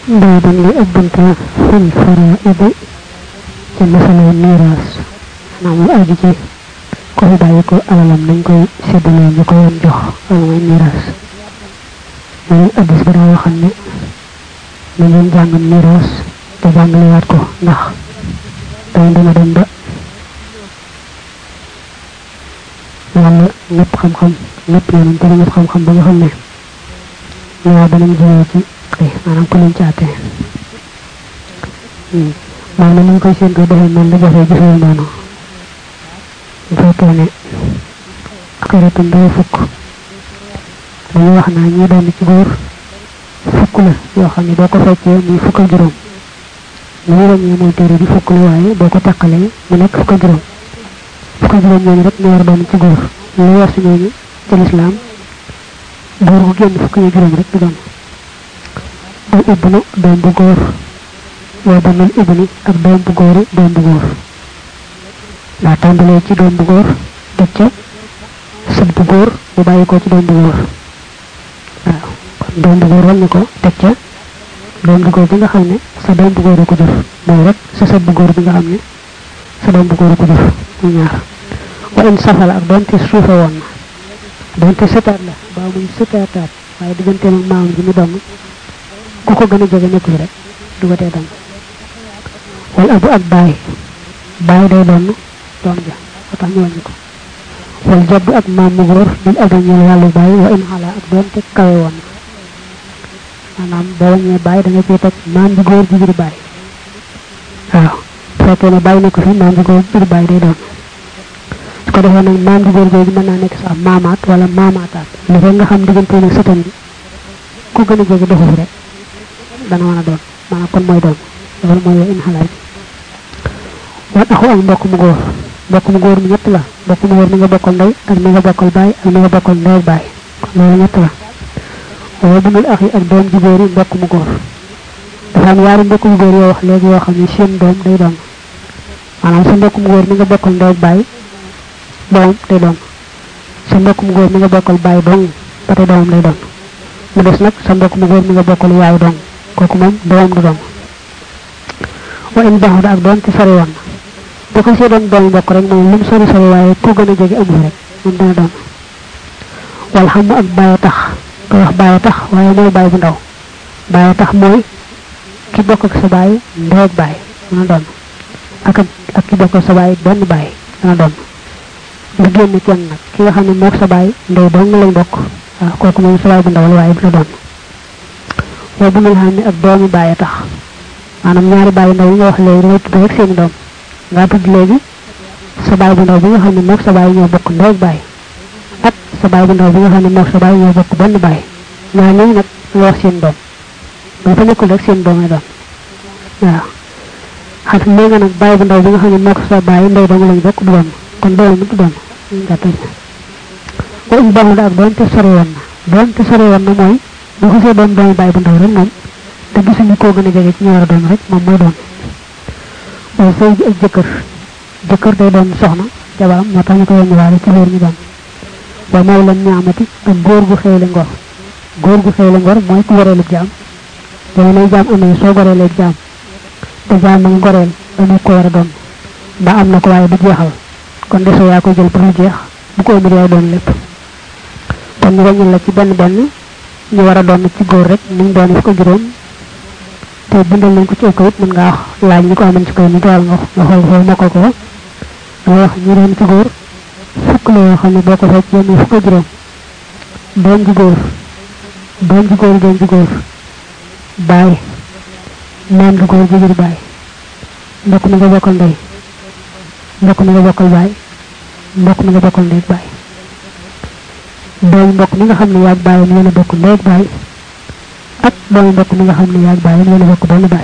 baaban li ab bunta fil faraidi ci masala miraas maanaam lu aju ci ko fi bàyyi ko alalam nañ koy séddalee ñu ko yoon jox wala mooy miraas loolu addis bi daa waxam ne na ngeen jàng miraas te jàngalewaat ko ndax day dina dem ba wala ñëpp xam-xam ñëpp yoonam te ñëpp xam-xam ba nga xam ne ñoo danañ jëlee ci ay maanaam ku leen ci àtte maanaam ni ñu koy séentoo defee noonu la jafee jafee noonu bu fekkee ne xaritam day fukk dañuy wax naa ñi doon ci góor fukk la yoo xam ne boo ko feccee muy fukk ak juróom li ñu ràññee mooy téere bi fukk la waaye boo ko taqalee mu nekk fukk ak juróom fukk ak juróom ñooñu rek ñu war a doon ci góor lu weesu ñooñu ci lislaam góor gu génn fukk ak juróom rek du doon al ibnu doom bu góor waa banal ibni ak doom bu góori doom bu góor daa tàmbalee ci doom bu góor teg ca sët bu góor bu bàyyi ko ci doom bu góor waaw kon doom bu góor wàññi ko teg ca doom bu góor bi nga xam ne sa doom bu góor a ko jur mooy rek sa sët bu góor bi nga xam ne sa doom bu góor a ko jur muy ñaar wa in safala ak doonte suufe woon na doonte sëtaat la baa muy sëtaataat waaye digganteem ak maam ji mu doon ku ko gën a jege nekk fi rek du ko tee doon wala abu ak baay baay day doon doom ja ba tax ñu wàññi ko wal jaddu ak maam mu góor bil abi ñeel wàllu baay wa in xala ak doonte kawe woon na maanaam boo wàññee baay da nga cee teg maam ji góor ji biir baay waaw bu fekkee ne baay nekk fi maam ji góor biir baay day doon su ko defee nag maam ji góor googu mën naa nekk sax maamaat wala maamaataat li fekk nga xam diggante nag sëtam bi ku gën a jege doxu fi rek dana mën a doon maanaam kon mooy doon loolu mooy in xalaat wan axu ak mbokk mu góor mbokk mu góor mi ñett la mbokk mu góor mi nga bokkal ndey ak mi nga bokkal baay ak mi nga bokkal ndey ak baay kon loolu ñett la waaye bunul ax yi ak doom ji góor yi mbokk mu góor dafa am yaari mbokk mu góor yoo wax léegi yoo xam ne seen doom day doon maanaam sa mbokk mu góor mi nga bokkal ndey ak baay doom day doon sa mbokk mu góor mi nga bokkal baay dong ba tey doomam day doon mu des nag sa mbokk mu góor mi nga bokkal yaay dong kooku moom doomam du doon wa in baxu ak doon ci sori woon bu ko see doon doom mbokk rek moom lu mu sori sori waaye ku gën a jege amu rek moom dana doon wal xam ak bàyyi tax ko wax bàyyi tax waaye mooy bàyyi bu ndaw bàyyi tax mooy ki bokk ak sa bàyyi ndey ak bàyyi dana doon ak ak ki bokk ak sa bàyyi benn bàyyi dana doon nga génn kenn nag ki nga xam ne mook sa bàyyi ndey dong lañ bokk waaw kooku moom sa bàyyi bu ndaw la waaye du la doon waaye bu ngeen xam ne ak doomi bàyyi tax maanaam ñaari bàyyi ndaw yi nga wax léegi dangay tudd rek seeni doom nga tudd léegi sa bàyyi bu ndaw bi nga xam ne mook sa bàyyi ñoo bokk ndey ak bàyyi ak sa bàyyi bu ndaw bi nga xam ne mook sa bàyyi ñoo bokk benn bàyyi ñaar ñooñu nag nga wax seen doom ba fa nekkul rek seen doom ay doon waaw xam ne nga nag bàyyi bu ndaw bi nga xam ne mook sa bàyyi ndey dong lañ bokk du doon kon doom mu du doon gàttal ko um baaxul ak doon te sori woon na doon te sori woon na mooy bu xasee doon doomi bàyyi bu ndaw rek moom te gisuñu koo gën a jege ci ñu war a doon rek moom mooy doon waaye sëy bi ak jëkkër jëkkër day doon soxna jabaram moo tax ñu ko yónni waale ci loolu ñu doon waaye mooy lan ñaamati ak góor gu xëyle ngor góor gu xëyle ngor mooy ku goreelu jaam dañu lay jaam amee soo goreelee jaam te jaam nag goreel dañu ko war a doon mbaa am na ko waaye du jeexal kon desoo yaa koy jël ba mu jeex bu ko ëmbir yaay doon lépp kon ñu wàññil la ci benn benn ñu war a doon ci góor rek mu ngi doon fukk juróom te bindal nañ ko ci kayit mën ngaa wax laaj ñi ko amoon ci kayit ñu dool nga nga xool xool mokkal ko da wax ñu doon ci góor fukk la yoo xam ne boo ko feccee muy fukk juróom doom ji góor doom ji góor doom ji góor baay maam ji góor ji jur baay mbokk mi nga bokkal ndey mbokk mi nga bokkal baay mbokk mi nga bokkal ndey baay doomu mbokk mi nga xam ne yaag baay yéen a bokk ndey ak baay ak doomu mbokk mi nga xam ne yaag baay yéen a bokk benn baay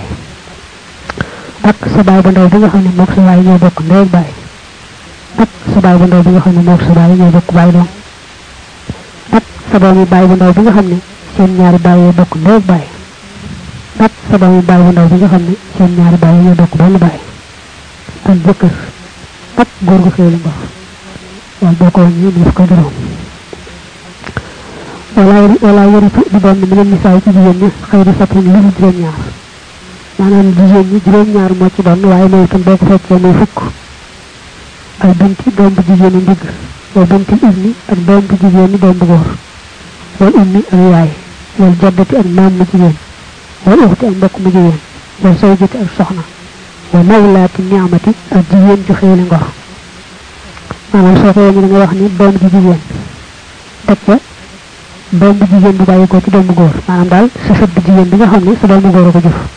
ak sa baay bu ndaw bi nga xam ne mook sa baay ñoo bokk ndey ak baay ak sa baay bu ndaw bi nga xam ne mook sa baay ñoo bokk baay doom ak sa doomi baay bu ndaw bi nga xam ne seen ñaari baay yoo bokk ndey ak baay ak sa doomi baay bu ndaw bi nga xam ne seen ñaari baay ñoo bokk benn baay ak jëkkër ak góor gu xéelu ngor wala boo ko wàññee def ko juróom wala wala yëritu di doon mi leen misaay ci jigéen ñi xëy di sappi lu juróom ñaar maanaam jigéen ñi juróom ñaar moo ci doon waaye mooy itam boo ko fekkee muy fukk ay binti doom bu jigéen ñi ndigg wal binti ibni ak doom bu jigéen ñi doom bu góor wal ummi ak yaay wal jaddati ak maam mu jigéen wal uxti ak mbokk mu jigéen wal sawjati ak soxna wa mawlaati niamati ak jigéen ju xéewle ngor maanaam soo ko yéen da nga wax ni doom ji jigéen teg ca doom bu jigéen bu bàyyi ko ci doom bu góor maanaam daal sa sët bu jigéen bi nga xam ne sa doom bu góor a ko jëf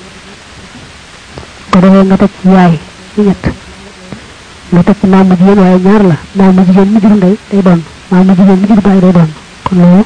ko defee nga teg ci yaay ci ñett nga teg ci maam mu jigéen waaye ñaar la maam mu jigéen mu jur ndey day doon maam mu jigéen mu jur bàyyi day doon kon loolu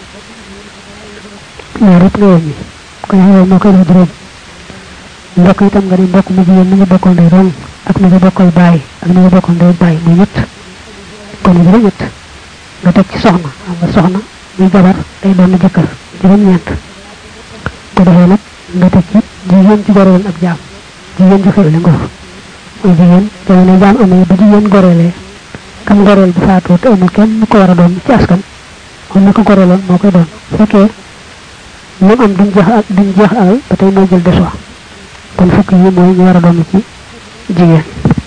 ñaar yëpp nga wàññi ko ñaar yooyu moo koy def juróom mbokk itam nga ne mbokk mu jigéen mi nga bokkoon ndey doon ak mi nga bokkal bàyyi ak mi nga bokkoon ndey bàyyi muy ñett kon juróom ñett nga teg ci soxna xam nga soxna muy jabar day doon jëkkër juróom ñeent ko defee nag nga teg ci jigéen ci goroon ak jaam jigéen ji xewle ngor muy jigéen jamono jaam amee bu jigéen goreelee kam goreel bu faatoo te amul kenn mu ko war a doon ci askan kon na ko goreeloon moo koy doon fekkee lu am duñ jeex ak duñ jeex alal ba tey mooy jël des wa kon fukk yi mooy ñu war a doon ci jigéen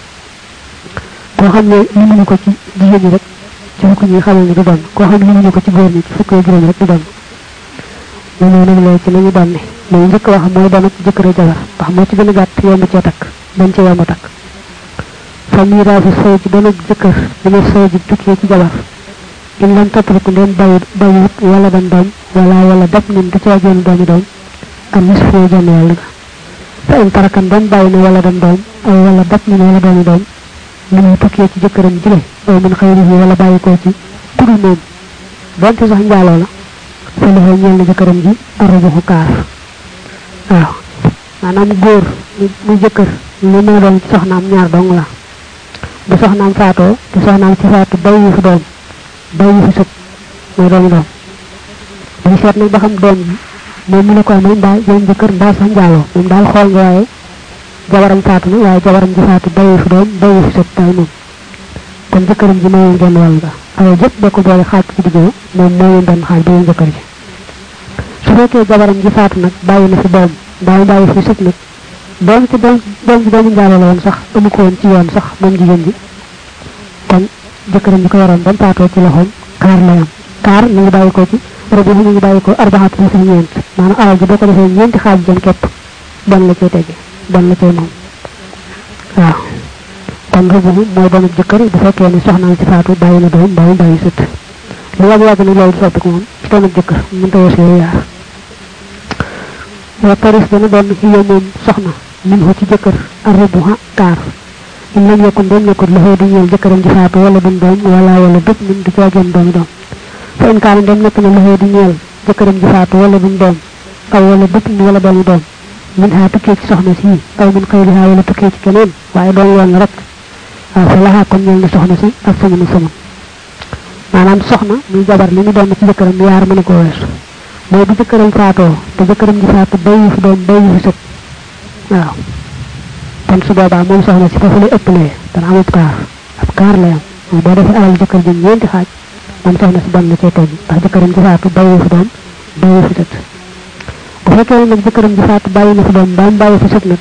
koo xam ne limuñu ko ci jigéen ñi rek ci fukk ñi xamal ni du doon koo xam limuñu ko ci góor ñi ci fukk yi juróom rek du doon ñu ñëw nag léegi ci nañu doon ne mooy njëkk wax mooy doon ak jëkkër jabar ndax moo ci gën a gàtt yomb cee takk dañ ci yomb takk fa miraasu sëy ji doon ak jëkkër dina sëy ji tukkee ci jabar in lam tatriku ndeen bàyyi bàyyiwut wala dan doom wala wala dab nin du caa génn doomi doom am nis foo jënd wàll ga fa in tarakan doon bàyyi ne wala dan doom aw wala dab nin wala doomi doom mu ngi tukkee ci jëkkëram jile aw min xëyri yi wala bàyyi koo ci kudul moom donte sax njaaloo la fa loxo ñeel na jëkkëram ji arrubuxu kaar waaw maanaam góor mu jëkkër li mën a doon ci soxnaam ñaar dong la bu soxnaam faatoo te soxnaam ci faatu bàyyi fi doom bàyyi fi sët mooy doomi doom dañu seet nag ba xam doom bi moom mu ne ko amee mbaa yoon jëkkër mbaa sax njaaloo moom daal xool nga waaye jabaram faatu na waaye jabaram ji faatu bàyyi fi doom bàyyi fi sët daal moom kon jëkkëram ji mooy genn wàll ga waaye jëpp boo ko boole xaaj ci digg moom mooy benn xaaj bi jëkkër ji su fekkee jabaram ji faatu nag bàyyi na fi doom mbaa bàyyi fi sët nag doom ci doom doom ji doomu njaaloo la woon sax amu ko woon ci yoon sax moom jigéen ji kon jëkkëram ji ko yoroon ba mu faatoo ci loxoom kaar la yam kaar mi ngi bàyyi ko ci rabu mi ngi bàyyi ko arbaxatu li fi ñeent maanaam alal ji boo ko defee ñeenti xaaj jëm képp bon la cay tege bon la cay moom waaw kon rabu mooy doonu jëkkër bu fekkee ne soxnaam ci faatu bàyyi na doom bàyyi bàyyi sët lu yàgg yàgg nag loolu du soppiku moom ci doonu jëkkër mën ta weesu yooyu yaar wa taris dana doon xiyo moom soxna min ko ci jëkkër arrubuha kaar in lam yakun doon nekkut loxoo di ñeel jëkkëram ji faatu wala dum doom wala wala bépp min du caa génn doomi doom fa in kaana dem nekk na loxoo di ñeel jëkkëram ji faatu wala dum doom aw wala bépp min wala doomi doom min haa tukkee ci soxna si aw min xëyrihaa wala tukkee ci keneen waaye doom yoon la rek waaw fa laxaa kon ñeel na soxna si ak samanu saman maanaam soxna muy jabar li mu doon ci jëkkëram yaar mën a ko weesu mooy bu jëkkëram faatoo te jëkkëram ji faatu bayu fi doom bayu fi sët waaw kon su boobaa moom soxna si foofu lay ëppalee dana amub kaar ab kaar lay am mooy boo defee alal jëkkër ji ñeenti xaaj moom soxna si ban la cay teg ndax jëkkëram ji faatu bayu fi doom bayu fi sët bu fekkee nag jëkkëram ji faatu bàyyi na fi doom baam bàyyi fi sët nag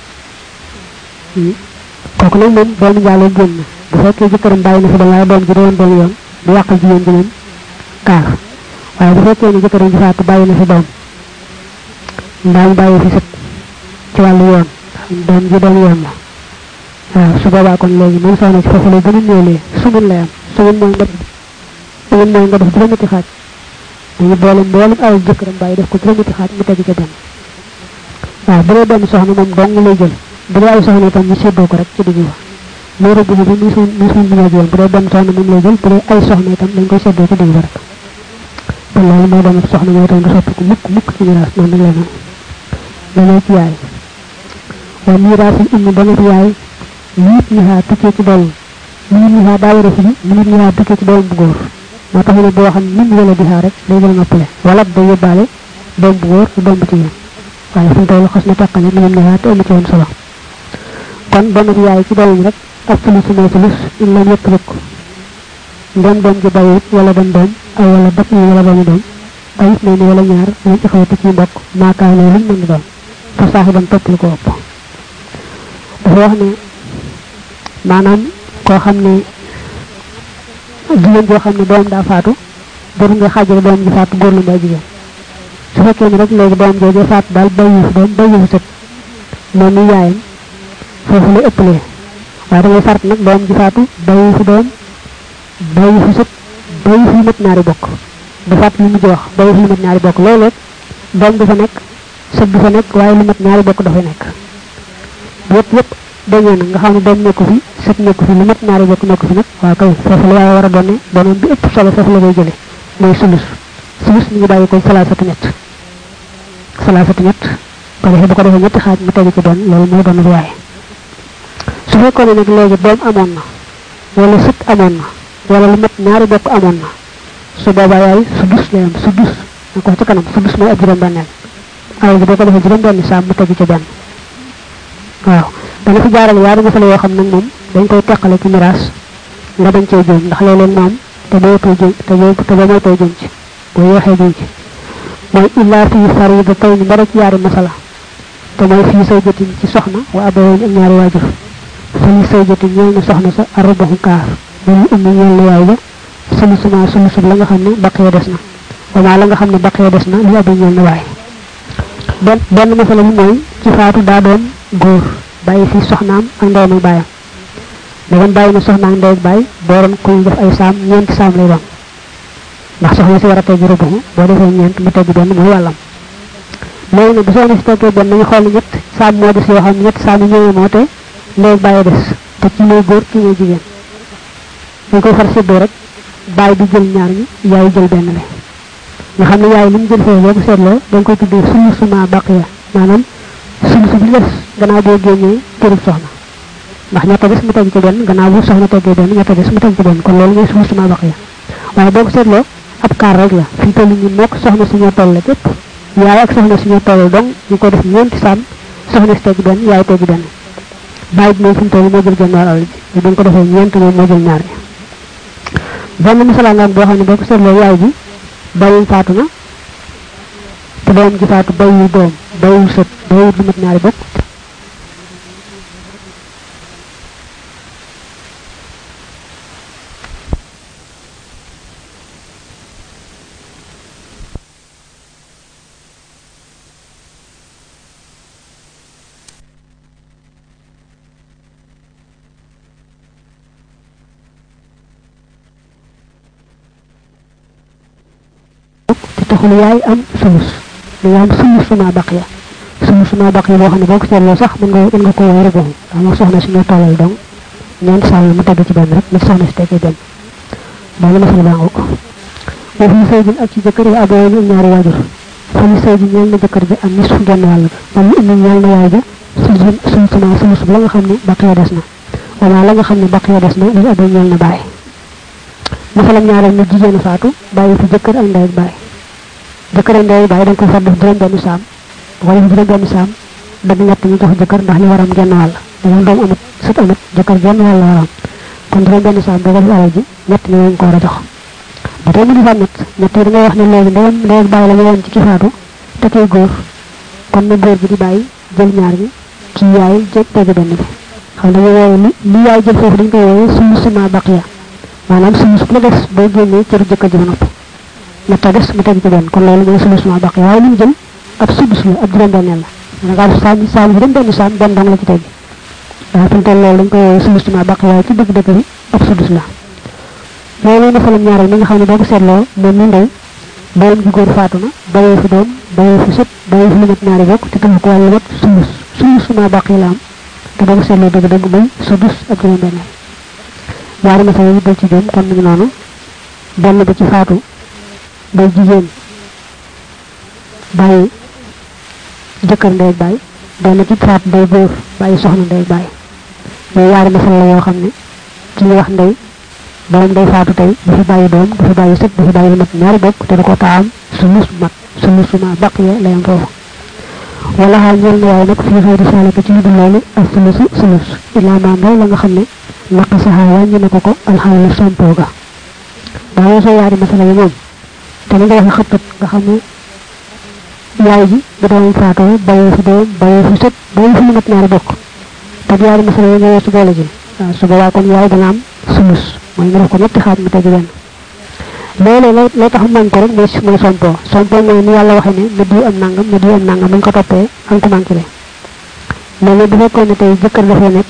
kooku nag moom doomu njaaloo génn bu fekkee jëkkëram bàyyi na fi doom waaye doom ji doon doom yoon du yàqal jigéen ji moom kaar waaye bu fekkee ne jëkkëram ji faatu bàyyi na fi doom mbaa mu bàyyi fi sët ci wàllu yoon doom ji doom yoon la waaw su boobaa kon léegi moom soxna si foofu lay gën a néewlee sumun lay am sumun mooy nga sumun mooy nga def juróom-ñetti xaaj dañu boole mboolem alal jëkkëram bàyyi def ko juróom-ñetti xaaj mu tegi ca benn waaw bu dee benn soxna moom dong lay jël bu dee ay soxna itam ñu séddoo ko rek ci digg ba moo rëbb bi muy suñ muy suñ bi yoon bu dee benn soxna moom lay jël bu dee ay soxna itam dañ koy séddoo ci digg ba rek te loolu moo doon soxna mooy itam du soppiku mukk mukk ci miraas noonu nag la dañoo ci yaay wa miraasul ummi dana fi yaay minit ñihaa tukkee ci doom minit ñihaa daa war a firi minit ñihaa tukkee ci doom bu góor moo tax ne boo xam min wala dihaa rek day gën a noppale wala day yóbbaale doom bu góor doom bu jigéen waaye fu mu toll xas na teqale minit ñihaa te amu ci woon solo kon dana fi yaay ci doom rek ak fulus mooy fulus in lam yëpp rek ndem doom ji bàyyiwut wala dem doom aw wala dëpp yi wala doomi doom ay it ni wala ñaar ñu ci xawati ci mbokk maakaane luñ mën doon fa saaxiban topp lu ko ëpp dafa wax ne maanaam koo xam ne jigéen joo xam ne doom daa faatu bor nga xaajale doom ji faatu góor la mbaa jigéen su fekkee ne rek léegi doom jooju faatu daal bàyyi fi doom bàyyi fi sët moom mi yaayam foofu lay ëppalee waaye da ngay fart nag doom ji faatu bàyyi fi doom bàyyi fi sët bàyyi fi mat ñaari bokk da faat li mujj wax bàyyi fi mat ñaari bokk loolu doom du fa nekk sët du fa nekk waaye lu mat ñaari bokk dafay nekk yëpp yëpp dañee na nga xam ne doom nekku fi sët nekku fi lu mat ñaari bokk nekku fi nag waaw kay foofu la waaye war a doon ne doonoon bi ëpp solo foofu la koy jële mooy sulus sulus mi ngi bàyyi ko salaasatu ñett salaasatu ñett ko defee bu ko defee ñetti xaaj mu tegu ci doon loolu mooy doon waaye su fekkoon ne nag léegi doom amoon na wala sët amoon na wala lu mat ñaari bokk amoon na su boobaa yaay su dus lay am su dus na ko ci kanam su dus mooy ab juróom benneel alal bi boo ko defee juróom benn saam mu tegu ci benn waaw dana fi jaarale yaari masala yoo xam nag moom dañ koy teqale ci miraas nga dañ cee juum ndax léeg-léeg moom te boo too juum te boo te boo moytoo juum ci boo yeexee juum ci mooy illaa fii farida tey ni mbara ci yaari masala te mooy fii say jotin ci soxna wa abawayn ak ñaari waajur fii say jotin ñeel na soxna sa arbaxu kaar dañu ummi ñeel na yaay ba sulu suma sulu sub la nga xam ne baqee des na wamaa la nga xam ne baqee des na li abi ñeel na waay benn benn masala bi mooy ci faatu daa doon góor bàyyi fi soxnaam ak ndeyam ak bàyyam da doon bàyyi na soxnaam ndey ak bàyyi dooroon kuy def ay saam ñeenti saam lay doon ndax soxna si war a teggi rubu boo defee ñeent mu teggi benn mooy wàllam léegi nag bu soxna si teggee benn nañu xool ñett saam moo des yoo xam ne ñett saam yi ñëwee moo te ndey ak bàyyi des te ci mooy góor kii mooy jigéen dañ koy far séddoo rek bàyyi bi jël ñaar ñi yaay jël benn la nga xam ne yaay li mu jël foofu boo ko seetloo dañ koy tuddee sulu suma baqiya maanaam sulu su bi des gannaaw boo génnee cërub soxna ndax ñetta des mu teg ci benn gannaaw bu soxna teggee benn ñetta des mu teg ci benn kon loolu mooy sulu suma baqiya waaye boo ko seetloo ab kaar rek la fi toll ñun mook soxna si ñoo toll képp yaay ak soxna si ñoo toll donc ñu ko def ñeenti sàmm soxna si teggi benn yaay teggi benn bàyyi bi moom fi mu toll moo jël genn wàll alal ji bu ko defee ñeent moom moo jël ñaar ñi benn misala nga boo xam ne boo ko seetloo yaay ji bàyyi faatu na te doom ji faatu bàyyi doom bàyyi sët bàyyi lu mat ñaari bokk te taxul yaay am sulus da nga am sulus suma baqiya sulus suma baqiya boo xam ne boo ko seetloo sax mën nga mën nga ko wéere boobu ndax moom soxna si ñoo tollal donc ñeent sàll mu teg ci benn rek ni soxna si teggee benn boobu la fa baa ko boo fi sëy ak ci jëkkër wa aboo ak ñaari waajur fa ñu sëy ji ñeel na jëkkër ji am nis fu genn wàll ga moom indi ñeel na yaay ja sulus sulus suma sulus la nga xam ne baqiya des na wala la nga xam ne baqiya des na li aboo ñeel na bàyyi masalam ñaareel na jigéen faatu bàyyi fi jëkkër ak ndey ak bàyyi jëkkër ak ndey bàyyi dañ ko far def juróom benn saam bu ko def juróom benn saam dagg ñett ñu jox jëkkër ndax li waram genn wàll dañu doom amat sut amat jëkkër genn wàll waram kon juróom benn saam boo ko def alal ji ñett ñu lañ ko war a jox ba tey mu di faat ñett ñett yi da ngay wax ne léegi ndeyam ndey ak bàyyi la ñu woon ci ki faatu te kay góor kon na góor bi di bàyyi jël ñaar ñi ci yaay jël tegg benn bi xam dañu woowe li li yaay jël foofu dañ koy woowe sulu suma baqiya maanaam sulus bu la des boo génnee cëru jëkkër ji ba noppi ñetta des mu teg ci benn kon loolu mooy sulus ma baqi waaye li mu jël ab sudus la ab juróom benneel la da nga saam saam juróom benn saam benn dong la ci teg waaye fi mu toll loolu dañ koy woowee sulus ma baqi waaye ci dëgg dëgg bi ab sudus la loolu na falam ñaareel mi nga xam ne boo ko seetloo moom mi ndey doom ji góor faatu na bayee fi doom bayee fi sët bayee fi lu mat ñaari bokk te taxu ko wàllu mat sulus sulus ma baqi la am te boo ko seetloo dëgg dëgg muy sudus ab juróom benneel ñaari masala yi dal ci jëm kon ñu noonu benn ba ci faatu day jigéen bàyyi jëkkër ndey bàyyi benn ci faatu day góor bàyyi soxna ndey bàyyi yooyu ñaari masala la yoo xam ne ki ñu wax ndey doom day faatu tey dafa bàyyi doom dafa bàyyi sët dafa bàyyi lu mat ñaari bokk te da ko taam sulus mat sulus ma baqiya lay am foofu wala xaal ñeel na waaye nag fii xëy di saalika ci lu dul loolu ak sulusu sulus illaa maam la nga xam ne naqasaha wàññi na ko ko alxawla sompoo ga daa weesoo yaari masala yi moom te li nga waxe xëppat nga xam ne yaay ji bu doomam faatoo bàyyi fi doom bàyyi fi sët bàyyi fi lu mat ñaari bokk te ñaari masala yi nga su boole ji waaw su boobaa kon yaay dana am sulus mooy nga def ko ñetti xaaj mu tegi benn loolu lay lay tax mañ ko rek mooy mooy sompo sompo mooy ni yàlla waxee ne na diw am nangam na diw am nangam buñ ko toppee am ko manqué mais nag bu fekkoon ne tey jëkkër dafay nekk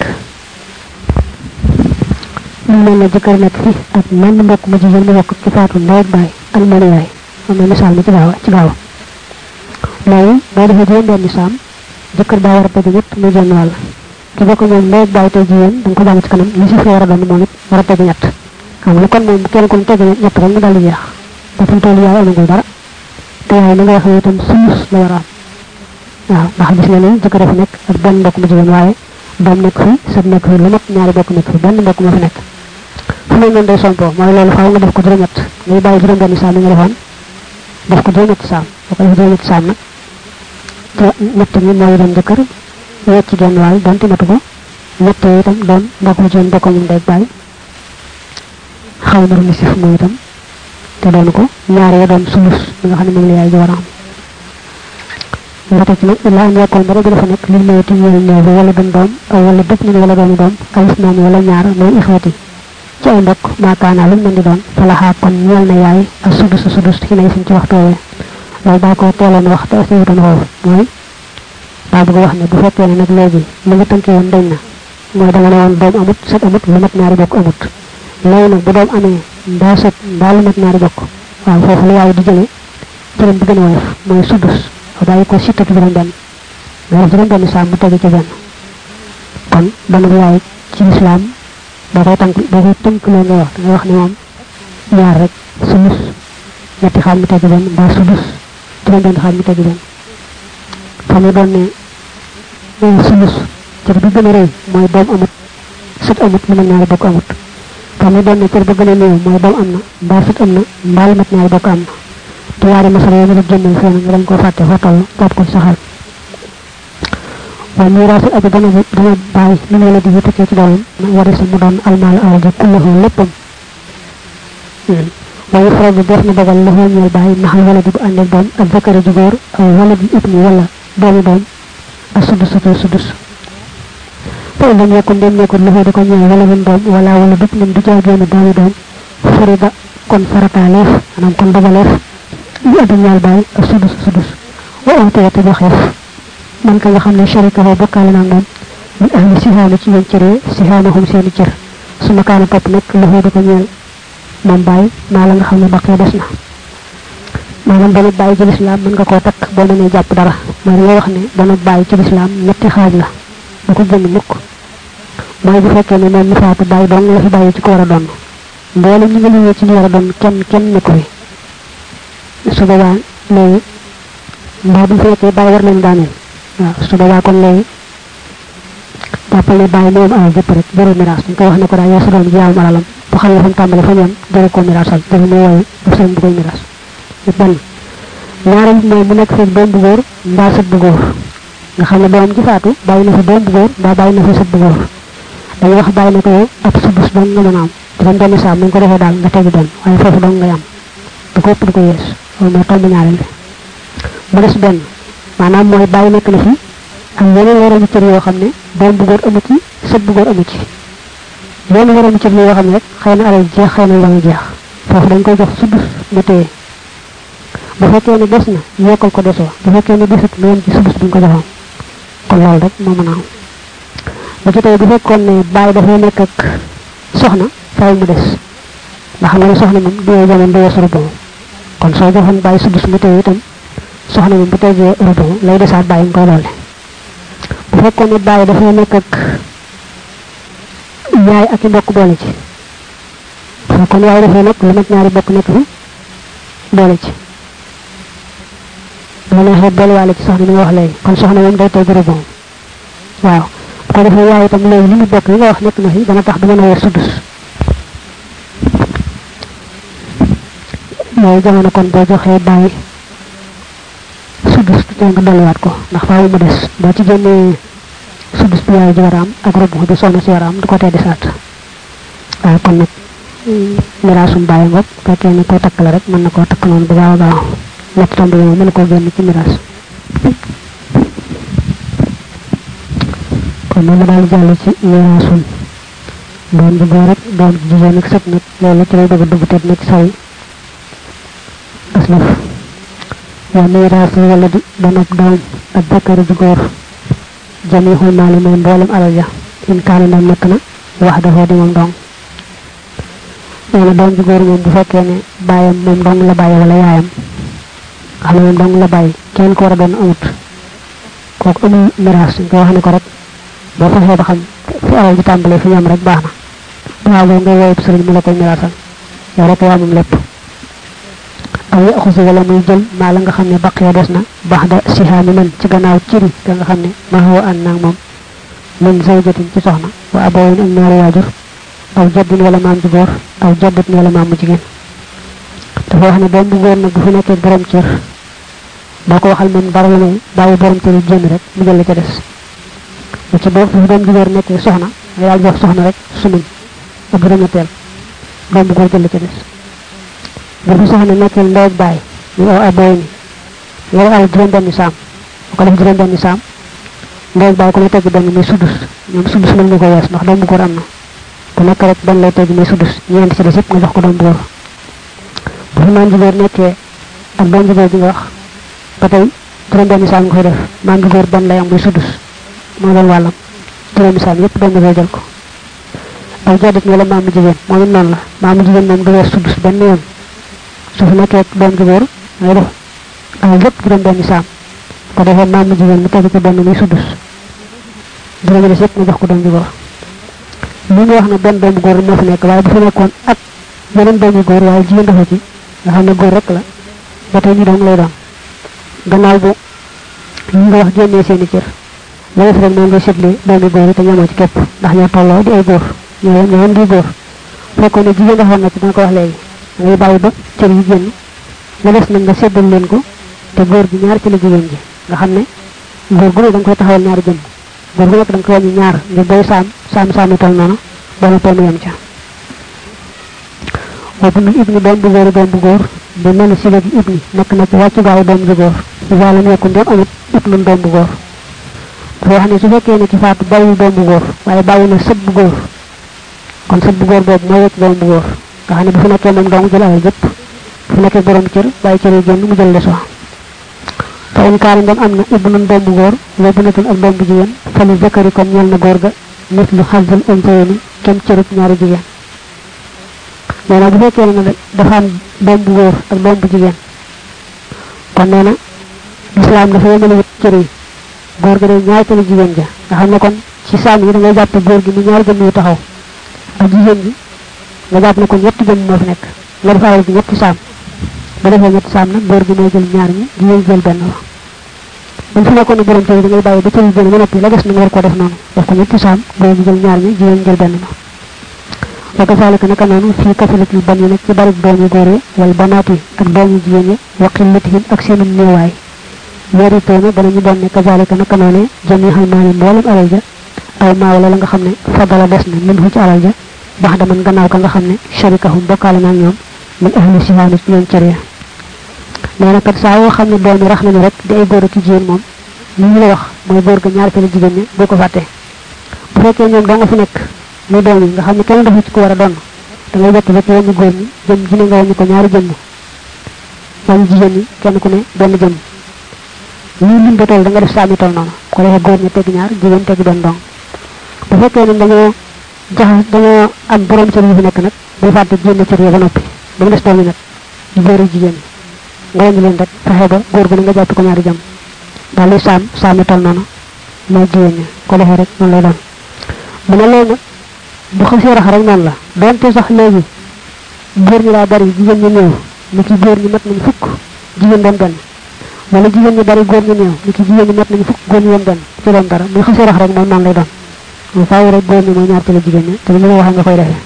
mu mel ne jëkkër nekk fi ak menn mbokk mu jigéen mu bokk ci faatu ndey ak baay ak mel yaay am na misaal mi ci gaaw ci gaaw léegi boo defee juróom benn saam jëkkër daa war a tegu ñett muy genn wàll ki bokk moom ndey ak baay tey jigéen da nga ko jàng ci kanam li si fi war a doon moom it war a tegu ñett xam nga kon moom kenn ku tegu ñett rek mu daal di jeex dafa toll yaay amagul dara te yaay li nga wax ne itam sulus la war a am waaw ndax gis nga ne jëkkër dafa nekk ak benn mbokk mu jigéen waaye doom nekk fi sët nekk fi lu mat ñaari bokk nekk fi benn mbokk moo fi nekk fu ne noonu day sompo mooy loolu faaw nga def ko juróom-ñett ngay bàyyi juróom benn saam yi nga defoon def ko juróom-ñetti saam boo ko defee juróom-ñetti saam nag te ñett ñi mooy doon jëkkër wecc genn wàll donte matu ko ñett yi itam doon mbokk mu jigéen bokkoo moom day bàyyi xaw na lu sif mooy itam te doon ko ñaar ya doon sulus bi nga xam ne moom la yaay ji war a am nga teg ci nag illa am yekkoon ba rek dafa nekk li néew ti ñeel néew bi wala doon doom aw wala dëpp ñu wala doomi doom alif naan wala ñaar mooy ixwati ci ay mbokk maakaana lu mën di doon falaxaa kon ñeel na yaay ak sudus a sudus ci nay suñ ci waxtu woowee loolu daa ko teeloon wax te asiwutoon foofu mooy daa bëgg wax ne bu fekkee ne nag léegi li nga tënkee woon dañ na mooy danga ne woon doom amut sët amut lu mat ñaari bokk amut léegi nag bu doom amee mbaa sët mbaa lu mat ñaari bokk waaw foofu la yaay di jëlee cëram bi gën a woyof mooy sudus bàyyi ko sittatu juróom benn nga def juróom benn saam mu tege ci benn kon dana yaay ci lislaam boo koy tànk boo koy tënk loo nga wax dangay wax ne moom ñaar rek sulus ñetti xaaj mu tege benn mbaa sudus juróom benn xaaj mu tege benn fa mu doon ne sulus cër bi gën a rëy mooy doom amut sët amut lu mat ñaari bokk amut fa mu doon ne cër ba gën a néew mooy doom am na mbaa sët am na mbaa lu mat ñaari bokk am na te yaari masala yi nga génnal fee nga dañ koo fàtte foo toll jàpp ko ci sa xel waaye miraasul abi dana dana bàyyi li ne la di tukkee ci doomam na wari sa mu doon almaal alal ji kullahu léppam waaye faral bi def na dogal la xoo ñeel bàyyi naxal wala di bu ànd ak doom ak zakari ju góor aw wala di ibni wala doomi doom ak sudus ak sudus fa lam yakun dem nekkul la di ko ñeel wala mun doom wala wala dëpp nam du jaageenu doomi doom farida kon farataaleef maanaam kon dogaleef li adam ñaal bàyyi ak sudus sudus wa awtee te joxeef man ka nga xam ne sharika ho bokkaale naa moom min ahli sihaana ci ñoom cëree sihaanahum seeni cër su ma kaana topp nag loxo di ko ñeel moom bàyyi maa la nga xam ne baqee des na maanaam dana bàyyi ci lislaam mën nga koo takk boo mënee jàpp dara mooy da nga wax ne dana bàyyi ci lislaam ñetti xaaj la du ko génn mukk mooy bu fekkee ne moom mi faatu bàyyi dong la fi bàyyi ci ko war a doon mboolem ñi nga liggéey ci ñu war a doon kenn kenn nekku fi su boobaa léegi mbaa bu fekkee bàyyi war nañ daaneel waaw su boobaa kon léegi jàppal ne bàyyi moom alal jëpp rek jëru miraas dañ koy wax ne ko daal yow sa doom ji yaawum alalam bu xam ne fa mu tàmbale fa ñoom jëru ko miraasal jëru mu wooyu daf seen bu koy miraas ñu benn ñaareel mooy mu nekk fekk doom bu góor mbaa sët bu góor nga xam ne doom ji faatu bàyyi na fa doom bu góor mbaa bàyyi na fa sët bu góor dañuy wax bàyyi na ko yow ab subus dong nga mën a am juróom benn saam nañ ko defee daal nga tegi benn waaye foofu dong ngay am du ko ëpp du ko yees loolu mooy tomb ñaareel bi mu des benn maanaam mooy bàyyi nekk na fi ak yeneen waroon cër yoo xam ne doom bu góor amu ci sët bu góor amu ci yeneen waroon cër yoo xam ne rek xëy na alal jeex xëy na la nga jeex foofu dañ koy jox sudus mu téye bu fekkee ne des na yokkal ko desoo bu fekkee ne desut mu yem ci sudus bi ñu ko joxoon kon loolu rek moo mën a am bu ci tey bu fekkoon ne bàyyi dafay nekk ak soxna faaw mu des ndax xam nga ne soxna moom du jamono du weesu rubon kon soo joxoon bàyyi sudus mu téye itam soxna moom bu tegee rubon lay desaat bàyyi nga koy doole bu fekkoon ne bàyyi dafay nekk ak yaay ak i mbokk boole ci bu fekkoon yaay dafay nekk lu mat ñaari bokk nekk fi boole ci bu neexee boolewaale ci soxna mi nga wax léegi kon soxna moom day teg rubon waaw bu ko defee yaay itam léegi li mu bokk li nga wax nekk na fi dana tax du mën a weer sudus yooyu jamono kon boo joxee bàyyi sudus te nga dolliwaat ko ndax faaw mu des boo ci génnee sudus bi yaay ji war a am ak robu bi soxna si war a am du ko tee desaat waaye kon nag miraasum bàyyi ngoog fekkee ne koo takk la rek mën na koo takk noonu bu gaaw a gaaw ñett tomb yooyu mën na koo génn ci miraas kon noonu daal jàll ci miraasun doom bu góor rek doom bu jigéen ak sët nag loolu ci lay bëgg a dugg te dina ci sawi aslaf wa miraasu wala di doon ak doom ak zakari ju góor jamihul maali mooy mboolem alal ja in kaana ndam nekk na wax dafoo di moom dong nee na doom ju góor moom bu fekkee ne bàyyam moom dong la bàyyi wala yaayam xam ne moom dong la bàyyi kenn ko war a doon amut kooku amul miraas nga wax ne ko rek boo fexee ba xam fi alal ji tàmbalee fi ñoom rek baax na waaw boo ngay woowee sëriñ mu la koy miraasal yow rek yaa moom lépp aw yaxusu wala muy jël maa la nga xam ne baqee des na baax da sihaami man ci gannaaw ciri ka nga xam ne ma xaw ànd naag moom min zawjatin ci soxna wa abawin ak ñaari waajur aw jaddin wala maam ju góor aw jaddatin wala maam mu jigéen dafa wax ne doom bu góor nag bu fi nekkee borom cër boo ko waxal moom dara la may bàyyi borom cër yi génn rek mu jël la ca des lu ci boo fi doom ju góor nekkee soxna nga daal jox soxna rek sumuñ ak juróometeel doom bu góor jël la ca des bu fi soxna nekkee ndey ak bàyyi ñu aw abooy ni yore al juróom benni saam bu ko def juróom benni saam ndey ak bàyyi ku ne tegg benn muy sudus ñoom sudus mën nga ko wees ndax doom bu góor am na ku nekk rek benn lay tegg muy sudus ñeent ci des yëpp nga jox ko doom bu góor bu fi maam ju góor nekkee ak doom ju góor bi nga wax ba tey juróom benni saam nga koy def maam ju góor benn lay am muy sudus moo doon wàllam juróomi saam yëpp doom bu góor jël ko aw jaddat wala maam mu jigéen moom it noonu la maam mu jigéen moom du wees sudus benn yoon su fi nekkee doom ju góor ngay def alal yëpp juróom benni saam ko defee maam mu jigéen mu tegu ci benn muy sudus juróomi des yëpp nga jox ko doom ju góor li nga wax ne benn doom bu góor moo fi nekk waaye bu fi nekkoon ak yeneen doom yu góor waaye jigéen dafa ci nga xam ne góor rek la ba tey ñu doom lay doon gannaaw bu ñi nga wax génnee seeni cër loolu fi rek moom ngay seetlee doomi góor yi te ñamoo ci képp ndax ñoo tolloo di ay góor ñoo yem ñoo yem di góor fekkoon ne jigéen defoon na ci danga ko wax léegi ngay bàyyi ba cër yi génn la des nag nga seddal leen ko te góor gi ñaar ci la jigéen ji nga xam ne góor gu ne da nga koy taxawal ñaari jëmm góor gu nekk da nga koy wàññi ñaar ngir day saam saam saami toll noonu ba na toll yem ca boobu nag ibni doom bu góor doom bu góor bi mel si léegi ibni nekk na ci wàccu gaaw doom bu góor si wàllu nekku ndéem amit ibnu doom bu góor dafa wax ne su fekkee ne ci faatu bàyyi doom bu góor waaye bàyyi na sët bu góor kon sët bu góor boobu mooy wecc doom bu góor nga xam ne bu fi nekkee moom dong jël alal jëpp bu nekkee borom cër bàyyi cër yi génn mu jël leso fa in kaana ndem am na ibnun doom bu góor wa bunatun ak doom bu jigéen fa li zakari kon ñeel na góor ga nit lu xasal unsayni kenn cërub ñaari jigéen nee na bu fekkee ne dafa am doom bu góor ak doom bu jigéen kon nee na lislaam dafa yemale wut cër yi góor ga day ñaari cëri jigéen ja nga xam ne kon ci saam yi da ngay jàpp góor gi mu ñaari jëmm yu taxaw ak jigéen ji nga jàpp ne ko ñetti jëmm moo fi nekk nga def alal gi ñetti saam ba defee ñetti saam nag góor gi mooy jël ñaar ñi jigéen jël benn ba buñ fi nekkoon ne borom cër da ngay bàyyi ba cër yi génn ba noppi la des na nga war koo def noonu def ko ñetti saam góor gi jël ñaar ñi jigéen jël benn ba wa kazalika naka noonu fii kasratil ban yi nag ci bari doom yu góor yi wal banaat yi ak doom yu jigéen yi wa qillatihim ak seenum néewaay weeri toona danañu doon ne kazalika naka noone jami xal maa ne mboolem alal ja aw maa wala la nga xam ne fadala des na min hu ci alal ja bax daman gannaaw ka nga xam ne sharikahum bokkaale naa ñoom min ahli sihaani ci ñoom cër ya nee na kat saa yoo xam ne doom yi rax nañu rek di ay góor ak jigéen moom li ñu la wax mooy góor ga ñaar ci la jigéen ñi boo ko fàtte bu fekkee ñoom doo nga fi nekk muy doom yi nga xam ne kenn dafa ci ko war a doon da ngay jekk jekk wàññi góor ñi jëm ji ne nga wàññi ko ñaari jëmm wàññi jigéen ñi kenn ku ne benn jëmm lii lim ba toll da nga def saami toll noonu ko defee góor ñi tegg ñaar jigéen tegg benn dong bu fekkee ne dañoo jaxas dañoo am borom cër yu fi nekk nag bul fàtte génn cër yi ba noppi ba mu des doom yi nag di góor yi jigéen ñi nga wàññi leen rek fexe ba góor gu ne nga jàpp ko ñaari jëmm daal di saam saami toll noonu mooy jigéen ñi ko defee rek noonu lay doon mu ne loolu nag bu xasee rax rek noonu la donte sax léegi góor ñi daa bari jigéen ñi néew ni ki góor ñi mat nañ fukk jigéen doon benn wala jigéen ñi bari góor ñi néew ni ki jigéen ñi mat nañ fukk góor ñi doon benn ci doon dara bu xasee rax rek moom noonu lay doon mu faaw rek góor ñi mooy ñaar ci la jigéen ñi te li ma waxee nga koy defee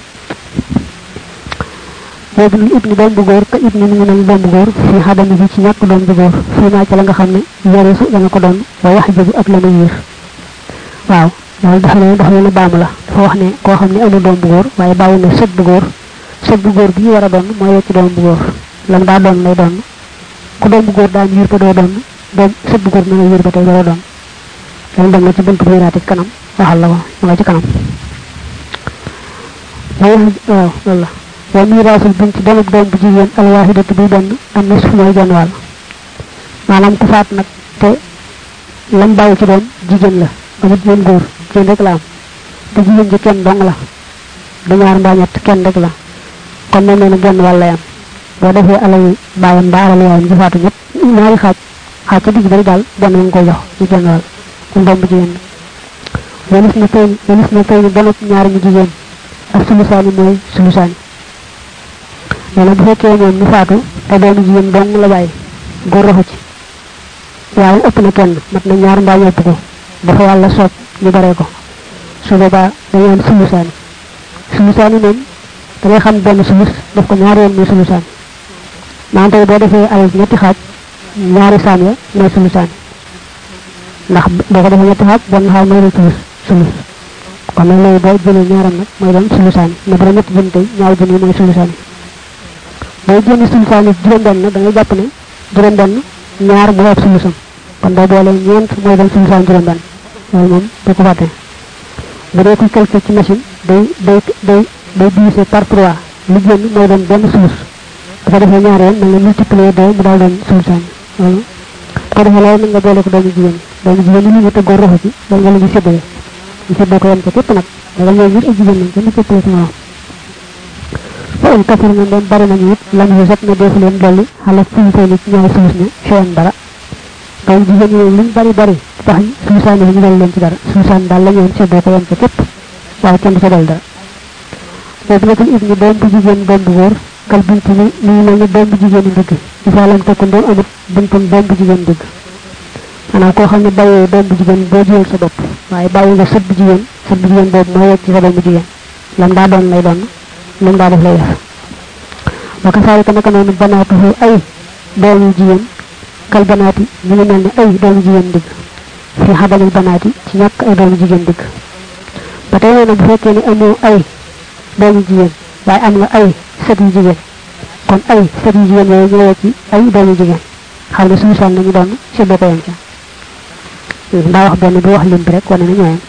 boobu lu ibni doom bu góor ka ibni mi ngi mel doom bu góor fii xadami bi ci ñàkk doom bu góor fii naa ci la nga xam ne yarisu dana ko doon wa wax jëbi ak la mu yiir waaw loolu dafa ne dafa ne baamu la dafa wax ne koo xam ne amul doom bu góor waaye bàyyi na sët bu góor sët bu góor bi ñu war a doon mooy wecc doom bu góor lam daa doon lay doon ku doom bu góor daan yiir ba doo doon doom sët bu góor mën a yiir ba tey doo doon dañ dem na ci buntu miraati kanam waxal la ko mu nga ci kanam waaw loolu la wa miraasul bint donub doom bu jigéen alwaahidatu bi benn am na suuf mooy genn wàll maanaam ku faat nag te lam bàyyi ci doom jigéen la amut jigéen góor jigéen rek la am te jigéen ji kenn dong la du ñaar mbaa ñett kenn rek la kon mel ne genn wàll lay am boo defee alal bàyyam mbaa alal yaayam ji faatu ñëpp ñaari xaaj xaaj ca digg bari daal benn nga koy jox ci genn wàll kon doom bu jigéen la walis na tey walis na tey donub ñaari ñu jigéen ak sulusaani mooy sulusaani nee na bu fekkee moom ñu faatu ay doomu jigéen dong la bàyyi góor raxu ci waaye ëpp na kenn mat na ñaar mbaa ñëpp ko dafa yàlla soob ñu baree ko su boobaa dañu am sulusaani sulusaani moom da ngay xam benn sulus def ko ñaari yoon muy sulusaani maanaam tey boo defee alal ñetti xaaj ñaari saam ya mooy sulusaani ndax boo ko defee ñetti xaaj benn xaaj mooy doon sulus sulus kon nag léegi boo jëlee ñaaram nag mooy doon sulusaani mais bu dee ñetti jën tey ñaari jën yi mooy sulusaani boo génne sulusaani juróom-benn da ngay jàpp ne juróom-benn ñaar bu ëpp sulusam kon boo boolee ñeent mooy doon sulusaan juróom-benn loolu moom du ko fàtte bu dee kuy calcul ci machine day day day day diviser par trois li génn mooy doon benn sulus bu ko defee ñaar yoon mën nga multiplier deux mu daal doon sulusaan loolu bu ko defee loolu mën nga boole ko doomu jigéen doomu jigéen yi ñu te góor roxu ci loolu nga la ñu séddale ñu séddoo ko yem ca képp nag da nga ñëw ñëpp ay jigéen lañ kenn képpale ci moom fa in kafir na doon bari nañu it lam yu set na defu leen dolli xala sulusaan ci ñaari sulus ne cheyan dara doom jigéen ñi luñ bari bari tax sulusaan yi ñu dal leen ci dara sulusaan daal la ñëwoon séddoo ko yem ca képp waaye kenn du ca dal dara boobu nekkul it ñi doom bu jigéen doom bu góor kal bint ni ni mel ni doom bu jigéen yi ndigg isa lam tekku doom amut buntum doom bu jigéen ndigg maanaam koo xam ne bàyyee doom bu jigéen boo jiyal sa bopp waaye bàyyi nga sët bu jigéen sët bu jigéen boobu moo yegg ci sa doom bu jigéen lam daa doon lay doon lam daa def lay def wa kasaalika naka noonu banaatuhu ay doomu jigéen kal banaati ñu ngi mel ne ay doomu jigéen digg fi xabalil banaati ci ñàkk ay doomu jigéen digg ba tey nee na bu fekkee ne amoo ay doomu jigéen waaye am nga ay sët yu jigéen kon ay sët yu jigéen yooyu ñëwee ci ay doomu jigéen xam ne suñu sànn nañu doon si boo ko yem ca ndaa wax benn bu wax lim bi rek wane na ñooyam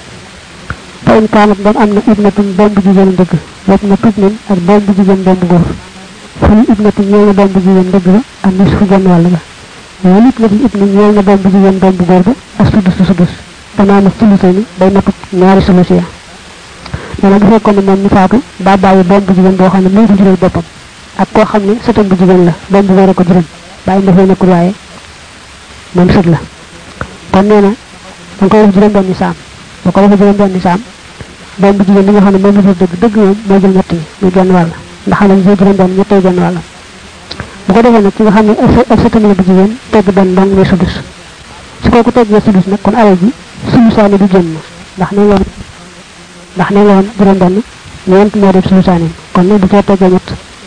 fa in kaanat doon am na ibnatun doom bu jigéen dëgg wet na tub nin ak doom bu jigéen doom bu góor fali ibnatun ñeel na doom bu jigéen dëgg ba ak nis fu genn wàll ga wala ibnatun ibnu ñeel na doom bu jigéen doom bu góor ba ak sudus su sudus danaa na sulusé ni day matut ñaari sulusi ya nee na bu fekkoon ne moom ñu faatu daa bàyyi doom bu jigéen boo xam ne moo ko jural boppam ak koo xam ne sëtam bu jigéen la doom bu góor a ko jural bàyyi dafay nekkul waaye moom sët la kon nee na da nga koy def juróom benni saam boo ko defee juróom benni saam doom bu jigéen bi nga xam ne moom la jël dëgg dëgg moom moo jël ñett yi muy genn wàll ndax xam ne jël juróom benn ñettay genn wàll bu ko defee nag ci nga xam ne ab sëtam la bu jigéen tegg benn dong muy sudus su kooku teggee sudus nag kon alal ji sulusaani du génn ndax ne nga ndax ne nga woon juróom benn ñeent moo def sulusaani kon nag bu cee teggee ñett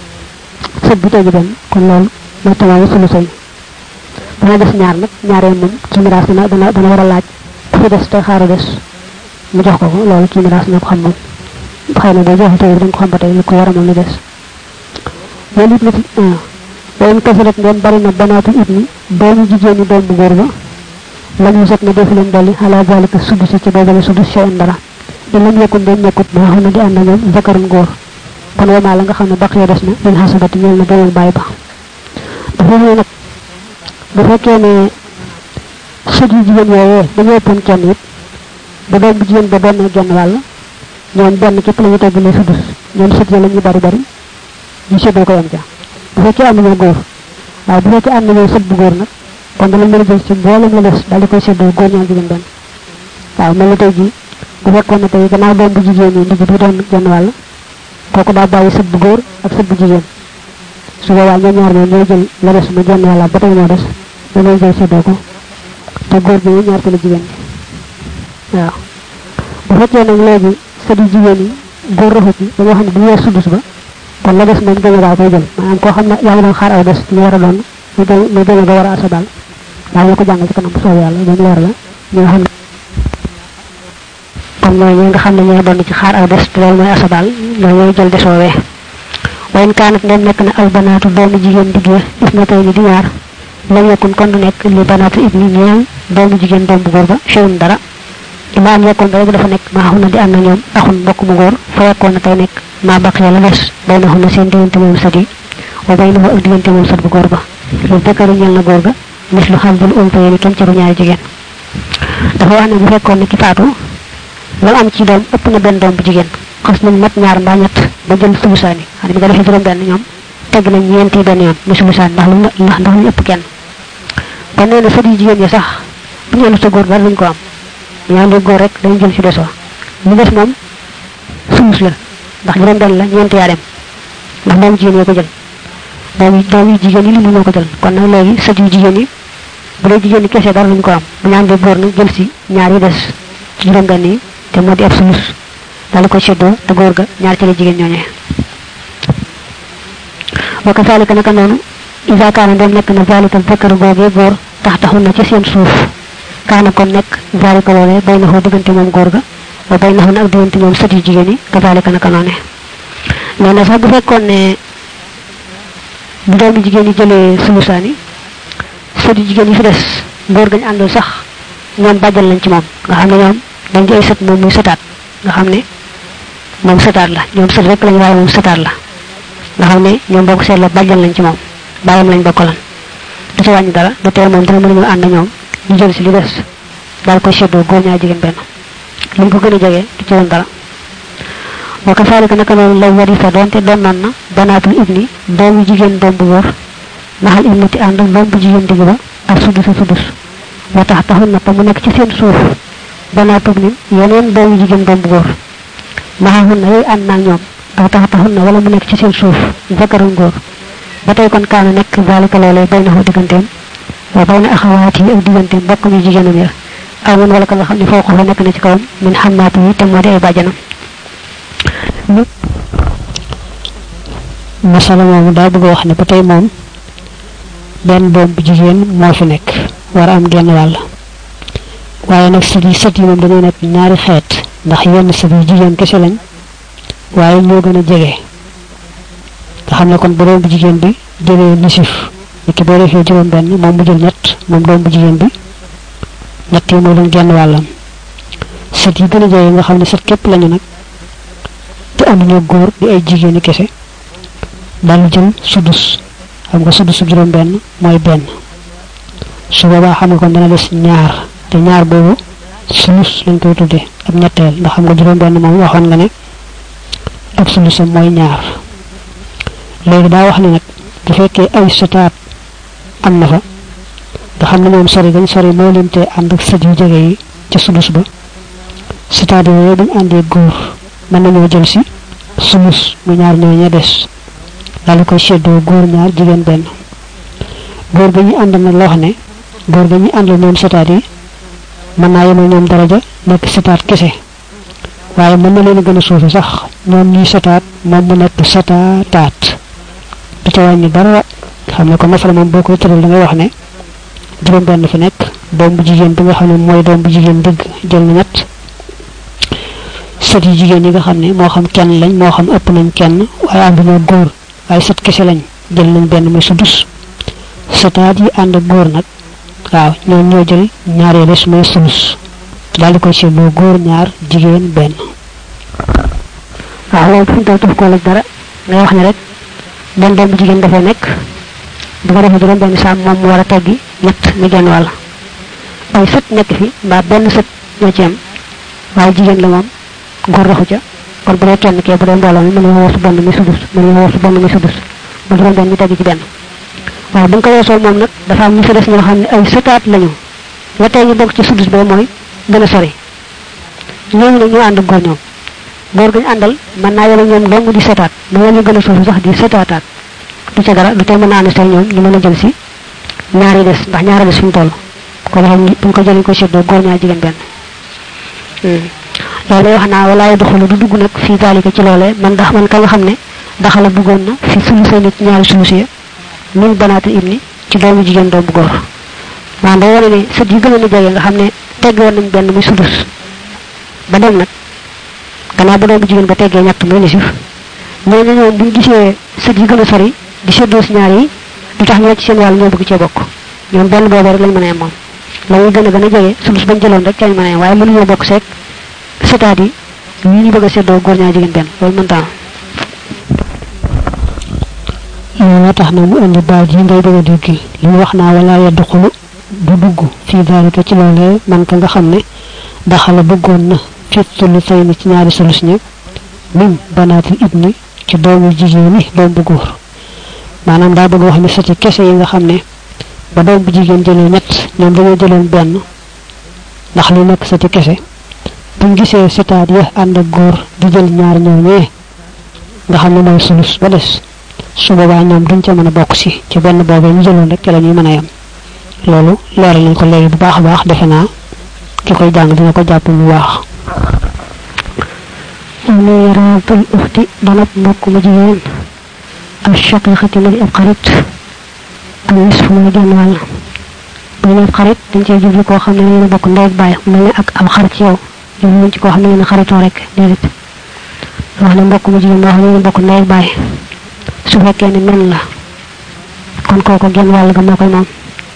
sët bu tegg benn kon loolu mooy tamaamu sulusay dana des ñaar nag ñaaree moom ci miraas dana dana dana war a laaj ku fi des te xaaru des mu jox ko ko loolu ci miraas na ko xam moom xëy na boo joxe tey dañ ko xam ba tey li ko war a moom li des loolu it na ci doon kasalat ngeen bari na banaatu it ni doomu jigéen ñi doom bu góor ba lañu set na defu leen dolli ala zalika sudus ci boobale sudus seen dara in lam yakun doon nekkut maa xam ne di ànd ak ñoom zakarun góor kon wamaa la nga xam ne baq ya des na lil xasabati ñeel na beneen bàyyi ba dafa ne nag bu fekkee ne sët yu jigéen yooyee dañoo ëppoon kenn it bu doom bu jigéen ba doon genn wàll ñoom benn képp la ñu teggalee sudus ñoom sët ya la ñu bari bari ñu séddoo ko yam ca bu fekkee am nañoo góor waaye bu fekkee am nañoo sët bu góor nag kon dana mën a jël ci mboolem la des daal di koy séddoo góor ñaar jigéen benn waaw mel na tey jii bu fekkoon ne tey gannaaw doom bu jigéen yi ndigg bi doon genn wàll kooku daa bàyyi sët bu góor ak sët bu jigéen su boobaa ñoom ñaar ñoom ñooy jël la des mu genn wàll ba tey moo des dañoo jël séddoo ko te góor bi ñaar ci la jigéen bi waaw bu fekkee nag léegi sët yu jigéen yi góor raxu ci dañoo xam ne bu ñu weer sudus ba kon la des moom gën a koy jël maanaam koo xam ne yaa ngi doon xaar aw des ñu war a doon mu gën mu gën a ba war a asabal daa ñu ko jàngal ci kanam bu soobee yàlla dañ leer la ñi nga xam ne kon mooy ñi nga xam ne ñoo doon ci xaar aw des te loolu mooy asabal ñoo ñooy jël des woowee wayn kaanat ndem nekk na al banaatu doomu jigéen diggee is na tey ni di ñaar lam yakun kon du nekk li banaatu ibni ñeel doomu jigéen doom bu góor ba chewun dara imaam yekkoon rek dafa nekk maa xun na di am na ñoom axun mbokk mu góor fa yekkoon na tey nekk maa baq la des bay na xun na seen diggante moom sët yi wa bay na ak diggante moom sët bu góor ba lu dëkkaru ñel na góor ga mis lu xam bul um fa yéen kem caru ñaari jigéen dafa wax ne bu fekkoon ne ki faatu lam am ci doom ëpp na benn doom bu jigéen xas nañ mat ñaar mbaa ñett ba jël sulusaani xam ne bi nga defee juróom benn ñoom tegg nañ ñeenti benn yoon mu sulusaan ndax lu ndax ndax ñu ëpp kenn kon nee na sët yi jigéen ñi sax bu ñu ëllëg sa góor dara duñ ko am ñaan di góor rek dañu jël ci desoo lu des moom sulus la ndax juróom benn la ñeenti yaa dem ndax doomu jigéen yi ko jël doom yi doom yi jigéen yi li mu ñoo ko jël kon nag léegi sët yu jigéen yi bu dee jigéen ñi kese dara duñ ko am bu ñaan di góor nag jël si ñaar yi des juróom benn yi te moo di ab sulus daal ko seddoo te góor ga ñaar ci la jigéen ñooñee wa kazalika naka noonu isa kaana dem nekk na zalika zakar googee góor tax taxul na ci seen suuf kaana kon nekk zalika loolee bay na xoo diggante moom góor ga wa bay na xoo ak diggante ñoom sët yu jigéen yi kazalika naka noone nee na sax bu fekkoon ne bu doomu jigéen yi jëlee sulusaani sët yu jigéen yi fi des góor gañ àndul sax ñoom bàjjal lañ ci moom nga xam ne ñoom dañ di ay sët moom muy sëtaat nga xam ne moom sëtaat la ñoom sët rek lañ waaye moom sëtaat la nga xam ne ñoom boo ko seetloo bàjjal lañ ci moom bàyyam lañ bokkalan du ci wàññi dara du tee moom dina mën a ñëw ànd ñoom ñu jël si li des daal koy seddoo góor ñaar jigéen benn li mu ko gën a jege du ci woon dara wa kasaalika naka noonu lay warisa doonte doon nan na banaatul ibni doomu jigéen doom bu góor naxal ibnati ànd ak doom bu jigéen digg ba ak sudus a sudus wa tax taxul na te mu nekk ci seen suuf banaatul ibni yeneen doomu jigéen doom bu góor maxaxun na yooyu ànd naag ñoom aw tax taxul na wala mu nekk ci seen suuf zakarun góor ba tey kon kaana nekk zalika loolee bay na xoo digganteem wa bay na axawaat yi ak digganteem bokk ñu jigéenam ya aw mun wala ka nga xam ne foo ko fa nekk na ci kawam min xammaati yi te moo di ay bàjjanam masala moomu daa bëgg a wax ne ba tey moom benn doom bu jigéen moo fi nekk war a am genn wàll waaye nag sët yi sët yi moom dañoo nekk ñaari xeet ndax yenn sët yi jigéen kese lañ waaye ñoo gën a jege nga xam ne kon bu doom bu jigéen bi jëlee nisif ni ki boo defee juróom benn moom mu jël ñett moom doom bu jigéen bi ñett yi moo doon genn wàllam sët yi gën a jege nga xam ne sët képp lañu nag te amuñu góor di ay jigéeni kese daal jël sudus xam nga sudus juróom benn mooy benn su boobaa xam nga kon dana des ñaar te ñaar boobu sulus lañ koy tuddee ab ñetteel ndax xam nga juróom benn moom waxoon nga ne ab sulusam mooy ñaar léegi daa wax ne nag bu fekkee ay sëtaat am na fa nga xam ne moom sori gañ sori moo leen te ànd ak sët yu jege yi ca sulus ba sëtaat yooyu buñ àndee góor mën nañoo jël si sulus mu ñaar ñoo ña des daal di koy seddoo góor ñaar jigéen benn góor ga ñu ànd nag loo xam ne góor ga ñu àndal ñoom sëtaat yi mën naa yemal ñoom daraja nekk sëtaat kese waaye mën na leen a gën a suufi sax ñoom ñuy sëtaat moom mu nekk sëtaataat du ca wàññi dara xam ne ko masala moom boo koy tëral da ngay wax ne juróom benn fi nekk doom bu jigéen bi nga xam ne mooy doom bu jigéen dëgg jël na ñett sët yu jigéen yi nga xam ne moo xam kenn lañ moo xam ëpp nañ kenn waaye ànduñoo góor waaye sët kese lañ jël nañ benn muy sudus sëtaat yi ànd góor nag waaw ñoo ñoo jël ñaaree des muy sulus daal di koy seetloo góor ñaar jigéen benn waaw loolu fi mu toll daf koo laaj dara ngay wax ne rek benn doom bu jigéen dafay nekk bu ko defee juróom benn saam moom mu war a teggi ñett mi genn wàll ay sët nekk fi mbaa benn sët ñoo ci am waaye jigéen la moom góor raxu ca kon bu dee kenn kee bu dee mbooloo mi mën nga woo su benn mi sudus mën nga woo su benn mi sudus ba juróom benn ñu teggi ci benn waaye bu ñu ko weesoo moom nag dafa am ñu fi des ñoo xam ne ay sëtaat lañu la tey ñu bokk ci sudus boobu mooy gën a sori ñooñu nag ñoo ànd góor ñoom góor gañu àndal mën naa yema ñoom dong di setaat mu ñu gën a suufi sax di setaataat du ca dara du tey mën naa ànd tey ñoom ñu mën a jël si ñaari des ndax ñaari des fi mu toll ko defee bu ñu ko jëlee ko seddoo góor ñaar jigéen benn loolu wax naa walaay doxalu du dugg nag fii zalika ci loolee man ndax man ka nga xam ne daxala bëggoon na fi sulusee nit ñaari sulusi ya min banaatu ibni ci doomu jigéen doomu góor maanaam day wane ne sët yi gën a jege nga xam ne tegg woon nañ benn muy sulus ba dem nag gannaaw ba doomu jigéen ba teggee ñett muy nisif ñooñu ñoom buñ gisee sët yi gën a sori di seddoo si ñaar yi du tax ñoo ci seen wàll ñoo bëgg cee bokk ñoom benn boobu rek lañ mën a am moom la muy gën a gën a jege sulus bañ jëloon rek cañ mën a waaye mënuñoo bokk seeg setaat yi ñi ñu bëgg a seddoo góor ñaar jigéen benn loolu mënta am loolu tax na mu indi baat yi ngay bëgg a dégg li mu wax naa wala yedd xulu du dugg fii daalika ci loolee man ka nga xam ne daxala bëggoon na fi sulu say ni ci ñaari sulus ña min banaatil ibni ci doomu jigéen ñi doom bu góor maanaam daa bëgg wax ne sati kese yi nga xam ne ba doom bu jigéen jëlee ñett ñoom dañoo jëloon benn ndax li nekk sati kese buñ gisee sitaat ya ànd ak góor di jël ñaar ñooñee nga xam ne mooy sulus ba des su boobaa ñoom duñ ca mën a bokk si ci benn boobee ñu jëloon rek ca la ñuy mën a yem loolu leeral nañ ko léegi bu baax a baax defe naa ki koy jàng dina ko jàpp bu baax wala yaraatul uxti donab mbokk mu jigéen ak shaqiqati mu di ab xarit ak nisfu muy genn wàll bu ñu ab xarit dañ cee jublu koo xam ne yéen a bokk ndey ak baay mel ne ak am xarit ci yow jublu ci koo xam ne yéen a xaritoo rek déedéet wax ne mbokk mu jigéen moo xam ne yéen a bokk ndey ak baay su fekkee ne men la kon kooku genn wàll ga moo koy moom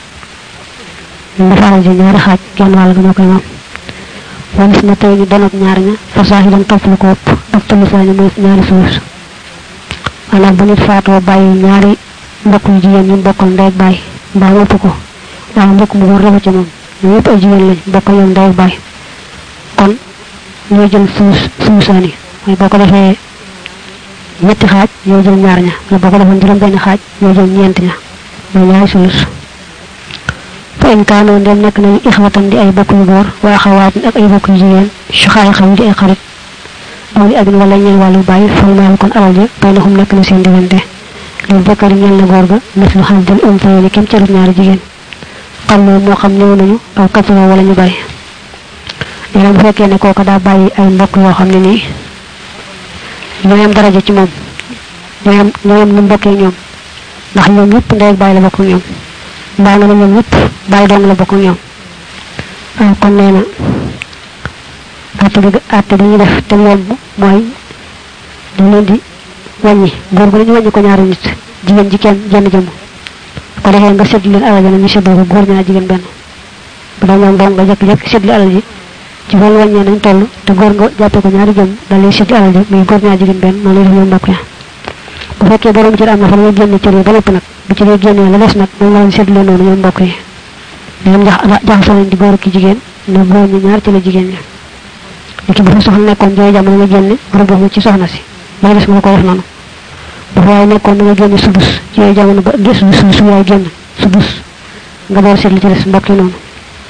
dafa alal ji ñaari xaaj genn wàll ga moo koy moom walis na tey ñu donab ñaar ña fa saahidan topp lu ko ëpp ak talisaani mooy ñaari suus maanaam bu nit faatoo bàyyi ñaari mbokk yu jigéen ñu bokkal ndey ak baay mbaa ëpp ko waaw mbokk mu góor rëba ci moom ñu yëpp ay jigéen lañ bokkal ñoom ndey ak baay kon ñooy jël suus suusaani mooy boo ko defee ñetti xaaj ñoo jël ñaar ña wala boo ko defoon juróom benn xaaj ñoo jël ñeent ña mooy ñaari sulus fa in kaanoo ndem nekk nañu ixwatan di ay bokk yu góor wa axawaat ak ay bokk yu jigéen suxaay xam di ay xarit aw li abin wala ñeen wàllu bàyyi fal maal kon alal ja bay na xum nekk na seen diggante loolu bokkari ñeel na góor ga mis lu xam dal umtay ni kem carut ñaari jigéen xam moo moo xam ñëw nañu aw katsuro wala ñu bàyyi nee bu fekkee ne kooka daa bàyyi ay mbokk yoo xam ne nii ñooy am daraja ci moom ñooy am ñooy am nu mbokkee ñoom ndax ñoom ñëpp ndey ak bàyyi la bokk ñoom mbaa nga ne ñoom ñëpp bàyyi dong la bokk ñoom kon nee na àtte bi àtte bi ñu def te yomb mooy dañ leen di wàññi góor gu ñu wàññi ko ñaari nit jigéen ji kenn jenn jëmm ko defee nga sédd leen alal ji nag ñu séddoo ko góor ñaar jigéen benn bu dee ñoom dong nga jekk-jekk sédd alal ji ci wàllu wàññee nañ toll te góor nga jàppee ko ñaari jëm daal lay sédd alal ji muy góor ñaar jigéen benn noonu lay def ñoom mbokk ya bu fekkee borom cër am na fa la génne cër yi ba lépp nag bu ci dee génnee la des nag moom la ñu sédd leen noonu ñoom mbokk yi ñoom jax jaxasoo nañ di góor ki jigéen ne góor ñi ñaar ci la jigéen ñi léegi bu fa soxna nekkoon jooy jamono nga génne rëbb ci soxna si lay des nga ko def noonu bu fa waaye nekkoon da nga génne subus ci yooyu jamono ba gis su su yaay génn subus nga door seet li ci des mbokk yi noonu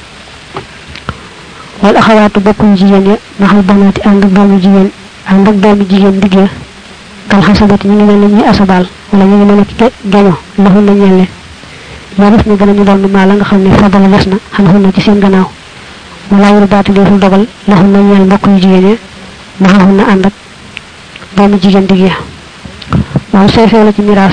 wal axawaatu bokkuñ jigéen ya maxal banaati ànd ak doomu jigéen ànd ak doomu jigéen digg ya kal xasabati ñu ngi mel ne ñuy asabaal wala ñu ngi mel ne geño laxun na ñeel leen yaa def na gën a ñu doon maa la nga xam ne fadala des na xam xun na ci seen gannaaw wala wuru baati deeful dogal laxun na ñeel mbokk yu jigéen ya maxaxun na ànd ak doomu jigéen digg ya waaw sooy feew la ci miraas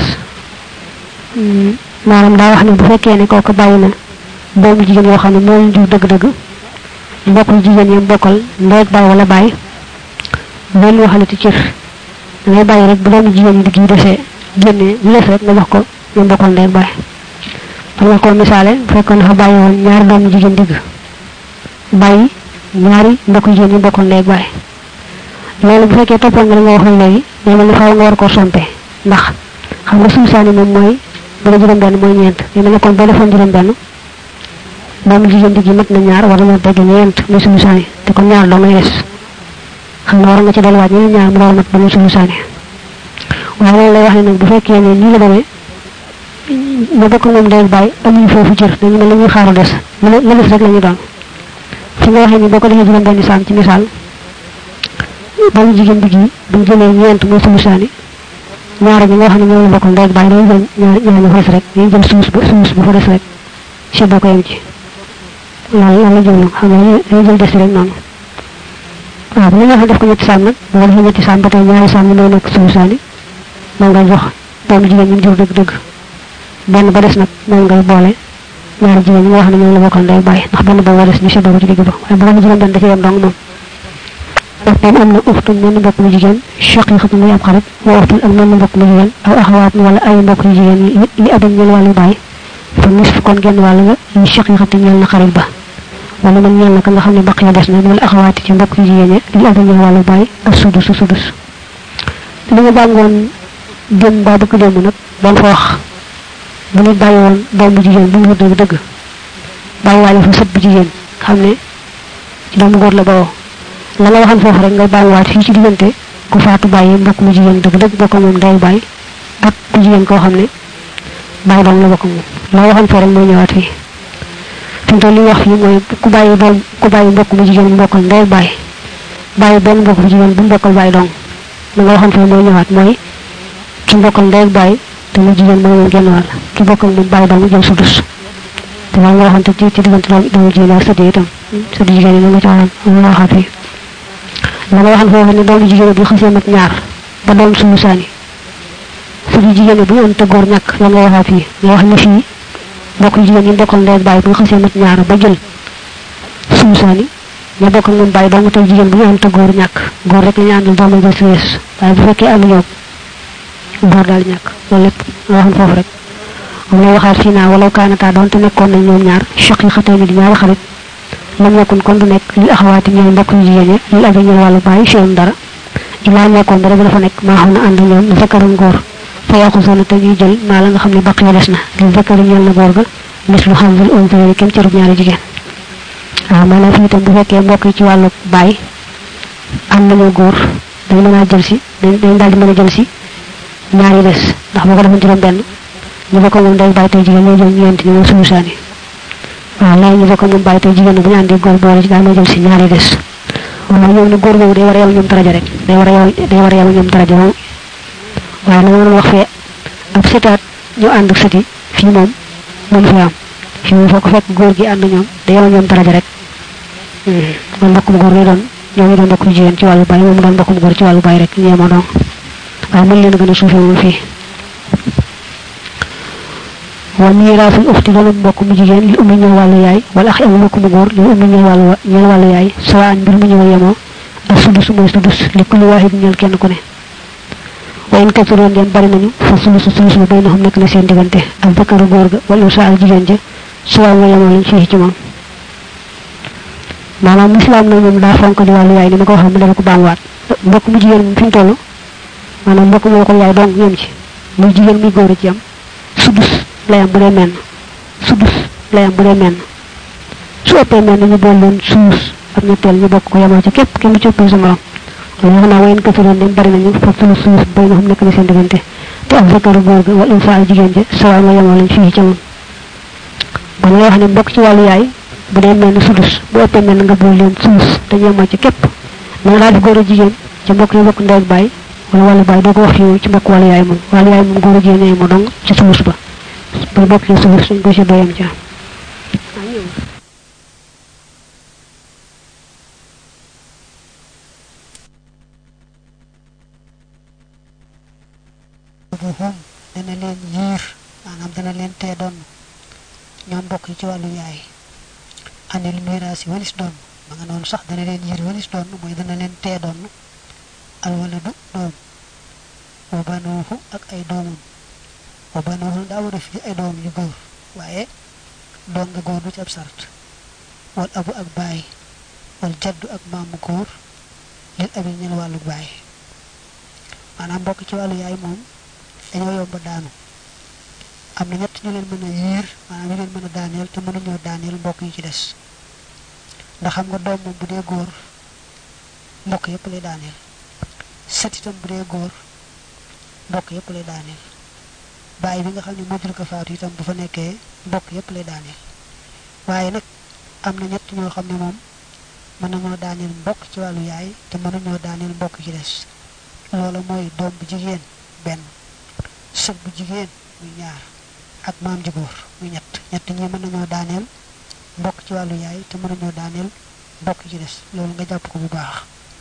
maanaam daa wax ne bu fekkee ne kooku bàyyi na doomu jigéen yoo xam ne moo leen jur dëgg-dëgg mbokk yu jigéen yi bokkal ndey ak baay wala baay loolu waxale ci cër da ngay bàyyi rek bu doomu jigéen yi digg yi desee génnee lu des rek nga jox ko ñu bokkal ndey ak baay xam nga ko misaale bu fekkoon dafa bàyyi woon ñaari doomu jigéen digg bàyyi ñaari mbokk jigéen yi bokkal ndey ak baay loolu bu fekkee toppoon nga li nga waxoon léegi day mel ni faaw nga war koo sompe ndax xam nga suñu saani moom mooy bu la juróom benn mooy ñeent day mel ne kon boo defoon juróom benn doomu jigéen digg yi mat na ñaar war na tegg ñeent muy suñu saani te kon ñaar doo ngay des xam nga war nga ci delluwaat ñeneen ñaar mu door mat ba muy suñu saani waaye loolu lay wax ne nag bu fekkee ne nii la demee ñu bokk moom day bàyyi amuñu foofu cër dañu mel ni ñuy xaaru des la des rek la ñu doon fi nga waxee ni boo ko defee juróom benn saam ci misaal doomu jigéen digg yi bu ñu jëlee ñeent muy suñu saani ñaar ñi nga xam ne ñoo bokkal ndey ak baay dañuy jël ñaar ñaar ñu fa des rek dañuy jël suus ba suus bu fa des rek si boo ko yem ci loolu loolu la jël xam nga dañuy jël des rek noonu waaw bu ñu waxee def ko ñetti saam nag bu ko defee ñetti saam ba tey ñaari saam ñu doon nekk suñu saani moom ngay jox doomu jigéen ñi jur dëgg-dëgg benn ba des nag moom ngay boole ñaari jigéen ñi nga wax ne ñoom la bokkal ndey bàyyi ndax benn ba des ñu séddoo ko ci digg ba waaye bu doon jigéen benn da ci yem dong moom ndax moom am na uftun menn mbokk mu jigéen shaqiqatun muy ab xarit wa uftun ak menn mbokk mu jigéen aw axawaat wala ay mbokk yu jigéen yi li abin ñeel wàllu bàyyi fa nisf kon genn wàll nga li shaqiqati ñeel na xarit ba wala man ñeel na ka nga xam ne baq ya des na wala axawaati ci mbokk yu jigéen ñi li ëpp ñeel wàllu bàyyi ak sudus sudus li nga bàngoon jëm baa bëgg démb nag doon fa wax bu nit bàyyi woon doom bu jigéen bu mu wut dëgg dëgg bàyyi waale fa sët bu jigéen xam ne ci doomu góor la bawoo la nga waxan foofu rek nga bàyyiwaat fii ci diggante ku faatu bàyyi mbokk mu jigéen dëgg dëgg bokk moom day bàyyi ak ku jigéen koo xam ne bàyyi doom la bokk moom la waxan foofu rek mooy ñëwaat fii fi mu toll li wax fii mooy ku bàyyi doom ku bàyyi mbokk mu jigéen mu bokkal ndey bàyyi bàyyi benn mbokk bu jigéen bu mu bokkal bàyyi dong la nga waxan foofu mooy ñëwaat mooy ki bokkal ndey bàyyi te mu jigéen mooy moom genn wàll ki bokkal moom bàyyi dong jël sudus te loolu nga waxante ci ci diggante doom doomu jigéen ak sëdd itam sëdd jigéen yi nga ci waxoon la waxaat fii la nga waxan foofu ne doomu jigéen bu xasee mat ñaar ba doon suñu saani sëdd jigéen bu ënt góor ñàkk la nga waxaat fii nga wax ne fii mbokk jigéen ñi bokkal ndey bàyyi bu nga xasee mat ñaar ba jël suñu saani ña bokk moom bàyyi dong tey jigéen bu ñu ënt góor ñàkk góor rek la ñu àndal doomu jël si wees waaye bu fekkee ànd ñoom góor daal ñàkk loolu lépp nga waxan foofu rek moom lay waxaat fii naa walaw kaanataa doonte nekkoon nañ ñoom ñaar choq yi xatee ni di ñaari xarit lam nekkun kon du nekk li axawaati ñoom mbokk yu jigéen ñi li abi ñëw wàllu bàyyi fiam dara ilaa nekkoon dara bi dafa nekk maa xam ne ànd ñoom na fekkarum góor fa yàqu soona te ñuy jël maa la nga xam ne baq ya des na li fekkari ñeel na góor ga mis lu xam vel ontéri kem cërub ñaari jigéen waaw maanaam fii itam bu fekkee mbokk yi ci wàllu bàyyi am nañoo góor dañ mën a jël si dañ daal di mën a jël si ñaari des ndax boo ko defoon juróom benn ñu bokk moom day bàyyi tey jigéen ñoo jël ñeent ñi moom suñu saani waaw léegi ñu bokk moom bàyyi tey jigéen bu ñu àndee góor boole ci daal may jël si ñaari des waaw ñoom ne góor boobu day war a yem ñoom daraja rek day war a yem day war a yem ñoom daraja moom waaye na ma doon wax fee ab sëtaat ñu ànd ak sëti fii moom moom fi am fii moom foo ko fekk góor gi ànd ñoom day yem ñoom daraja rek man mbokkum góor lay doon ñoom ñu doon mbokkum jigéen ci wàllu bàyyi moom doon mbokkum góor ci wàllu bàyyi rek ñeema doon waaye mën leen a gën a suufee moom fii wa miiraasul uxti wala mbokk mu jigéen li ummi ñëw wàllu yaay wala axi am mbokk mu góor li ummi ñëw wàllu ñeel wàllu yaay sawaan mbir mu ñëw yemoo ak sudus mooy sudus li kulli waahid ñeel kenn ku ne wa in kasiroon dem bari nañu fa sulusu sulus ba bay na xam nekk na seen diggante ak bakkaru góor ga wala sa ak jigéen ja sawaan mooy yemoo lañ fii ci moom maanaam lislaam nag moom daa fonk di wàllu yaay ni ma ko waxee mu dama ko baamuwaat mbokk mu jigéen fi mu toll maanaam mbokk moo ko yaay dong yem ci muy jigéen muy góor a ci am sudus layam bu dee menn sudus layam bu dee menn su ëppee menn ñu bool leen suus ak ñetteel ñu bokk ko yemoo ci képp kenn du ci ëppee sa morom loolu wax naa wayen kafiroon dem bari nañu fa sulu suus bay na xam nekk na seen diggante te ak zakaru góor ga wala unsa ak jigéen ja sawaa nga yemoo lañ fii ca moom kon lay wax ne mbokk ci wàllu yaay bu dee menn sudus bu ëppee menn nga bool leen suus te yemoo ci képp na nga daal di góor a jigéen ci mbokk yi bokk ndey baay wala wàllu baay doo ko wax fii ci mbokk wàllu yaay moom wàllu yaay moom góor a jigéen yemoo dong ci suus ba ba bokk ci suuf suñ ko ci doyam ca buhum dana leen yiir maanaam dana leen tee doon ñoom bokk ci wàllu yaay anil miraas yi walis doon ma nga noonu sax dana leen yiir walis doon mooy dana leen tee doon alwaladu doom wa banuuhu ak ay doomam wa banuuhu daa war a fi ay doom yu góor waaye doom nga góor du ci ab sart wal abu ak baay wal jaddu ak maamu góor lil abi ñel wàllu baay maanaam mbokk ci wàllu yaay moom dañoo yomba daanu am na ñett ñu leen mën a yiir maanaam ñu leen mën a daaneel te mënuñoo daaneel mbokk yi ci des ndax xam nga doom moom bu dee góor mbokk yépp lay daaneel set itam bu dee góor mbokk yépp lay daaneel bàyyi bi nga xam ne moo jur ko faatu itam bu fa nekkee mbokk yépp lay daaneel waaye nag am na ñett ñoo xam ne moom mën nañoo daaneel mbokk ci wàllu yaay te mënuñoo daaneel mbokk ci des loola mooy doom bu jigéen benn sët bu jigéen muy ñaar ak maam ji góor muy ñett ñett ñi mën nañoo daaneel mbokk ci wàllu yaay te mënuñoo daaneel mbokk ci des loolu nga jàpp ko bu baax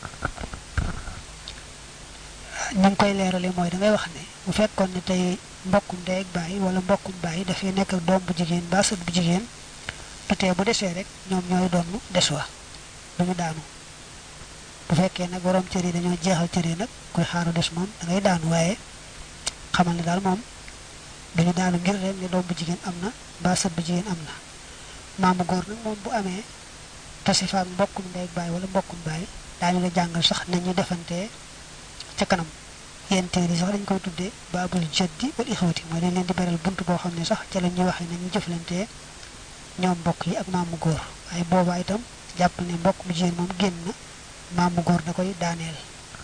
ñu ngi koy leerale mooy da ngay wax ne bu fekkoon ne tey mbokkum ndey ak baay wala mbokkum baay dafay nekk ak doom bu jigéen ba sët bu jigéen te tey bu desee rek ñoom ñooy doon des wa duñu daanu bu fekkee nag borom cër yi dañoo jeexal cër yi nag koy xaaru des moom da ngay daanu waaye xamal ne daal moom duñu daanu ngir rek ne doom bu jigéen am na ba sët bu jigéen am na maamu góor nag moom bu amee tasi fa ak mbokkum ndey baay wala mbokkum baay daañu la jàngal sax nañu defantee ca kanam yenn téere yi sax dañ koy tuddee baabul jaddi wal ixwati mooy dañ leen di beral bunt boo xam ne sax ca la ñuy waxee nañu jëflantee ñoom mbokk yi ak maamu góor waaye boobaa itam jàpp ne mbokk mu jigéen moom génn na maamu góor da koy daaneel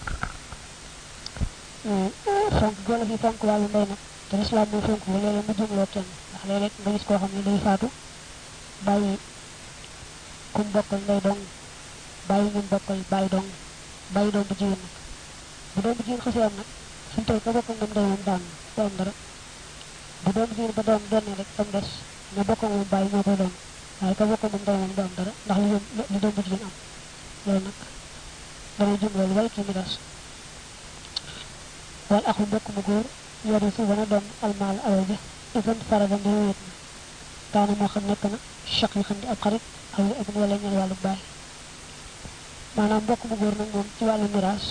fonk golo fi fonk wàllu ndey nag te lislaam mooy fonk bu léeg-léeg mu jumloo kenn ndax léeg-léeg nga gis koo xam ne day faatu bàyyi kum bokkal ndey dong bàyyi ñun bokkal bàyyi dong bàyyi doom bu jigéen nag bu doom bu jigéen xasee am nag suñu tey ka bokkal moom ndey moom daan du am dara bu doom bu jigéen ba doom donnee rek tam des ña bokkal moom bàyyi ñoo koy doon waaye ka bokkal moom ndey moom du am dara ndax li li doom bu jigéen am loolu nag damay jumloo lu bari kii mi das wal axu mbokk mu góor yori su dana doon almaal alal ja isan farada ndi wéet na kaana moo xam nekk na choc yi xam di ab xarit aw ak wala ñeel wàllu baay maanaam mbokk mu góor nag moom ci wàllu miraas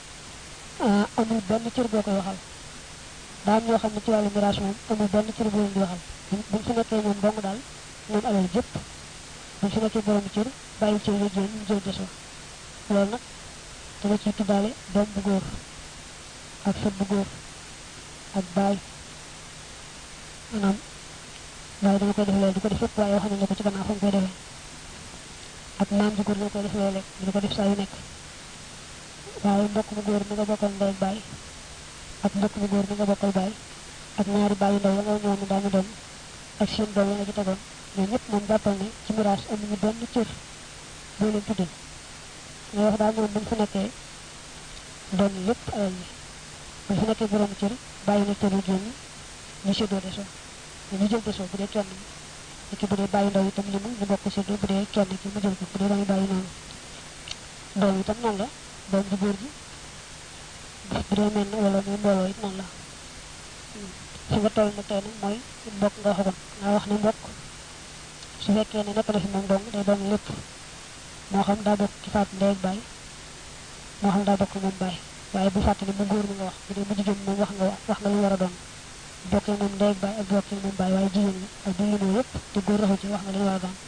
amul benn cër boo koy waxal daam ñoo xam ne ci wàllu miraas moom amul benn cër boo leen di waxal buñ fi nekkee ñoom dong daal ñoom alal jëpp buñ fi nekkee borom cër bàyyi cër yu jéem ñu jël desoo loolu nag dama ciy tuddaale doom bu góor ak sët bu góor ak baay maanaam waaye dama koy def léegi di ko def fépp waaye wax nañ ne ko ci gannaaw fa mu koy defee ak maam ji góor dama koy def léeg-léeg di ko def saa yu nekk waaye mbokk mu góor mi nga bokkal ndey ak baay ak mbokk mu góor mi nga bokkal baay ak ñaari baay yu ndaw ya nga ñëw ne daañu doon ak seen doom ya nga ci tegoon ñoom ñëpp moom jàppal ne ci miraas amuñu benn cër boo leen tuddee ngay wax daal moom buñ fa nekkee doon lépp alal yi buñ fa nekkee borom cër bàyyi na cër yu génn ñu séddoo desoo ñu jël desoo bu dee kenn ni ki bu dee bàyyi ndaw itam limu ñu bokk séddoo bu dee kenn ki mu jël ko bu dee doomi bàyyi noonu doom itam noonu la doom ji góor ji bu dee mel na wala muy mbooloo it noonu la fi nga toll nag tey nag mooy mbokk nga waxagoon nga wax ne mbokk su fekkee ne nekk na fi moom dong day doon lépp moo xam daa bokk ci faatu ndey ak baay moo xam daa bokk moom baay waaye bu fàttali mu góor mi nga wax bu dee mu jigéen moom wax nga wax nga lu war a doon bokkee moom ndey ak baay ak bokkee moom baay waaye jigéen ñi ak du limoo yépp te góor raxu ci wax nga li war a doon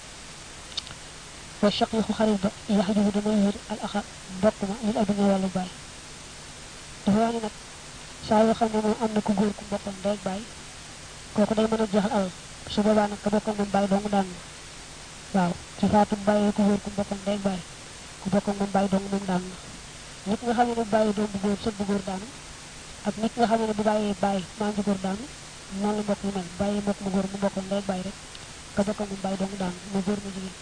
wa shaqiqu xarit ba yax jibu dana wér al axa mbokk ma lil adduna wàllu baay dafa wax ni nag saa yoo xam ne moom am na ku góor ku bokkal ndey ak baay kooku day mën a jeexal alal su boobaa nag ka bokkal moom baay dong daan na waaw ci faatu bàyyee ku góor ku bokkal ndey ak baay ku bokkal moom baay dong moom daan na nit nga xam ne bu bàyyee doom bu góor sët bu góor daanu ak nit nga xam ne bu bàyyee bàyyi maam ji góor daanu noonu la mbokk yi mel bàyyee mbokk mu góor mu bokkal ndey ak baay rek ka bokkal moom baay dong daanu mu góor mu jigéen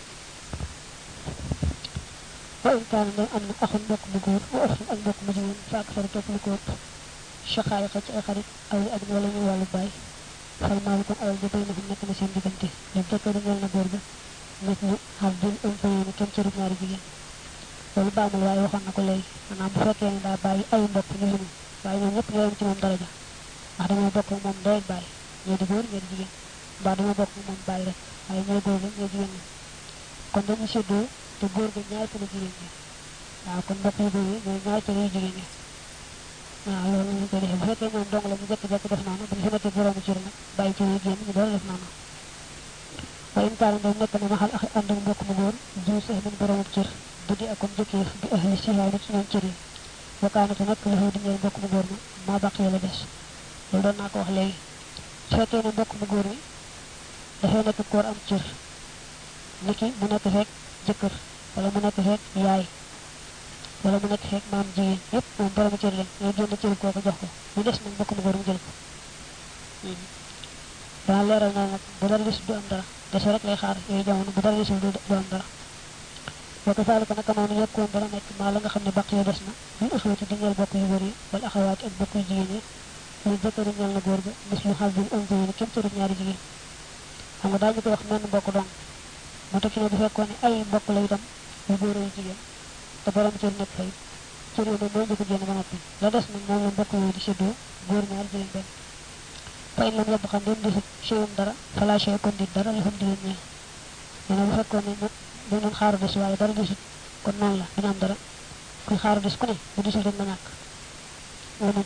wa in kaana ndem am na axun mbokk mu góor wa axun ak mbokk mu jigéen fa ak sari topp lu ko ëpp chaqaayiqa ci ay xarit aw ak wala ñu wàllu baay fal maalu kon alal ja bay na xam nekk na seen diggante li jëkkër ñeel na góor ga nit ñi xar din um fayeeni kenn cërub ñaari jigéen loolu baamul waaye waxoon na ko léegi maanaam bu fekkee ne daa bàyyi ay mbokk ñu limu waaye ñoom ñëpp ñoo yem ci moom daraja ndax dañoo bokk moom ndey ak bàyyi ñoo di góor ñoo di jigéen mbaa dañoo bokk moom bàyyi rek waaye ñooy góor la ñoo jigéen ñi kon dañu séddoo te góor ga ñaar cëri jigéen ñi waaw kon mbokk yu góor yi ñooy ñaar cëri yu jigéen ñi waaw loolu ñu koy defee bu fekkee ñoom dong la ñu jekk-jekk def noonu bu ñu fi nekkee boroomu cër nag bàyyi cër yu génn ñu door def noonu waaye in kaana ndem nekk na maxal ak ànd ak mbokk mu góor jiw sax min boroomu cër bu di akon jëkkeef bi ahli sihaay ci ñoom cër yi wakaanate nag la xew di ñeel mbokk mu góor ma maa baq la des loolu doon naa ko wax léegi su fekkee ne mbokk mu góor mi dafay nekk koor am cër niki mu nekk fekk jëkkër wala mu nekk fekk yaay wala mu nekk fekk maam jigéen yépp moom borom cër lañ ñooy génn cër kooku jox ko mu des nag mbokk mu góor mu jël ko dana leeral na nag bu dara des du am dara dese rek lay xaar yooyu jamono bu dara desul du am dara wa kazalika naka noonu yekkoon dana nekk maa la nga xam ne baq ya des na ñu ëxwati di ñeel bokk yu góor yi wala axawaati ak bokk yu jigéen yi lu jëkkëri ñeel na góor ga mis lu xal bi am yi kenn cërub ñaari jigéen xam nga daal ñu koy wax menn mbokk dong moo tax ci ne bu fekkoon ne ay mbokk la itam yu góor yu jigéen te borom cër nekk fay cër yooyu mooy njëkk génn ba noppi la des nag moom la mbokk yooyu di séddoo góor ñaar jigéen benn fa in lam yebb xam ndem desut cheyum dara fala chey kon dit dara li xam di leen ñeel nee na bu fekkoon ne dañ doon xaaru des waaye dara desut kon noonu la dina am dara kuy xaaru des ku ne bu desul rek ma ñàkk leneen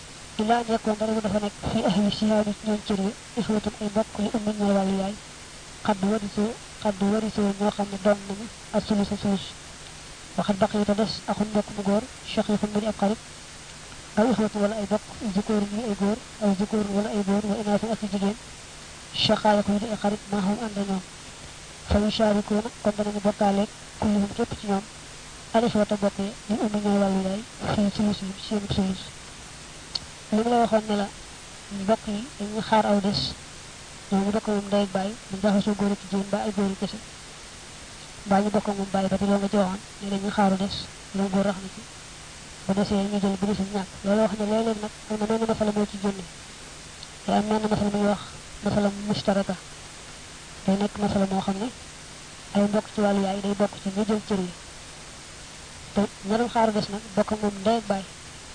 illaa nekkoon dara bu dafa nekk fii ahli sihaani ñoom cër yi ixwatun ay mbokk li ummi ñooy wàllu yaay xadd warisoo xadd warisoo ñoo xam ne doon nañu ak sulus a sulus waxat baqi te des axun mbokk mu góor shaqiqun mu di ab xarit aw ixwatu wala ay bokk zikóor yi ay góor aw zikóor wala ay góor wa inaasu ak jigéen shaqaayiku yi di ay xarit maa xam ànd ñoom fa yusharikuuna kon danañu bokkaaleeg kulluhum képp ci ñoom al ixwata bokkee ñu ummi ñooy wàllu yaay fii sulus yi seen sulus li mu la waxoon ne la mbokk yi dañuy xaar aw des ñoo ñu bokk moom ndey ak bàyyi mu jaxasoo góor ak jigéen ba ay góor kese mbaa ñu bokk moom bàyyi ba te loolu nga ci waxoon ne dañuy xaaru des loolu góor rax na ci bu desee ñu jël bu desul ñàkk loolu wax ne léeg-léeg nag am na menn masala moo ci génne te am menn masala muy wax masala mustaraka day nekk masala moo xam ne ay mbokk ci wàllu yaay day bokk ci ñu jël cër yi te ña doon xaaru des nag bokk moom ndey ak bàyyi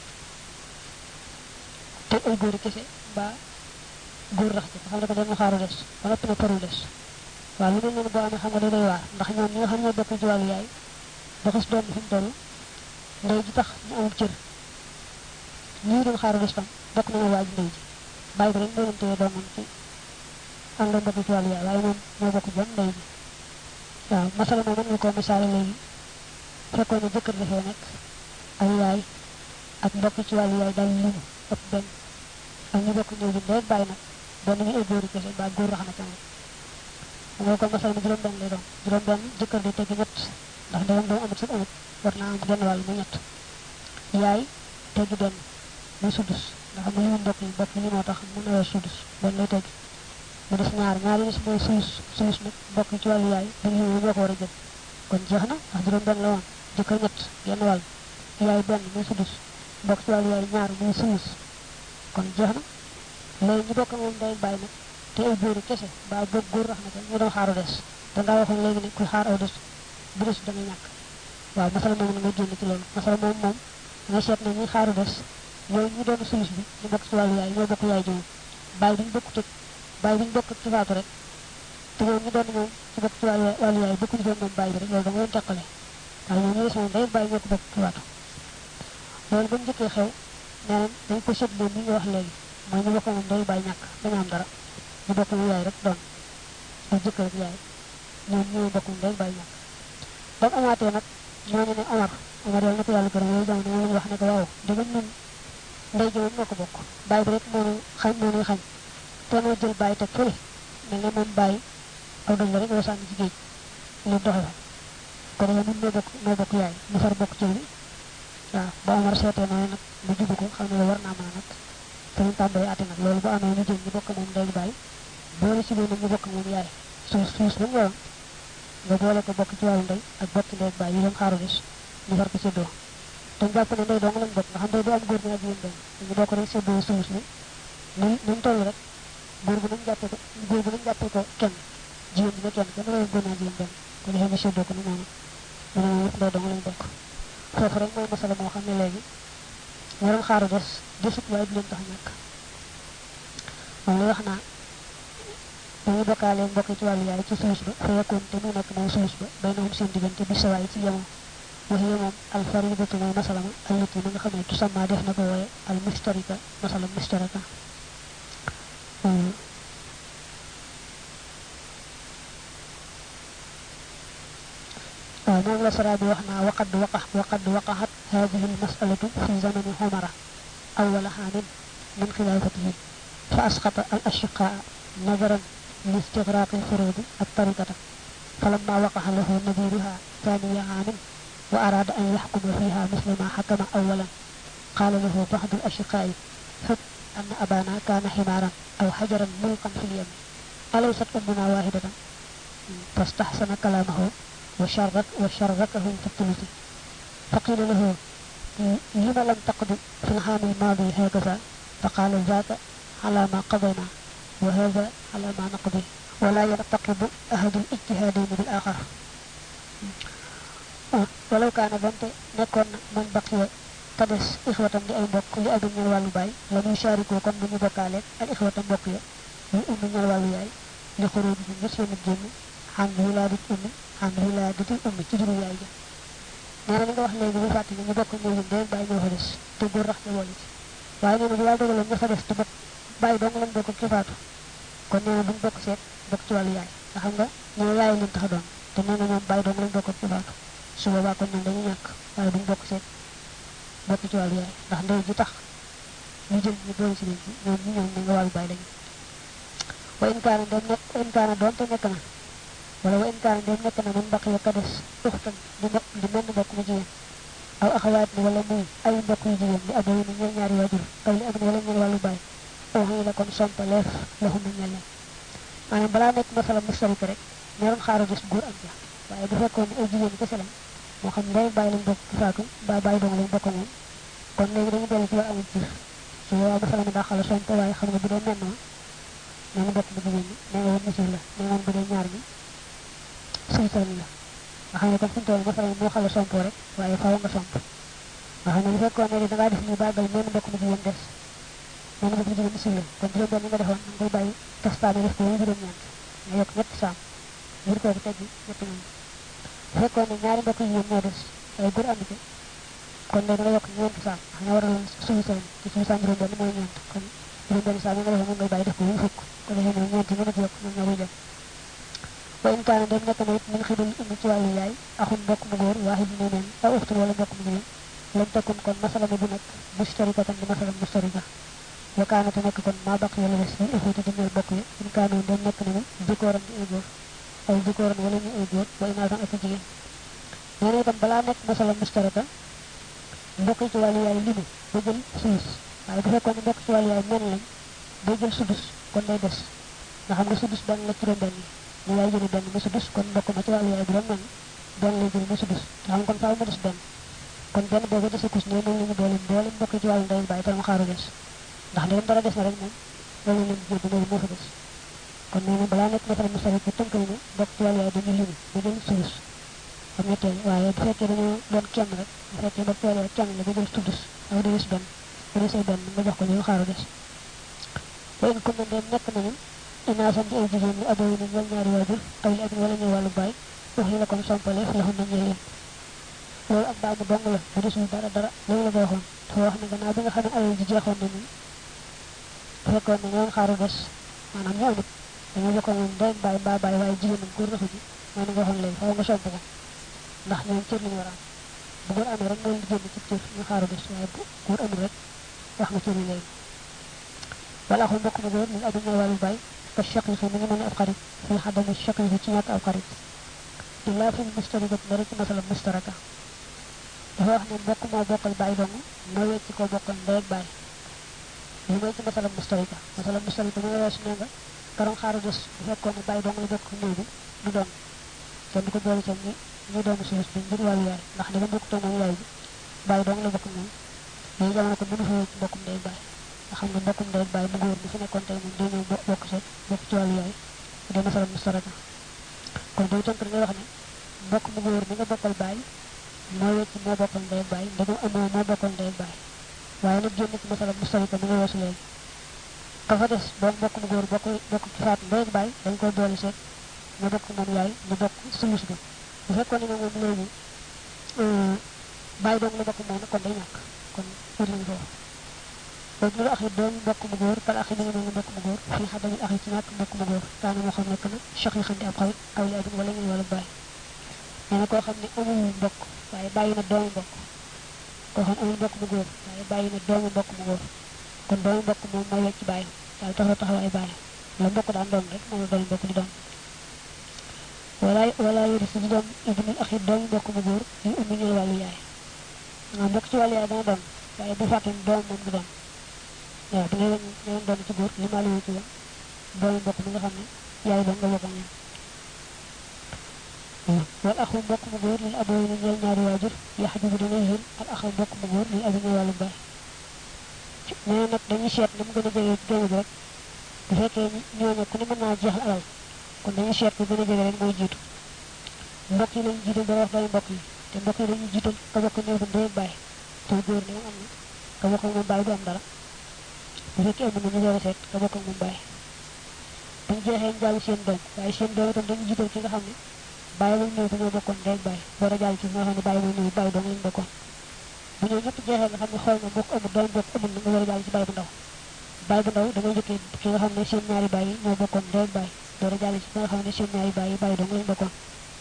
te ay góor kese mbaa góor rax ci xam ne ko dañu xaaru des ba noppi na paru des waaw lu mel noonu boo amee xam nga day doy waar ndax ñoom ñi nga xam ne bokk ci wàllu yaay ba xas doon fi mu toll ndey ji tax ñu amul cër ñii doon xaaru des tam bokk nañu waaj ndey ji bàyyi ko rek moo leen téye doomam ci am la bokk ci wàllu yaay waaye moom ñoo bokk jëm ndey ji waaw masala moom mën nga koo misaale léegi fekkoon ne jëkkër dafee nekk ay yaay ak mbokk ci wàllu yaay daal limu ëpp benn ak ñu bokk ñëw ji ndey ak bàyyi nag doon nañu ay góor kese ba góor rax na ca moom nga kon masal mi juróom benn lay doon juróom benn jëkkër di teggi ñett ndax ndeyam doom amut sax amut war naa am genn wàll muy ñett yaay teggi benn muy sudus ndax mu limu mbokk yi mbokk yi moo tax mu nawee sudus benn lay teggi mu des ñaar ñaar yi des mooy sulus sulus nag mbokk ci wàllu yaay dañu limu ñoo ko war a jël kon jeex na ndax juróom benn la woon jëkkër ñett genn wàll yaay benn muy sudus mbokk ci wàllu yaay ñaar muy sulus kon jeex na léegi ñu bokk moom day bàyyi nag te ay góor kese ba boog góor rax na ko ñu doon xaaru des da ngaa waxoon léegi ne kuy xaar aw des bu des da nga ñàkk waaw masala moom na nga génn ci loolu masala moom moom nga seet ne ñuy xaaru des ñooy ñu doon sulus bi ñu bokk ci wàllu yaay ñoo bokk yaay ji moom bàyyi bi ñu bokk tëg bàyyi bi ñu bokk ci faatu rek te ñoom ñu doon moom ci bokk ci wàllu wàllu yaay bokk ñu doon moom bàyyi bi rek loolu da nga leen teqale waaye ñoom ñu des moom day bàyyi ñoo ko bokk ci faatu loolu ba mu njëkkee xew nee nañ dañ ko seetlu ni nga wax léegi mooy ñu bokk moom day bàyyi ñàkk dañu am dara ñu bokk mu yaay rek doon ak jëkkër ak yaay ñoom ñoo bokk mu day bàyyi ñàkk ba mu amaatee nag ñooñu ne Omar Omar yàlla na ko yàlla gërëm yooyu jamono moom la ñu wax ne ko waaw dëgg ñun ndey ji moom moo ko bokk bàyyi bi rek moo nu xañ moo nuy xañ te noo jël bàyyi teg fële mel ne moom bàyyi aw dëgg la rek yoo sànni ci géej lu doxe fa kon yow ñun noo bokk noo bokk yaay ñu far bokk ci bi waaw ba Omar seetee noonu nag mu jubu ko xam ne lu war naa mën a nag te ñu tàmbalee àtte nag loolu bu amee ñu jël ñu bokk moom ndey bàyyi boole si loolu ñu bokk moom yaay suus suus ba mu waroon nga boole ko bokk ci wàllu ndey ak bokk ndey ak bàyyi yi doon xaaru des ñu far ko séddoo te jàpp ne ndey dong lañ bokk nga xam ndey du am góor ñi ak yéen benn ñu bokk rek séddoo suus ni ni ñu toll rek góor bu nañ jàppee ko góor bu nañ jàppee ko kenn jigéen bi ne kenn kenn la góor ñi ak yéen benn ko defee ñu séddoo ko ni noonu ñu ne moom ndey dong lañ bokk foofu rek mooy masala moo xam ne léegi ña doon xaaru des desut waaye du leen tax ñàkk moom la wax naa dañuy bokkaale mbokk ci wàllu yaay ci sulus ba fa yakkoon te muy nekk moom sulus ba bay na moom seen diggante bi sawaay ci yemoo waxi moom al faridatu mooy masalama allati ma nga xam ne tusamma def na ko wooye al mustarika masala mustaraka waaw moom la sara bi wax naa waqad waqa waqad waqaxat hadihi al masalatu fi zamani xomara awala xaamin min xilaafatihim fa asqata al ashiqaa نظرا لاستغراق الفروض الطريقة فلما وقع له نذيرها ثاني عام وأراد أن يحكم فيها مثل ما حكم أولا قال له بعض الأشقاء حب أن أبانا كان حمارا أو حجرا ملقا في اليم أليست أمنا واحدة فاستحسن كلامه وشرك وشركهم في الثلث فقيل له لم لم تقض في العام الماضي هكذا فقال ذاك على ما قضينا وهذا على ما نقضي ولا يرتقب أحد الاجتهادين بالآخر ولو كان بنت نكون من بقي تدس إخوة دي أي بوك لأبي من الوالو باي لم يشاركوا كون من بكالك الإخوة بوكي لأم من الوالو ياي لخروجهم نسل الجن عن ولادة أم عن ولادة الأم تجري ياي neena li nga wax léegi bu fàtte ñu bokk ñëw ñu dee bàyyi ñoo fa des te góor rax te wolu ci waaye nee na bu yàlla dogaloon ña fa des te bokk bàyyi dong lañ bokk ki faatu kon nee na buñ bokk seet bokk ci wàllu yaay nga xam nga ñoo yaay leen tax a doon te nee na ñoom bàyyi doom lañ bokk ci faatu su boobaa kon ñoom dañuy ñàkk waaye duñ bokk seet bokk ci wàllu yaay ndax ndey ji tax ñu jël ñu boole si leen ci ñoom ñu ñoom ne nga wàllu bàyyi lañu wa in kaana dem nekk wa in kaana doon te nekk na wala wa in kaana dem nekk na man mbaq ya ka des uxtan di mbokk di menn mbokk mu jigéen aw axawaat ni wala muy ay mbokk yu jigéen di aboyi ni ñooy ñaari waajur aw li am ni wala ñeel wàllu bàyyi aw xëy la kon sompaleef laxu na ñel leen maanaam balaa nekk masala mustarika rek ñaroon xaaru gis góor am ja waaye bu fekkoon ne ay jigéen kese lañ moo xam ndey bàyyi lañ bokk ci faatu mbaa bàyyi doom lañ bokk moom kon léegi dañu dellu ci war amul jir su boobaa masala mi daa xala somp waaye xam nga bu dee menn ma nee na bokk mu jigéen ñi nee nga woon misir la nee nga woon bu dee ñaar ñi sultan la nga xam ne kon fi mu toll masala mi moo xala somp rek waaye faaw nga somp nga xam ne bu fekkoon ne da ngaa def ni bàggal menn mbokk mu jigéen des menn mbokk mu jigéen misir la kon juróom benn nga defoon nga koy bàyyi tastaane def ko juróom ñeent nga yokk ñetti saam ngir kooku teggi ñetti ñoom bu fekkoon ne ñaari mbokk jigéen ñoo des ay góor ànd ci kon léegi nga yokk ñeenti saam xam nga waraloon suñu seen ci suñu saam juróom benn mooy ñeent kon juróom benn saam yi nga defoon moom ngay bàyyi def ko wuñ fukk ko defee moom ñeent yi nga ci yokk ñoom ñoo koy dem wa in kaana dem nekk na it min xidul indi ci wàllu yaay axun mbokk mu góor waaxid ne neen aw uxtul wala mbokk mu jigéen lam tekkun kon masala mi bu nekk mustarikatan di masala mustarika wa kaana te nekk kon maa baq yàlla des ñu ëffati di ñeel bokk yi in kaanoon dem nekk nañu jikooran di ay góor ay jikooran wala ñu ay góor wa inaasan ak jigéen nee na itam balaa nekk masala mustarika mbokk yi ci wàllu yaay limu ba jël sulus waaye bu fekkoon ne mbokk ci wàllu yaay men lañ bay jël sudus kon day des nga xam nga sudus benn la juróom benn yi ñu yaay jëli benn mu sudus kon mbokk ma ci wàllu yaay bu doon men benn lay jël mu sudus nga xam kon faaw mu des benn kon benn boobu dese kus ne moom la ñu boole boole mbokk ci wàllu ndey bàyyi te mu xaaru des ndax ndegam dara des na rek moom loolu leen jël loolu moo fa des kon nee na balaa nekk masala masala ci tënk nañu mbokk ci wàllu yaay dañu limu ba jël sulus am ñetteel waaye bu fekkee dañoo doon kenn rek bu fekkee mbokk ci wàllu yaay kenn la ba jël sudus aw di des benn bu desee benn nga jox ko ñu xaaru des wa in kun na ndem nekk nañu inaasan ci ay jigéen ñi abo yi ni ñeel ñaari waajur aw li abin wala ñuy wàllu baay wax yi la kon sompaleef la xun na ñeel leen loolu ak baamu dong la bu desul dara dara loolu la ko waxoon dafa wax ne gannaaw bi nga xam ne alal ji jeexoon na nii bu fekkoon ne ñoom xaaru des maanaam ñu amit dañoo bokkoon moom ndey baay mbaa baay waaye jigéen moom góor raxu ji mooy ni nga waxoon léegi faaw nga somp ko ndax ñoom cër lañu war a am bu góor amee rek loolu di génn ci cër ñu xaaru des waaye bu góor amul rek wax nga cër yi léegi wala axul mbokk mu góor min abi ñooy wàllu baay ka shaqiqi mi ngi mel ne ab xarit fi xadami shaqiqi ci ñàkk ab xarit illa fi mustarikat ndari ci masala mustaraka dafa wax ne mbokk moo bokkal baay dong moo wecc ko bokkal ndey ak baay li mooy ci masala mustarika masala mustarika mooy weesu ne nga karoon xaaru des bu fekkoon ne baay dong la bokk néew bi du doon kenn du ko boole ca ñi ñi doon suuf bi ngir wàllu yaay ndax ne ba bokk toog moom yaay bi baay dong la bokk moom léegi jamono ko mënu fa wecc mbokkum ndey ak baay nga xam ne mbokkum ndey ak baay bu góor bi fi nekkoon tey moom day ñëw bokk sa bokk ci wàllu yaay bu dee masala mustaraka kon day tënk ngay wax ne mbokk mu góor mi nga bokkal baay moo wecc moo bokkal ndey ak baay ndegam amoo moo bokkal ndey ak baay waaye nag génn ci masala mustarika mi nga weesu léegi ka fa des doon mbokk mu góor bokk bokk ci faat ndey ak baay dañ koy boole seet ñu bokk moom yaay ñu bokk sulus bi bu fekkoon ne moom léegi baay doom la bokk moom kon day ñàkk kon wër nañu foofu léegi ñu axi doon mbokk mu góor kal axi mi ngi mel ni mbokk mu góor fii xa dañu axi ci ñàkk mbokk mu góor kaana moo xam nekk na choc yi xandi ab xarit aw li abin wala ñuy wala baay nee na koo xam ne amul mbokk waaye bàyyi na doomu mbokk koo xam ne amul mbokk mu góor waaye bàyyi na doomu mbokk mu góor kon doomu mbokk moom mooy wecc bàyyi daal taxaw taxaw ay bàyyi la mbokk daan doon rek moom la doomu mbokk di doon wala wala yori si di doon ibnul axi doomu mbokk mu góor yu ummi ñëw wàllu yaay nga mbokk ci wàllu yaay dana doon waaye bu fàtte doom moom du doon waaw bu ngeen ñëwoon doon ci góor li maa la ci woon doomu mbokk mi nga xam ne yaay doon nga bokk ñoom wal axu mbokk mu góor lil aboo yi ñeel ñaari waajur yaxjubu dana yéen al axu mbokk mu góor lil abi ñëw wàllu baay nee nag dañuy seet ni mu gën a jege géeju bi rek bu fekkee ñooñu ku ne mën naa jeexal alal kon dañuy seet ku gën a jege rek mooy jiitu mbokk yi lañu jiital dara wax doomu mbokk yi te mbokk yi dañuy jiital ka bokk néew ba ndey baay te góor ne am na ka bokk moom baay du am dara bu fekkee am na ñu door a seet ka bokk moom baay buñ jeexee ñu jàll seen doom waaye seen doom itam dañuy jiital ki nga xam ne bàyyi lañ ñëw dañoo bokkoon ndey baay war a jàll ci nga xam ne bàyyi lañ ñëw bàyyi doom lañ bokkoon bu ñëw ñëpp jeexee nga xam ne xool na mbokk amul doom bokk amul na nga war a jàll ci bàyyi bu ndaw bàyyi bu ndaw da ngay jëkkee ki nga xam ne seen ñaari bàyyi ñoo bokkoon ndey baay door a jàll ci nga xam ne seen ñaari bàyyi bàyyi dong lañ bokkoon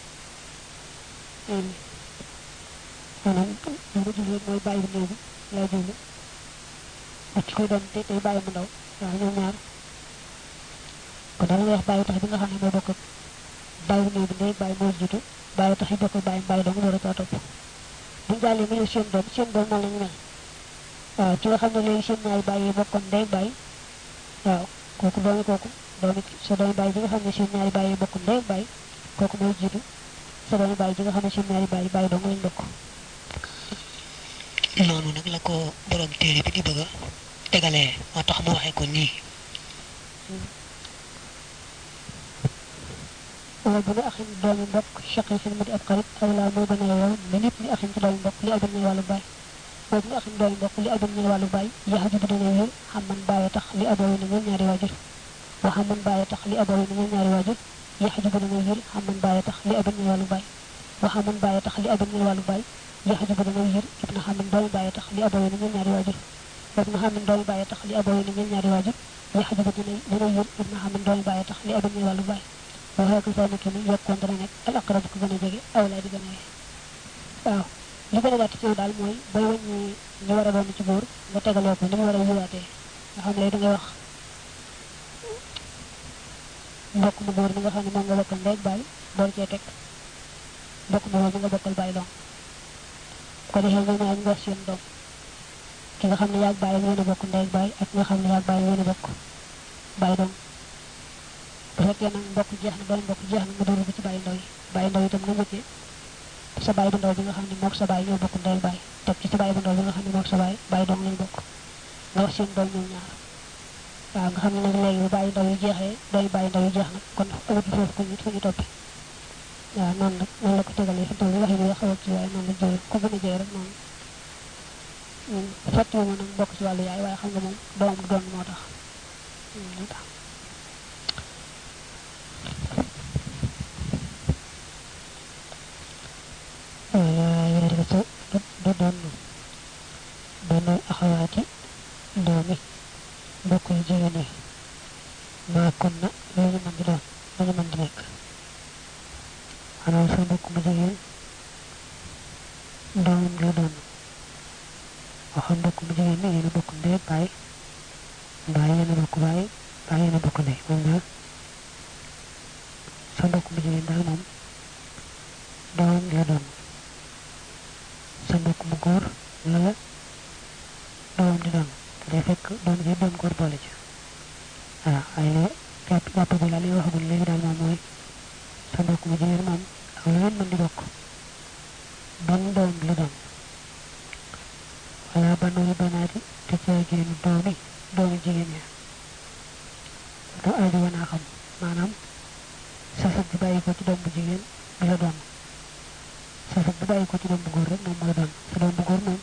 maanaam li ma jublu mooy bàyyi bu néew bi laa jublu ak ci koy doon te tey bàyyi mu ndaw waaw ñoom ñaar kon dama lay wax bàyyi tax bi nga xam ne mooy bokk ak bàyyi bu néew bi ndey bàyyi moo jiitu bàyyi tax yi bokk ak bàyyi bàyyi dong door a caa topp buñ jàllee mu ñëw seen doom seen doom noonu la ñu mel waaw ci nga xam ne léegi seen ñaari bàyyi yi bokkoon ndey bàyyi waaw kooku doomi kooku doomi sa doomi bàyyi bi nga xam ne seen ñaari bàyyi yi bokkoon ndey bàyyi kooku mooy jiitu sa doomi bàyyi bi nga xam ne seen ñaari bàyyi bàyyi dong lañ bokk noonu nag la ko borom téere bi di bëgg a tegalee moo tax mu waxee ko nii wala bu ne axin doomi mbokk chaqi fin mu di ab xarit aw laa moo gën a yow ne nit ni axin ci doomi mbokk li abin ñëw wàllu baay boobu ne axin doomi mbokk li abin ñëw wàllu baay yax ji bu dana wér xam man bàyyi tax li aboo yi na ñoom ñaari waajur wa xam man bàyyi tax li aboo yi na ñoom ñaari waajur yax ji bu dana wér xam man bàyyi tax li abin ñëw wàllu baay wa xam man bàyyi tax li abin ñëw wàllu baay yax ji bu dana wér ibna xam man doomi bàyyi tax li aboo yi na ñoom ñaari waajur boobu na xam man doomi bàyyi tax li aboo yi na ñoom ñaari waajur yax ji bu dana dana wér ibna xam man doomi bàyyi tax li abin ñëw wàllu baay waxee ko saa nekk ni yokkoon dana nekk al aqrab ko gën a jege awlaa di gën a yee waaw li gën a gàtt ci yow daal mooy bay wàññi ñu war a doon ci góor nga tegaloo ko ni mu war a yiwaatee nga xam ne da ngay wax mbokk mu góor mi nga xam ne moom nga bokkal ndey bàyyi bool cee teg mbokk mu góor mi nga bokkal bàyyi doom ko defee nga ñaar ñu wax seen doom ki nga xam ne yaag bàyyi ngeen a bokk ndey bàyyi ak nga xam ne yaag bàyyi ngeen a bokk bàyyi doom bu fekkee nag mbokk jeex na doon mbokk jeex na nga dóoru ko ci bàyyi ndaw yi bàyyi ndaw itam nga njëkkee sa bàyyi bu ndaw bi nga xam ne mook sa bàyyi ñoo bokk ndey bàyyi teg ci sa bàyyi bu ndaw bi nga xam ne mook sa bàyyi bàyyi doom lañ bokk nga wax seen doom ñoom ñaar waaw nga xam ne nag léegi bu bàyyi ndaw yi jeexee dooy bàyyi ndaw yi jeex nag kon amatul foofu ku ñu fu ñu toppi waaw noonu nag noonu la ko tegalee fi toll waxi bi xawal ci waaye noonu la jëlee ku gën a jëy rek noonu fàtte ma nag mbokk ci wàllu yaay waaye xam nga moom doom du doon moo tax moo tax wala yarisu du doon benn axawaati doomi mbokk yu jigéen yi maa kon na lu ñu mën di doon lu ñu mën di nekk maanaam sa mbokk mu jigéen doomam la doon waxam mbokk mu jigéen ni yéen a bokk ndey baay mbaa yéen a bokk baay mbaa yéen a bokk ndey moom daal sa mbokk mu jigéen daal moom doomam la doon sa mbokk mu góor la la doomam di doon te day fekk doom ji doom góor boole ci waaw ay la jàpp jàpp bi daal li waxagul léegi daal moom mooy sa mbokk mu jigéen moom ak lu ngeen mën di bokk ban doom la doon wala banooyu banaati te caagéenu doomi doomi jigéen ya da aajo wanaa xam maanaam safat bi bàyyi ko ci doom bu jigéen bi la doon safat bi bàyyi ko ci doom bu góor rek moom moo la doon sa doom bu góor moom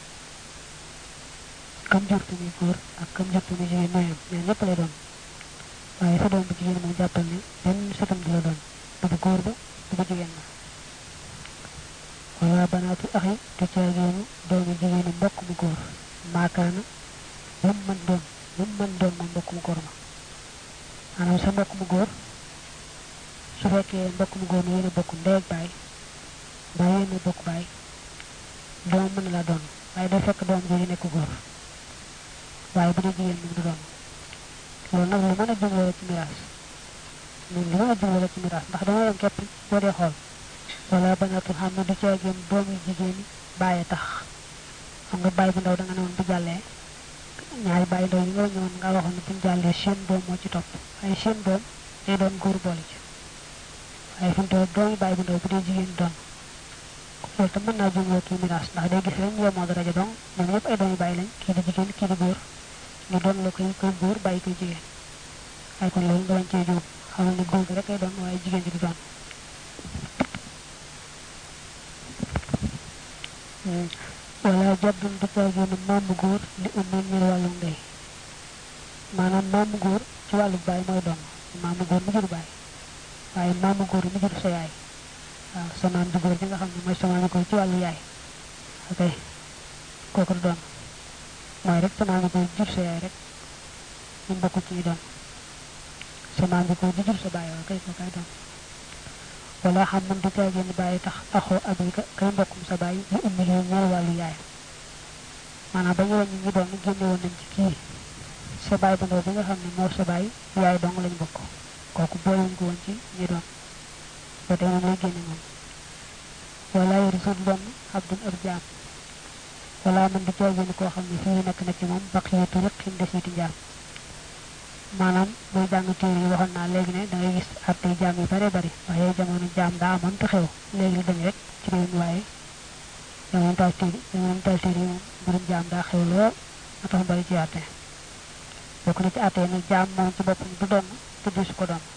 kam jortu muy góor ak kam jortu muy jigéen ñooyam ñaan ñëpp lay doon waaye sa doom bu jigéen moom jàppal ne benn satam di la doon du bu góor ba du bu jigéen ba wala banaatu axi te caageenu doomi jigéenu mbokk mu góor maakaana lu mu mën doon lu mu mën doon moom mbokk mu góor ma maanaam sa mbokk mu góor su fekkee mbokk mu góor mi yéen a bokk ndey ak baay mbaa yéen a bokk baay doom mën na la doon waaye day fekk doom jooju nekk góor waaye bu dee jigéen moom du doon loolu nag lu mën a jumloo la ci miraas ñun lu mën a jumloo la ci miraas ndax dama yem képp boo dee xool wala banaatul xam ne du caagéen doom yu jigéen yi bàyyi tax xam nga bàyyi bu ndaw da nga ne woon bu jàllee ñaari bàyyi ndaw yi nga ñëwoon nga waxoon ne buñ jàllee seen doom moo ci topp waaye seen doom day doon góor boole ci waaye fi mu toll doomi bàyyi bu ndaw bu dee jigéen doon loolu tam mën naa jumloo kii miraas ndax day gis rek ñu yemoo daraja dong ñoom ñëpp ay doomi bàyyi lañ kii di jigéen kii di góor ñu doon la koy koy góor bàyyi koy jigéen waaye kon loolu nga bañ cee juum xamal ne góor gi rek ay doon waaye jigéen ji di doon wala jaddun du caagéenu maamu góor li ummin ñel wàllu ndey maanaam maamu góor ci wàllu baay mooy doon maamu góor mu jur baay waaye maamu góor mu jur sa yaay waaw sa maam ju góor ji nga xam ne mooy sa maamu góor ci wàllu yaay ok kooku du doon mooy rek sa maamu góor jur sa yaay rek ñu bokk ci ñu doon sa maam bi ko di jur sa bàyyi waa kay ko kay doon wala xam man du caagee ni bàyyi tax axoo abika kay mbokkum sa bàyyi lu ummi li ñeel wàllu yaay maanaam ba ñu wàññi ñi doon génne woon nañ ci kii sa bàyyi ba ndaw bi nga xam ne moo sa bàyyi yaay dong lañ bokk kooku boolewuñ ko woon ci ñi doon ba tey moom lay génne moom wala yori sut doon abdun ab jaam wala man di caagee ni koo xam ne fii nekk na ci moom baqiyatu riqin desiti njaam maanaam booy jàng téere yi waxoon naa léegi ne da ngay gis attey jaam yu bare bari waaye jamono jaam daa amoon te xew léegi la dañ rek ci réew mi waaye jamono taal téere jamono taal téere yi moom mbirum jaam daa xew lool ma tax bari ci atte bokk na ci atte nag jaam moom ci boppam du doon te du su ko doon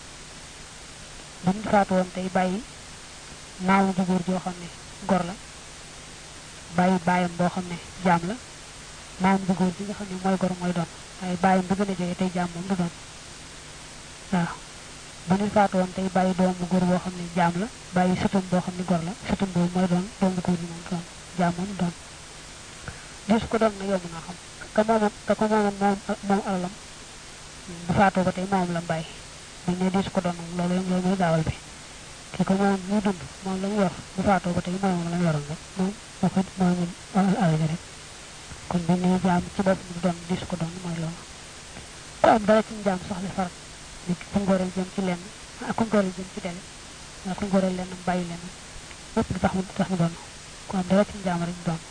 buñ faatu woon tey bàyyi naawu ju góor joo xam ne gor la bàyyi bàyyam boo xam ne jaam la naawum ju góor bi nga xam ne mooy gor mooy doon waaye bàyyam bi gën a jege tey jaam moom du doon waaw bu ñu faatu woon tey bàyyi doom bu góor boo xam ne jaam la bàyyi sëtum boo xam ne gor la sëtum boobu mooy doon doom bu góor bi moom doon jaam moom doon di su ko doon na yomb naa xam ka moomoon ka ko moomoon moom moom alalam bu faatoo ba tey moom la bàyyi buñ ne di su ko doon loolu loolu mooy gaawal bi ki ko moom muy dund moom la mu yor bu faatoo ba tey moom la mu yoroon rek moom moo ko moom alal rek kon bi ne jaam ci bopp du doon di su ko doon mooy loolu ku am dara ci jaam soxla farat nit ku ngoreel jëm ci lenn ak ku ngoreel jëm ci dele ak ku ngoreel lenn bàyyi lenn lépp du tax mu tax mu doon ku am dara ci jaam rek doon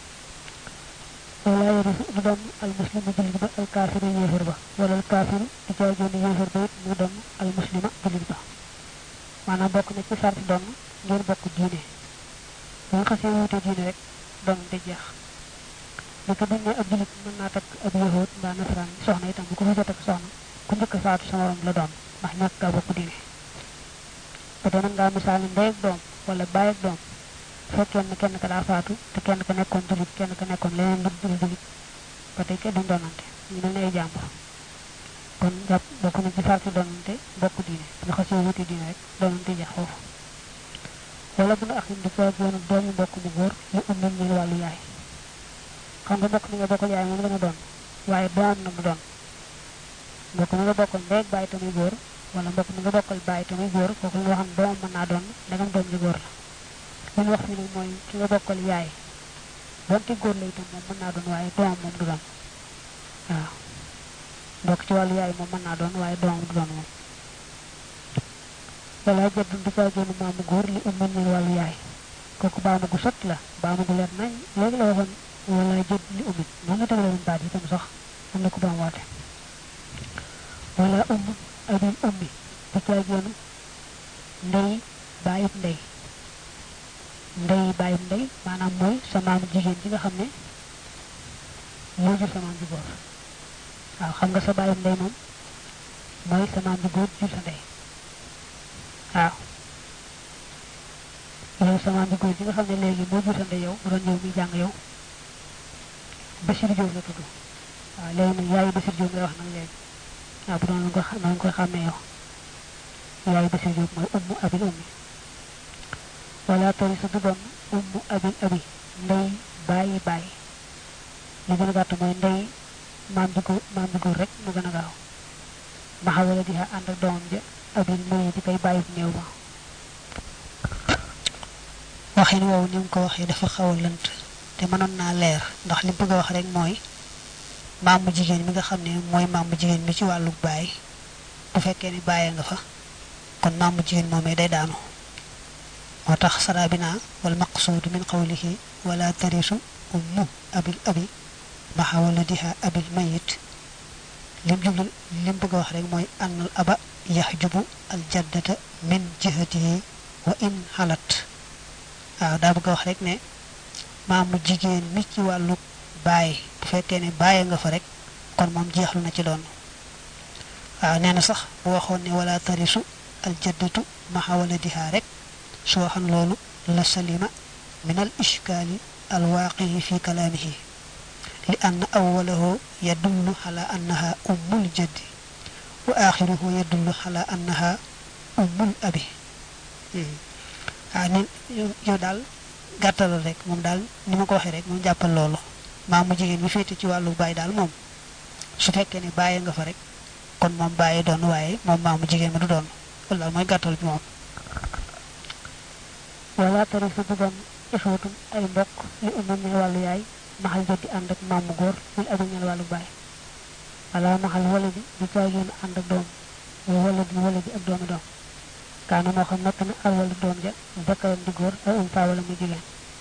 wala yori du doon al muslimu jullit ba al kaafiru yéefar ba wala al kaafiru di jaay jooni yéefar ba it mu doon al muslima jullit ba maanaam bokk na ci sarti doon ngeen bokk diine bu nga xasee wuute diine rek doon di jeex naka buñ ne ab julit mën naa takk ab yahud mbaa nasaraan soxna itam bu ko fa takk soxna ku njëkk a faatu sa morom la doon ndax ñàkk kaa bokk diine ba tey mën ngaa misaal ne ndey ak doom wala baay ak doom fekkee ne kenn ka daa faatu te kenn ka nekkoon julit kenn ka nekkoon leneen lu dul julit ba tey kenn duñ doonante ñu mel ne ay jàmbur kon jàpp bokk na ci farti doonante bokk diine bu xasee wuti diine rek doonante jeex foofu wala bu nu axin di faa goonu doomu mbokk mu góor yu ummil ñeel wàllu yaay xam nga mbokk mi nga bokkal yaay moom la nga doon waaye doom na mu doon mbokk mi nga bokkal ndey ak bàyyi tamuy góor wala mbokk mi nga bokkal bàyyi tamuy góor kooku lu xam doom mën naa doon ndegam doom ji góor la li ñu wax fi nag mooy ki nga bokkal yaay donte góor la itam moom mën naa doon waaye doom moom du doon waaw mbokk ci wàllu yaay moom mën naa doon waaye doom du doon moom wala jaddun di caa génn maamu góor li ummal ñeel wàllu yaay kooku baamu gu sotti la baamu gu leer nañ léegi la waxoon wala jëdd li umit noonu la tegale woon baat yi tam sax am na ko baam waate wala umm abin ummi di caa génn ndey bàyyib ndey ndey bàyyib ndey maanaam mooy sa maamu jigéen ji nga xam ne moo jur sa maam ji góor waaw xam nga sa bàyyib ndey moom mooy sa maam ji góor jur sa ndey waaw yow sa maam ji góor ji nga xam ne léegi moo jur sa ndey yow mu doon yow muy jàng yow Bachir Diop la tudd waaw léegi nag yaayu Bachir Diop ngay wax nag léegi waaw bu doon nga xam nga koy xàmmee yow yaayu Bachir Diop mooy ummu abil ummi wala tori sa du doon ummu abil abi ndey bàyyi bàyyi li gën a gàtt mooy ndey maam ji góor maam ji góor rek mu gën a gaaw maxa wala di ànd ak doomam ja abil muy di koy bàyyi néew ba waxin woowu ni mu ko waxee dafa xaw a lënt te mënoon naa leer ndax li bëgg a wax rek mooy maamu jigéen mi nga xam ne mooy maamu jigéen mi ci wàllu baay bu fekkee ni bàyyee nga fa kon maamu jigéen moomee day daanu moo tax sarabina wal maqsuudu min qawlihi wala tarisu ummu abil abi maxa waladiha abil mayit lim jublu lim bëgg a wax rek mooy annal aba yaxjubu al jaddata min jihatihi wa in xalat waaw daa bëgg a wax rek ne maamu jigéen mi ci wàllu baay bu fekkee ne bàyyi nga fa rek kon moom jeexlu na ci doon waaw nee na sax bu waxoon ne wala tarisu aljaddatu maxa waladiha rek su waxan loolu la salima min al ishkaali alwaaqii fi kalaamihi li ann awalahu yadullu ala annaha ummul jaddi wa axiruhu yadullu ala annaha ummul abi waaw ni yow daal gàttalal rek moom daal ni ma ko waxee rek moom jàppal loolu maamu jigéen bi féete ci wàllu baay daal moom su fekkee ne bàyyi nga fa rek kon moom bàyyi doon waaye moom maamu jigéen ma du doon wala mooy gàttal bi moom wala tari su dugan ixwatum ay mbokk li umam ñel wàllu yaay maxal jëddi ànd ak maamu góor muy amam ñel wàllu baay wala maxal wala bi du caagéen ànd ak doom wa wala di wala bi ak doomi doom kaana moo xam nekk na al wala doom ja zakkaram di góor ay um faa wala muy jigéen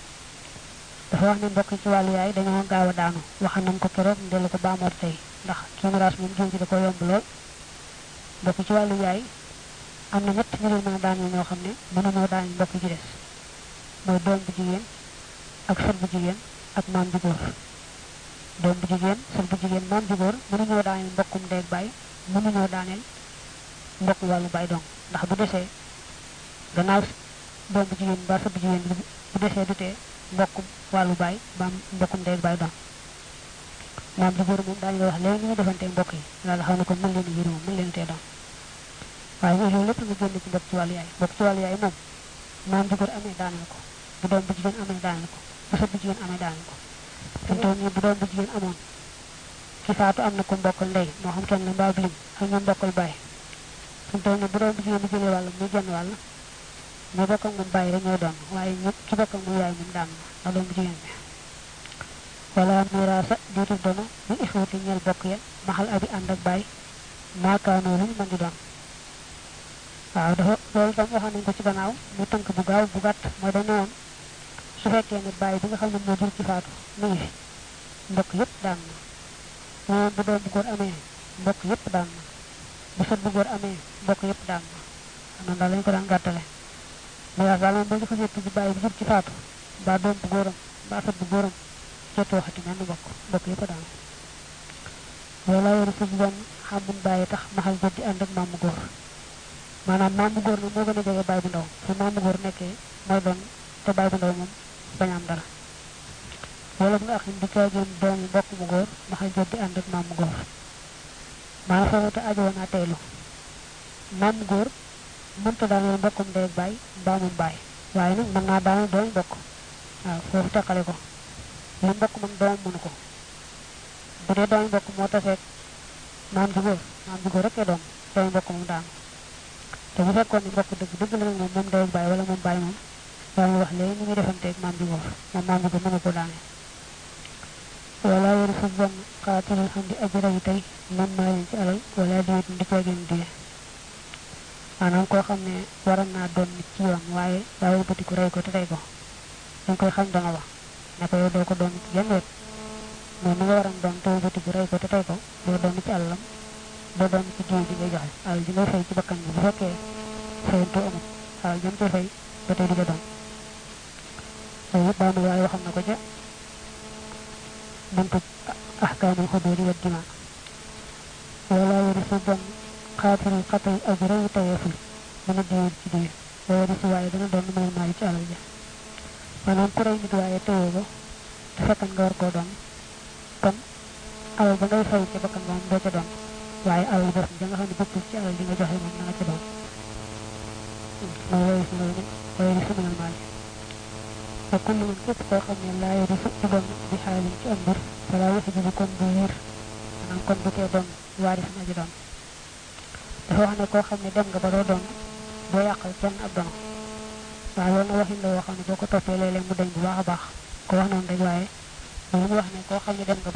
dafa wax ne mbokk ci wàllu yaay dañoo gaaw a daanu wax nañ ko keroog ndellu ko baamoot tey ndax kii miraas moom jëm ci da ko yomb lool mbokk ci wàllu yaay am na ñett ñu leen mën a daaneel ñoo xam ne mënuñoo daaneel mbokk ci des mooy doom bu jigéen ak sët bu jigéen ak maam ju góor doom bu jigéen sët bu jigéen maam ju góor mënuñoo daaneel mbokkum ndeeg baay mënuñoo daaneel mbokk wàllu baay dong ndax bu desee gannaaw doom bu jigéen ba sët bu jigéen bu desee du tee mbokkum wàllu baay ba mbokkum ndeeg baay dong maam ju góor moom daañu la wax léegi ñu defante mbokk yi loolu xam ne ko mën leen yërëm mën leen tee dong waaye loolu lépp nga génn ci mbokk ci wàllu yaay mbokk ci wàllu yaay moom maam ju góor amee daaneel ko bu doom bu jigéen amee daaneel ko bu sët bu jigéen amee daaneel ko fi mu toll nii bu doom bu jigéen amoon ki faatu am na ko mbokkal ndey moo xam kenn la mbaa bilim ak ñoom mbokkal baay fi mu toll nii bu doom bu jigéen bi jëlee wàll muy genn wàll ñu bokk ak moom bàyyi rek ñooy doon waaye ñëpp ki bokk ak moom yaay moom daan na doom bu jigéen bi wala miraasa diitu dono mu ixwati ñeel bokk ya maxal abi ànd ak baay maakaanoo lu ñu mën di doon waaw dafa loolu tam waxoon nañ ko ci gannaaw mu tënk bu gaaw bu gàtt mooy dañ ne woon su fekkee ne bàyyi bi nga xam ne moo jur ci faatu mu ngi fi mbokk yëpp daan na moom bu doom bu góor amee mbokk yëpp daan na bu sët bu góor amee mbokk yëpp daan na xam na daal lañu ko daan gàttale mais daal moom ba ñu ko seet ci bàyyi bi jur ci faatu mbaa doom bu góoram mbaa sët bu góoram jotoo waxati mel ni mbokk mbokk yëpp daan wala wara sa bon xamun bàyyi tax maxal jot di ànd ak maamu góor maanaam maamu góor nag moo gën a jege baay bu ndaw fu maamu góor nekkee mooy doon te baay bu ndaw moom bañ am dara wala bu nga axin di caagéen doomi mbokk mu góor maxal jot di ànd ak maamu góor maanaam foofu te ajoo naa teylu maamu góor mënta daaneel mbokkum ndey ak baay mbaa moom baay waaye nag mën naa daaneel doomi mbokk waaw foofu teqale ko li mbokk moom doomam mënu ko bu dee doomi mbokk moo taseeg maam ju góor maam ju góor rek doom doomi mbokk moom daanu te bu fekkoon ne mbokk dëgg dëgg la nag moom moom day bàyyi wala moom bàyyi moom daa ñu wax léegi ni muy defanteeg maam ju góor moom maam ju góor mënu ko daane wala wéru sa bon xaatirul xam di aji rayu tey man maa leen ci alal wala diwit di coogeen die maanaam koo xam ne waral naa doon nit ci yoon waaye daa wëlbatiku rey ko te tey ko dañ koy xam dana wax ne ko yow doo ko doon ci genn wet moom mi nga waram doon te wëlbatiku rey ko te tey ko doo doon ci alalam doo doon ci jiw bi ngay joxe alal ji ngay fay ci bakkan bi bu fekkee fayantu amul alal jëm ci fay ba tey di ko doon loolu yëpp daanaka waaye waxam na ko ca buntu ahkaamul xuduudi wa dima wala wari su bon xaatirul xatay ak reyu tayeeful mën a diwul ci diir wa wari si waaye dana doon mënal maali ci alal ja maanaam ku rey nit waaye teyoo ko te fekkan nga war koo doon kon alal ba ngay fay ca bakkan moom doo ca doon waaye alal bos ja nga xam ne bokkul ci alal li nga joxe moom na nga ca doon mooy wari si loolu wari si mënal maali te kullu man képp koo xam ne laa yori su ci doon di xaalin ci am mbir fala waxi bi kon du wiir maanaam kon du tee doon waaris na ji doon dafa wax ne koo xam ne dem nga ba doo doon doo yàqal kenn ab dono waaye loolu na waxin la woo xam ne boo ko toppee léeg-léeg mu dañ bu baax a baax ko wax noonu rek waaye loolu mu wax ne koo xam ne dem nga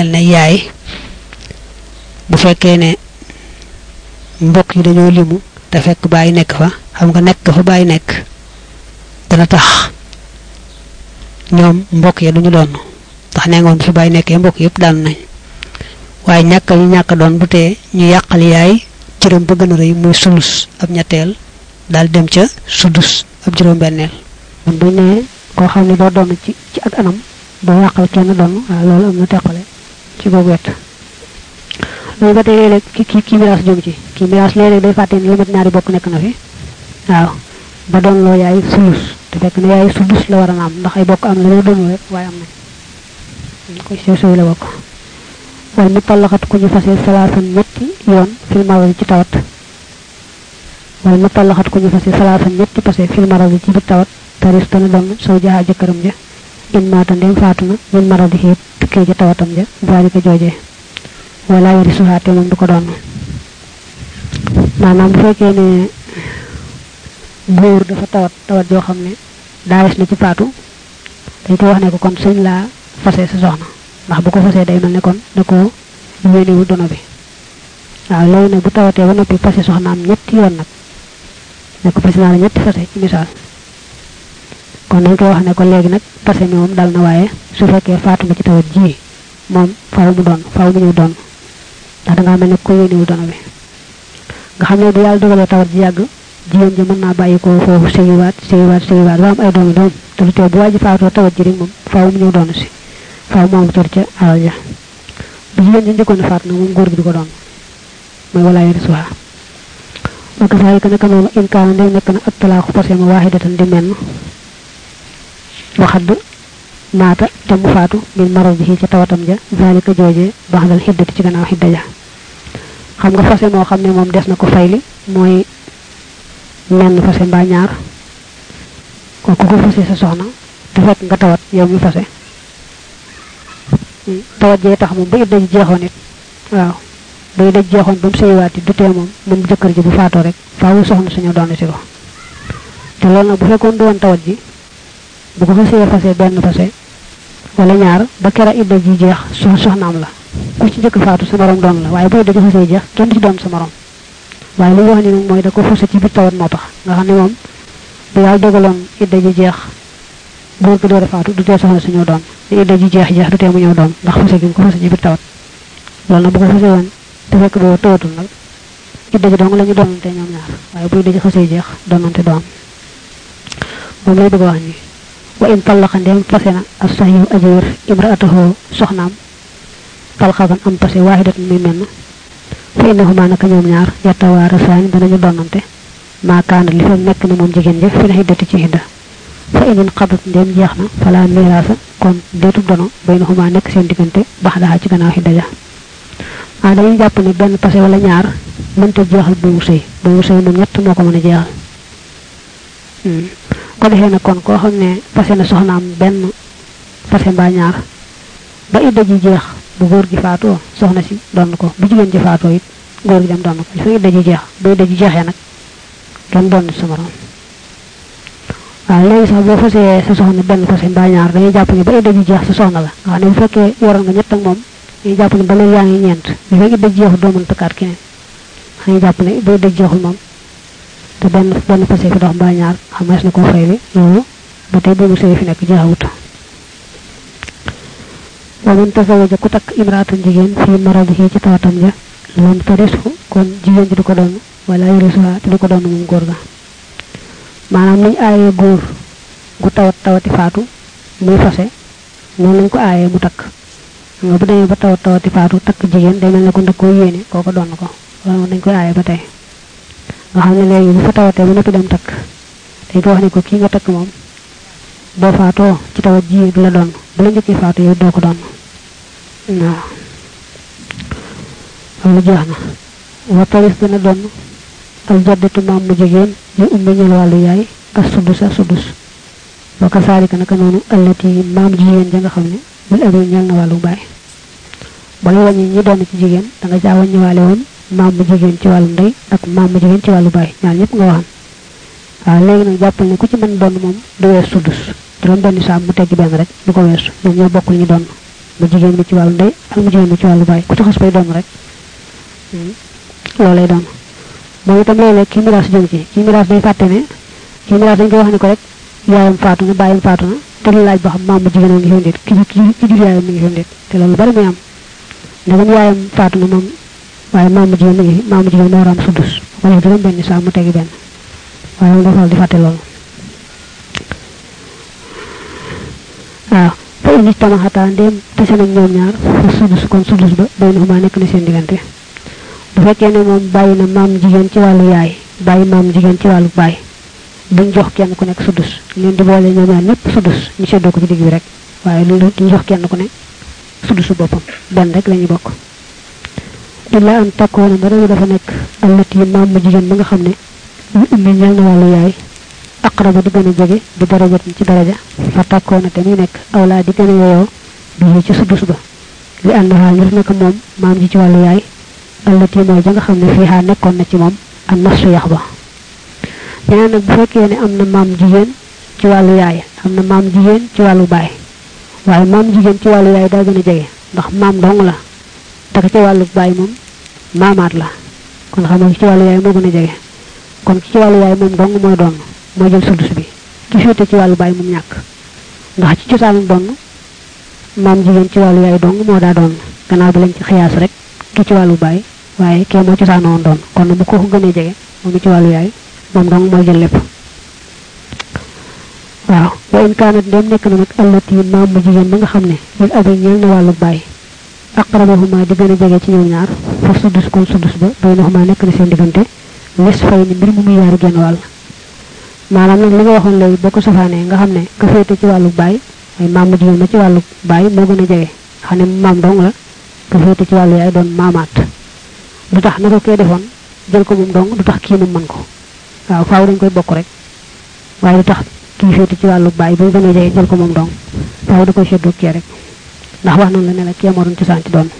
mel ne yaay bu fekkee ne mbokk yi dañoo limu te fekk bàyyi nekk fa xam nga nekk fa bàyyi nekk dana tax ñoom mbokk ya duñu doon ndax nee ngoon fi bàyyi nekkee mbokk yëpp daan nañ waaye ñàkk ñu ñàkk doon bu tee ñu yàqal yaay cëram ba gën a rëy muy sulus ab ñetteel daal dem ca sudus ab juróom-benneel kon buñ ne koo xam ne doo doon ci ci ak anam doo yàqal kenn doon waaw loolu am na teqale ci googu wet loolu ba tey léeg-léeg ki ki kii miraas jëm ci kii miraas léeg-léeg day fàtte ni lu mat ñaari bokk nekk na fi waaw ba doon loo yaay sulus te fekk ne yaay sudus la war a am ndax ay bokk am la ñoo doon rek waaye am nañ ko sew sew la bokk wala mu tallaxat ku ñu fase salaasan ñetti yoon fil maradi ci tawat wala mu tallaxat ku ñu fase salaasan ñetti pase fil maradi ci biir tawat taris dana doon saw jaa jëkkëram ja in maata ndem faatu na min maradi xiit tukkee ja tawatam ja zalika joojee wala yari suhaate moom du ko doon maanaam bu fekkee ne góor dafa tawat tawat joo xam ne daayes na ci faatu dañ ko wax ne ko kon sëñ laa fase sa soxna ndax bu ko fasee day mel ne kon da ko yéeniwu dono bi waaw léegi nag bu tawatee ba noppi fase soxnaam ñetti yoon nag ne ko fase naa la ñetti fase ci misaal kon dañ koy wax ne ko léegi nag fase mi moom dal na waaye su fekkee faatu nga ci tawat ji moom faaw mu doon faaw mu ñëw doon ndax dangaa mel ne ko yéeniwu dono bi nga xam ne bu yàlla dogalee tawat ji yàgg jigéen ji mën naa bàyyi ko foofu sëyiwaat sëyiwaat sëyiwaat ba am ay doomi doom te lu tee bu waa ji faatoo tawat ji rek moom faaw mu ñëw doon si faaw mu am cër ca alal ja bu jigéen ji njëkkoon a faat nag moom góor gi du ko doon mooy walaa yari suha wa kasaalika naka noonu in kaana ndey nekk na ak talaaxu fase ma waahidatan di menn waxadd maata te mu faatu min maral bi ca tawatam ja zalika joojee baxdal xiddati ci gannaaw xidda ja xam nga fase moo xam ne moom des na ko fayli mooy menn fase mbaa ñaar ko ku ko fase sa soxna te fekk nga tawat yow mi fase tawat jee tax moom ba idda ji jeexoon it waaw ba idda ji jeexoon ba mu sëyiwaat it du tee moom moom jëkkër ji bu faatoo rek faawu soxna suñu doon si ko te loolu nag bu fekkoon du woon tawat ji bu ko fasee fase benn fase wala ñaar ba kera idda ji jeex so soxnaam la ku ci njëkk faatu sa morom doon la waaye bu idda ji fasee jeex kenn du ci doon sa morom waaye li ñu wax ni nag mooy da ko fase ci biir tawat moo tax nga xam ne moom bu yàlla dogaloon idda ji jeex góor ko door a faatu du tee soxna suñu doon li idda ji jeex jeex du tee mu ñëw doon ndax fase gi mu ko fase ci biir tawat loolu nag bu ko fase woon te fekk boo tawatul nag idda ji dong la ñu doonante ñoom ñaar waaye bu idda ji xasee jeex doonante doon moom lay bëgg a wax ni wa in tallaqa ndem fase na as sahihu aji wér imraatahu soxnaam talxaban am pase waaxidat muy menn fa innahuma naka ñoom ñaar yattawaara saani danañu doonante maakaana li fa nekk na moom jigéen ja fi la xiddati ci xidda fa inin xadat ndem jeex na fala miraasa kon deetub dono baynahuma nekk seen diggante bax daxa ci gannaaw xidda ja ah dañuy jàpp ne benn pase wala ñaar mënta jeexal bu mu sëy bu mu sëy moom ñett moo ko mën a jeexal ko defee na kon koo xam ne pase na soxnaam benn pase mbaa ñaar ba idda ji jeex bu góor gi faatoo soxna si doon ko bu jigéen ji faatoo it góor gi dem doon ko fa idda ji jeex ba idda ji jeexee nag kenn doon sa morom waaw léegi sax boo fasee sa soxna benn fase mbaa ñaar dañuy jàpp ne ba idda ji jeex sa soxna la nga xam ne bu fekkee yoroon nga ñett ak moom dañuy jàpp ne ba léegi yaa ngi ñeent bu fekk idda ji jeexul doo mën takkaat keneen dañuy jàpp ne ba idda ji jeexul moom te benn benn fase fi dox mbaa ñaar xamees na koo fayli loolu ba tey boobu sëy fi nekk jeexawut wa man tasawaja ku takk imraatan jigéen fii maradihi ci tawatam ja lam tarishu kon jigéen ji du ko doon wala yarisuha te du ko doon moom góor ga maanaam niñ aayee góor gu tawat tawati faatu muy fase noonu lañ ko aayee mu takk xam nga bu demee ba tawat tawati faatu takk jigéen day mel ne ko ndëg koo yéene kooko doon ko loolu dañ koy aayee ba tey nga xam ne léegi bu fa tawatee ba noppi dem takk dañ ko wax ne ko kii nga takk moom boo faatoo ci tawat ji du la doon bu la njëkkee faatu yow doo ko doon waaw loolu jeex na wa taris dana doon al jaddatu maam mu jigéen yu ummi ñel wàllu yaay as sudus a sudus wa kasaalika naka noonu allati maam jigéen ja nga xam ne bul abi ñel na wàllu baay booy wàññi ñi doon ci jigéen da nga caa wàññiwaale woon maam mu jigéen ci wàllu ndey ak maam mu jigéen ci wàllu baay ñaar ñëpp nga waxan waaw léegi nag jàppal ne ku ci mën doon moom du wees sudus juróom benn saam mu tegg benn rek du ko weesu ñoom ñoo bokkul ñu doon mu jigéen mi ci wàllu ndey ak mu jigéen mi ci wàllu baay ku ci xas bay doon rek loolu lay doon moom itam léeg-léeg kii miraas jëm ci kii miraas day fàtte ne kii miraas dañ koy wax ne ko rek yaayam faatu na bàyyam faatu na te lu laaj ba xam maam mu jigéen a ngi fi ndéet ki ki ki jur yaayam mi ngi fi ndéet te loolu bari muy am ndegam yaayam faatu na moom waaye maam mu jigéen mi ngi fi maam mu jigéen moo war a am suddus ko def juróom benn saa mu tegi benn waaye moom dafa di fàtte loolu waaw fa indi tamaxataa ndéem tase nañ ñoom ñaar fa suddus kon suddus ba bay na xumaa nekk na seen diggante bu fekkee ne moom bàyyi na maam jigéen ci wàllu yaay bàyyi maam jigéen ci wàllu baay duñ jox kenn ku nekk suddus leen di boole ñoom ñaar ñëpp suddus ñu seddoo ko ci digg bi rek waaye lu duñ jox kenn ku ne suddusu boppam benn rek lañuy bokk illa an takkoona ba réew dafa nekk allati maam mu jigéen ba nga xam ne lu ummi ñel na wàllu yaay aqraba di gën a jege bi daraja ci daraja fa takkoona te muy nekk awlaa di gën a yeyoo bi ci suddus ba li ànd xaa ngir naka moom maam ji ci wàllu yaay allati mooy ja nga xam ne fii xaa nekkoon na ci moom ak nafsu yax ba ñeneen nag bu fekkee ne am na maam jigéen ci wàllu yaay am na maam jigéen ci wàllu baay waaye maam jigéen ci wàllu yaay daa gën a jege ndax maam dong la taka ci wàllu baay moom maamaat la kon xam nga ci wàllu yaay moo gën a jege kon ci wàllu yaay moom dong mooy doon moo jël sudus bi ki féete ci wàllu baay moom ñàkk ndax ci cosaanu doon maam jigéen ci wàllu yaay dong moo daa doon gannaaw bi lañ ci xiyaas rek ki ci wàllu baay waaye kee moo cosaanoon doon kon bu ko gënee jege moom ci wàllu yaay moom dong mooy jël lépp waaw wa in kaanat ndem nekk na nag allati maam mu jigéen ba nga xam ne lil abi ñeel na wàllu baay aqrabahuma di gën a jege ci ñoom ñaar fa suddus kon suddus ba baynahuma nekk na seen diggante nis fay ni mbir mu muy yaari genn wàll maanaam nag li nga waxoon léegi boo ko safaanee nga xam ne ka féete ci wàllu baay ay maam mu jigéen ma ci wàllu baay moo gën a jege xam ne maam dong la ka féete ci wàllu yaay doon maamaat du tax na ko kee defoon jël ko moom dong du tax kii moom mën ko waaw faaw dañ koy bokk rek waaye du tax kii féete ci wàllu baay bu gën a jege jël ko moom dong faaw da koy seddoo kee rek ndax wax nañ la ne la kee moo doon ci santi doon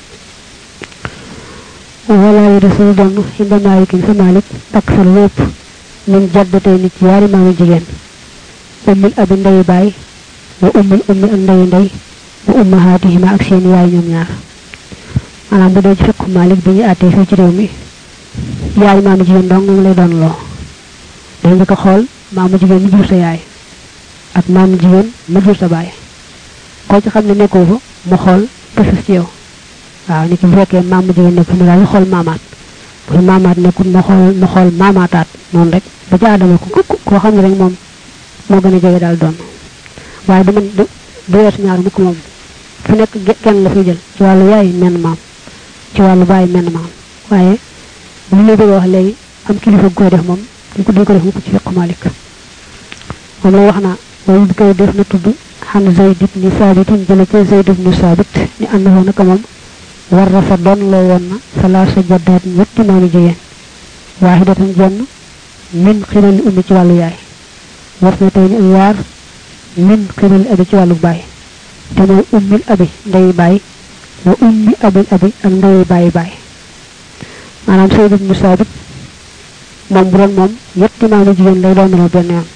wala yi dafa doon xinda maalikin fa maalik ak sa lépp min jaddatay nit ci yaari maami jigéen ummil abi ndeyu baay wa ummil ummi ak ndeyu ndey wa ummahaatihima ak seen yaay ñoom ñaar maanaam bu dee ci fekk maalik bi ñu àttee fii ci réew mi yaay maamu jigéen dong moom lay doon loo day njëkk a xool maamu jigéen mu jur sa yaay ak maamu jigéen ma jur sa baay koo ci xam ne nekkoo fa mu xool pësës ci yow waaw ni ki bu fekkee maamu jigéen nekk mu daal di xool maamaat bu maamaat nekkul ma xool ma xool maamaataat noonu rek ba ca aadama ko koo xam ne rek moom moo gën a jege daal doon waaye du man du du weesu ñaar mukk moom fu nekk kenn la fiy jël ci wàllu yaay menn maam ci wàllu baay menn maam waaye li lay bëgg a wax léegi am kilifa gu koy def moom duñ ko duñ ko def mukk ci fiq malik moom la wax naa loolu bi koy def na tudd xam zayd ibni saabitin jële ca zayd ibni saabit ni ànd foo naka moom war rafa doon loo woon na salaasa jaddaat ñetti maami jigéen waahidatan jenn min xirali ummi ci wàllu yaay war na tey ni ak yaar min xirali abi ci wàllu baay te mooy ummil abi ndeyi baay wa ummi abil abi ak ndeyi bàyyi baay maanaam Sayd ibnu Saabit moom bu doon moom ñetti maami jigéen lay doon loo benn yoon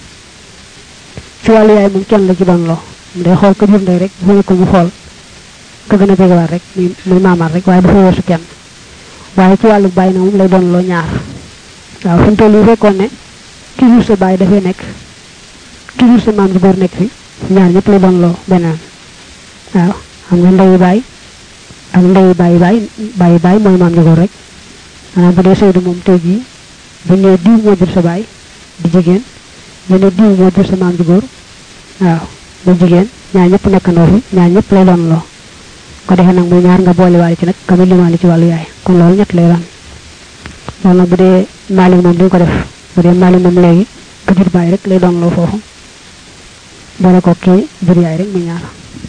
ci wàllu yaay moom kenn la ci doon loo day xool ka jur ndey rek bu nekkul mu xool ka gën a jegewaat rek muy muy maamaat rek waaye dafa weesu kenn waaye ci wàllu bàyyi na moom lay doon loo ñaar waaw fi mu toll yi fekkoon ne ki jur sa bàyyi dafay nekk ki jur sa maam ji góor nekk fi ñaar ñëpp lay doon loo beneen waaw xam nga ndeyu baay ak ndeyu bàyyi baay bàyyi baay mooy maam ji góor rek maanaam bu dee Seydou moom tey jii bu ñëwee diw moo jur sa baay di jigéen ñu ne diw moo jur sa maam ji góor waaw bu jigéen ñaar ñëpp nekkandoo fi ñaar ñëpp lay doon loo ko defee nag muy ñaar nga boole waale ci nag ka muy limaale ci wàllu yaay kon loolu ñett lay doon loolu nag bu dee maalik moom duñ ko def bu dee maalik moom léegi ka jur baay rek lay doon loo foofu boole ko kii jur yaay rek muy ñaar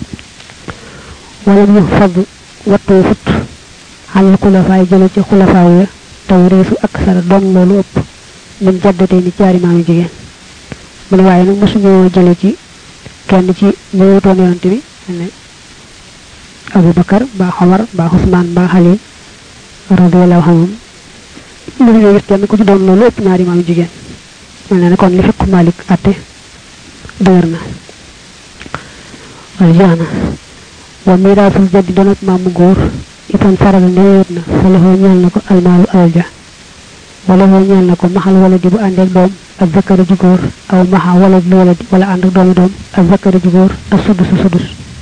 wala ñu fab wattoo fut xalal xulafaay jële ci xulafaaw ya taw réesu ak sara doon loolu ëpp min jaddatee ni caari maami jigéen mu ne waaye nag mosuñoo jële ci kenn ci ñu wutoon yonante bi ne Abu Bakar ba Xomar ba Usmaan ba Xali radiyallahu anhum mënuñoo gis kenn ku ci doon loolu ëpp ñaari maami jigéen mel na ne kon li fekk Malik atte dëgër na wala jeex na wa miraasul jaddi doon ak maamu góor itam faral ndeewet na fa la ñeel na ko almaalu alal ja wala hoo ñeel na ko maxal wala di bu ànd ak doom ak zakkari ju góor aw maxa wala di wala di wala ànd ak doomi doom ak zakkari ju góor ak sudus sudus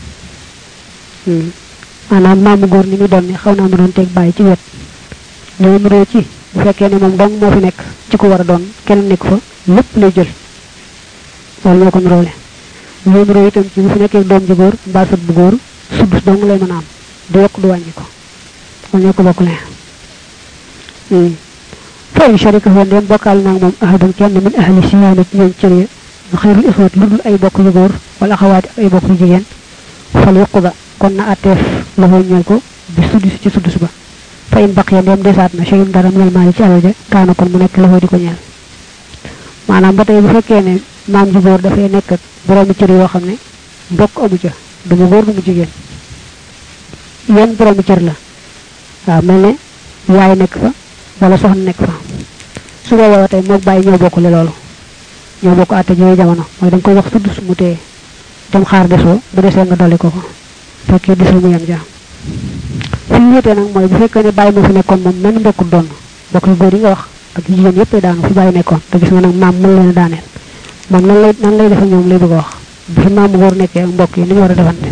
maanaam maamu góor ni muy doon ne xaw naa mu doon teg bàyyi ci wet ñoo muroo ci bu fekkee ne moom dong moo fi nekk ci ko war a doon kenn nekk fa lépp lay jël loolu ñoo ko muroole ñoo muroo itam ci bu fi nekkee doom ju góor mbaa sët bu góor sudus dong lay mën a am du yokk du wàññi ko loolu ñoo ko bokk lee fa in sharika fa ndem bokkaal naag moom ahadun kenn min ahli siyaana ci ñoom cër ya ñu xayrul ixwat lu dul ay bokk yu góor wala axawaati ak ay bokk yu jigéen fal yuquda kon na atteef la foo ñeel ko bi sudus ci sudus ba fa in baqiya ndem desaat na shay'un dara minal maali ci alal ja kaana kon mu nekk la foo di ko ñeel maanaam ba tey bu fekkee ne maam ju góor dafay nekk ak boroomi cër yoo xam ne mbokk amu ca du mu góor du mu jigéen yenn boroomi cër la waaw mel ne yaay nekk fa wala soxna nekk fa su boobaa tey moog bàyyi ñoo bokkule loolu ñoo bokk àtte yooyu jamono mooy da nga koy wax sudd su mu téye dem xaar desoo bu desee nga dolli ko ko fekkee desul mu yem ja fi ñu wéetee nag mooy bu fekkee ne bàyyi moo fi nekkoon moom menn mbokkul doon bokk yu góor yi nga wax ak jigéen yëpp daanu fi bàyyi nekkoon te gis nga nag maam mën leen a daaneel moom nan lay nan lay defa ñoom lay bëgg a wax bu fi maamu góor nekkee ak mbokk yi ni ñu war a defante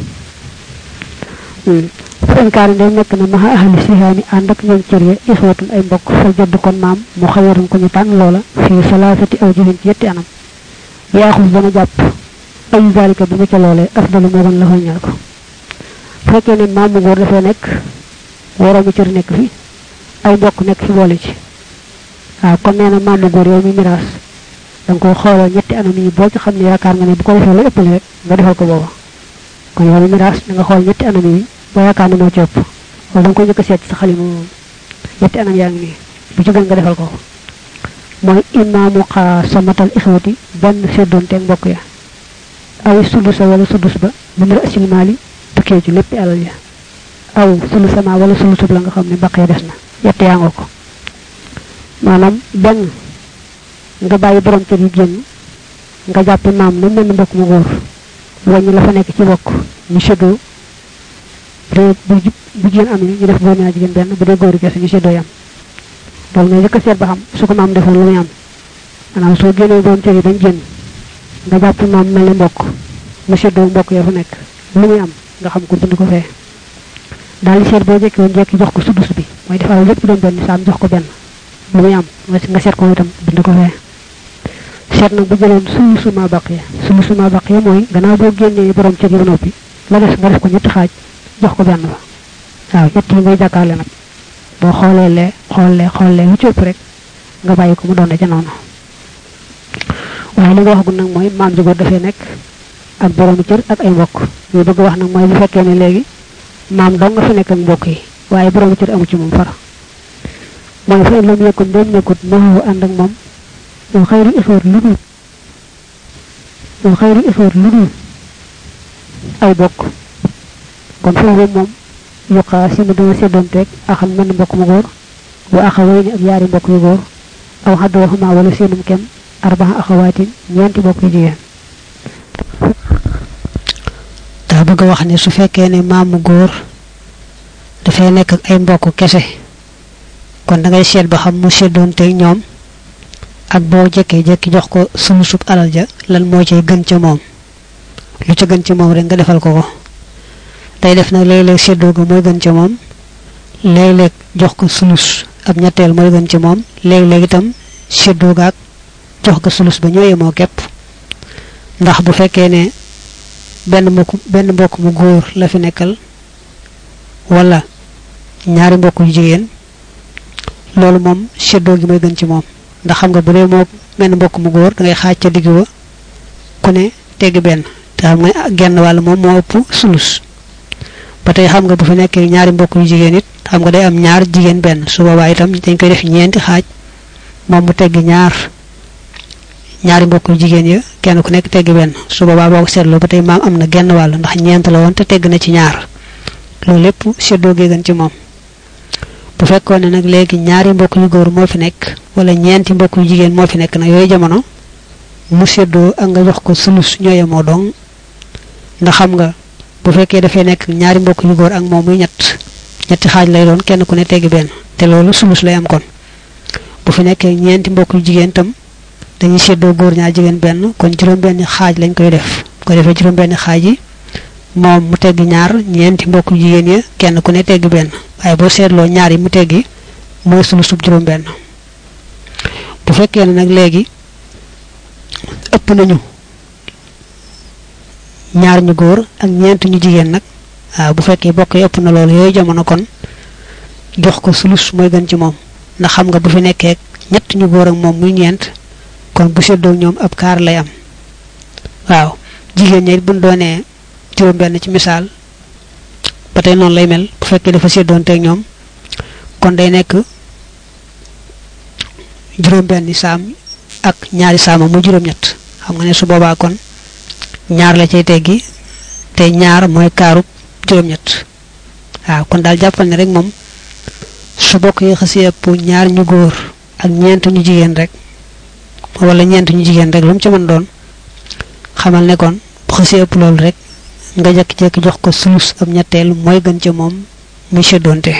fa inkaari ndem nekk na maxa ahli sihaani ànd ak ñoom cër ya ixwatun ay mbokk fa jëdd kon maam mu xayarum ko ñu tànn loola fii salaasati aw jihin ci yetti anam yaaxus dana jàpp ayu zalika bi mu ca loolee afdalu moo gën la fa ñal ko fekkee ne maam mu góor dafay nekk waroomi cër nekk fi ay mbokk nekk fi boole ci waaw kon nee na maam mu góor yow mi miraas da nga koy xoolal ñetti anam yi boo ci xam ne yaakaar nga ne bu ko defee la ëppale rek nga defal ko booba kon yow mi miraas da nga xool ñetti anam yi boo yaakaar ne moo ci ëpp wala da nga koy njëkk a seet ci sa xalima moom ñetti anam yaa ngi nii bu ci gën nga defal ko mooy imaamu xaasamatal ixwati benn seddoonteeg mbokk ya aw sulusa wala sulus ba min rasil maali tukkee ci lépp alal ya aw sulusama wala sulusub la nga xam ne baqee des na yett yaa nga ko maanaam benn nga bàyyi borom cër yi génn nga jàppi maam na mel ni mbokk mu góor wàññi la fa nekk ci bokk ñu séddoo bu dee bu bu jigéen am ñu def góor ñaar jigéen benn bu dee góor kese ñu séddoo yam loolu nga njëkk a seet ba xam su ko maam defoon lu muy am maanaam soo génnee borom cër yi bañ génn nga jàpp maam mel ne mbokk mu séddoo mbokk ya fa nekk lu muy am nga xam ko bind ko fee daal di seet boo jekki woon jekki jox ko sudus bi mooy defal lépp doon benn saam jox ko benn lu muy am nga seet ko itam bind ko fee seet nag bu jëloon sulusu ma baqiya sulusu ma baqiya mooy gannaaw boo génnee borom cër yi ba noppi la des nga def ko ñetti xaaj jox ko benn fa waaw ñett yi ngay jàkkaarle nag boo xoolee lee xoolee xoolee lu ci ëpp rek nga bàyyi ko mu doon ca noonu waaye li nga waxagul nag mooy maam ji góor dafay nekk ak boroomi cër ak ay mbokk ñu bëgg wax nag mooy bu fekkee ne léegi maam dong nga fa nekk ak mbokk yi waaye boroomi cër amu ci moom far mooy fa in lam yekkun doom nekkut maxawu ànd ak moom ñu xayru ixwat lu dul ñu xayru ixwat lu dul ay bokk kon foofu moom yuqaa si mu dana seddoonteeg axam mel mbokk mu góor wa axaway ni ak yaari mbokk yu góor aw xaddoo xamaa wala seenum kem arbaxa axawaatin ñeenti mbokk yu jigéen daa bëgg a wax ne su fekkee ne maamu góor dafay nekk ak ay mbokk kese kon da ngay seet ba xam mu seddoonteeg ñoom ak boo jekkee jekki jox ko sulusub alal ja lan moo cay gën ca moom lu ca gën ca moom rek nga defal ko ko day def nag léeg-léeg séddoo ga mooy gën ca moom léeg-léeg jox ko sulus ab ñetteel mooy gën ca moom léeg-léeg itam séddoo ga ak jox ko sulus ba ñoo yemoo képp ndax bu fekkee ne benn mbokk benn mbokk mu góor la fi nekkal wala ñaari mbokk yu jigéen loolu moom séddoo gi mooy gën ci moom ndax xam nga bu dee moo benn mbokk mu góor da ngay xaaj ca digg ba ku ne tegg benn te xam nga genn wàll moom moo ëpp sulus ba tey xam nga bu fi nekkee ñaari mbokk yu jigéen it xam nga day am ñaar jigéen benn su boobaa itam dañ koy def ñeenti xaaj moom mu tegg ñaar ñaari mbokk yu jigéen ya kenn ku nekk tegg benn su boobaa boo ko seetloo ba tey maam am na genn wàll ndax ñeent la woon te tegg na ci ñaar loolu lépp seddoo gee gën ci moom bu fekkoon ne nag léegi ñaari mbokk yu góor moo fi nekk wala ñeenti mbokk yu jigéen moo fi nekk nag yooyu jamono mu seddoo ak nga jox ko sulus ñoo yemoo dong ndax xam nga bu fekkee dafay nekk ñaari mbokk yu góor ak moom muy ñett ñetti xaaj lay doon kenn ku ne teggi benn te loolu sulus lay am kon bu fi nekkee ñeenti mbokk yu jigéen tam dañuy séddoo góor ñaar jigéen benn kon juróom-benni xaaj lañ koy def ko defee juróom-benni xaaj yi moom mu teggi ñaar ñeenti mbokk yu jigéen yi kenn ku ne teggi benn waaye boo seetloo ñaar yi mu teggi mooy sulusub juróom-benn bu fekkee ne nag léegi ëpp nañu ñaar ñu góor ak ñeent ñu jigéen nag waaw bu fekkee bokk yi ëpp na loolu yooyu jamono kon jox ko sulus mooy gën ci moom ndax xam nga bu fi nekkee ñett ñu góor ak moom muy ñeent kon bu seddoo ñoom ab kaar lay am waaw jigéen ñi buñ doonee juróom benn ci misaal ba tey noonu lay mel bu fekkee dafa seddoon teeg ñoom kon day nekk juróom benn saam ak ñaari saama muy juróom ñett xam nga ne su boobaa kon ñaar la cay teggi te ñaar mooy kaarub juróom ñett waaw kon daal jàppal ne rek moom su bokk yi xasee ëpp ñaar ñu góor ak ñeent ñu jigéen rek wala ñeent ñu jigéen rek lu mu ci mën doon xamal ne kon bu xasee ëpp loolu rek nga jekki-jekki jox ko sulus ab ñetteel mooy gën ca moom muy seddoonte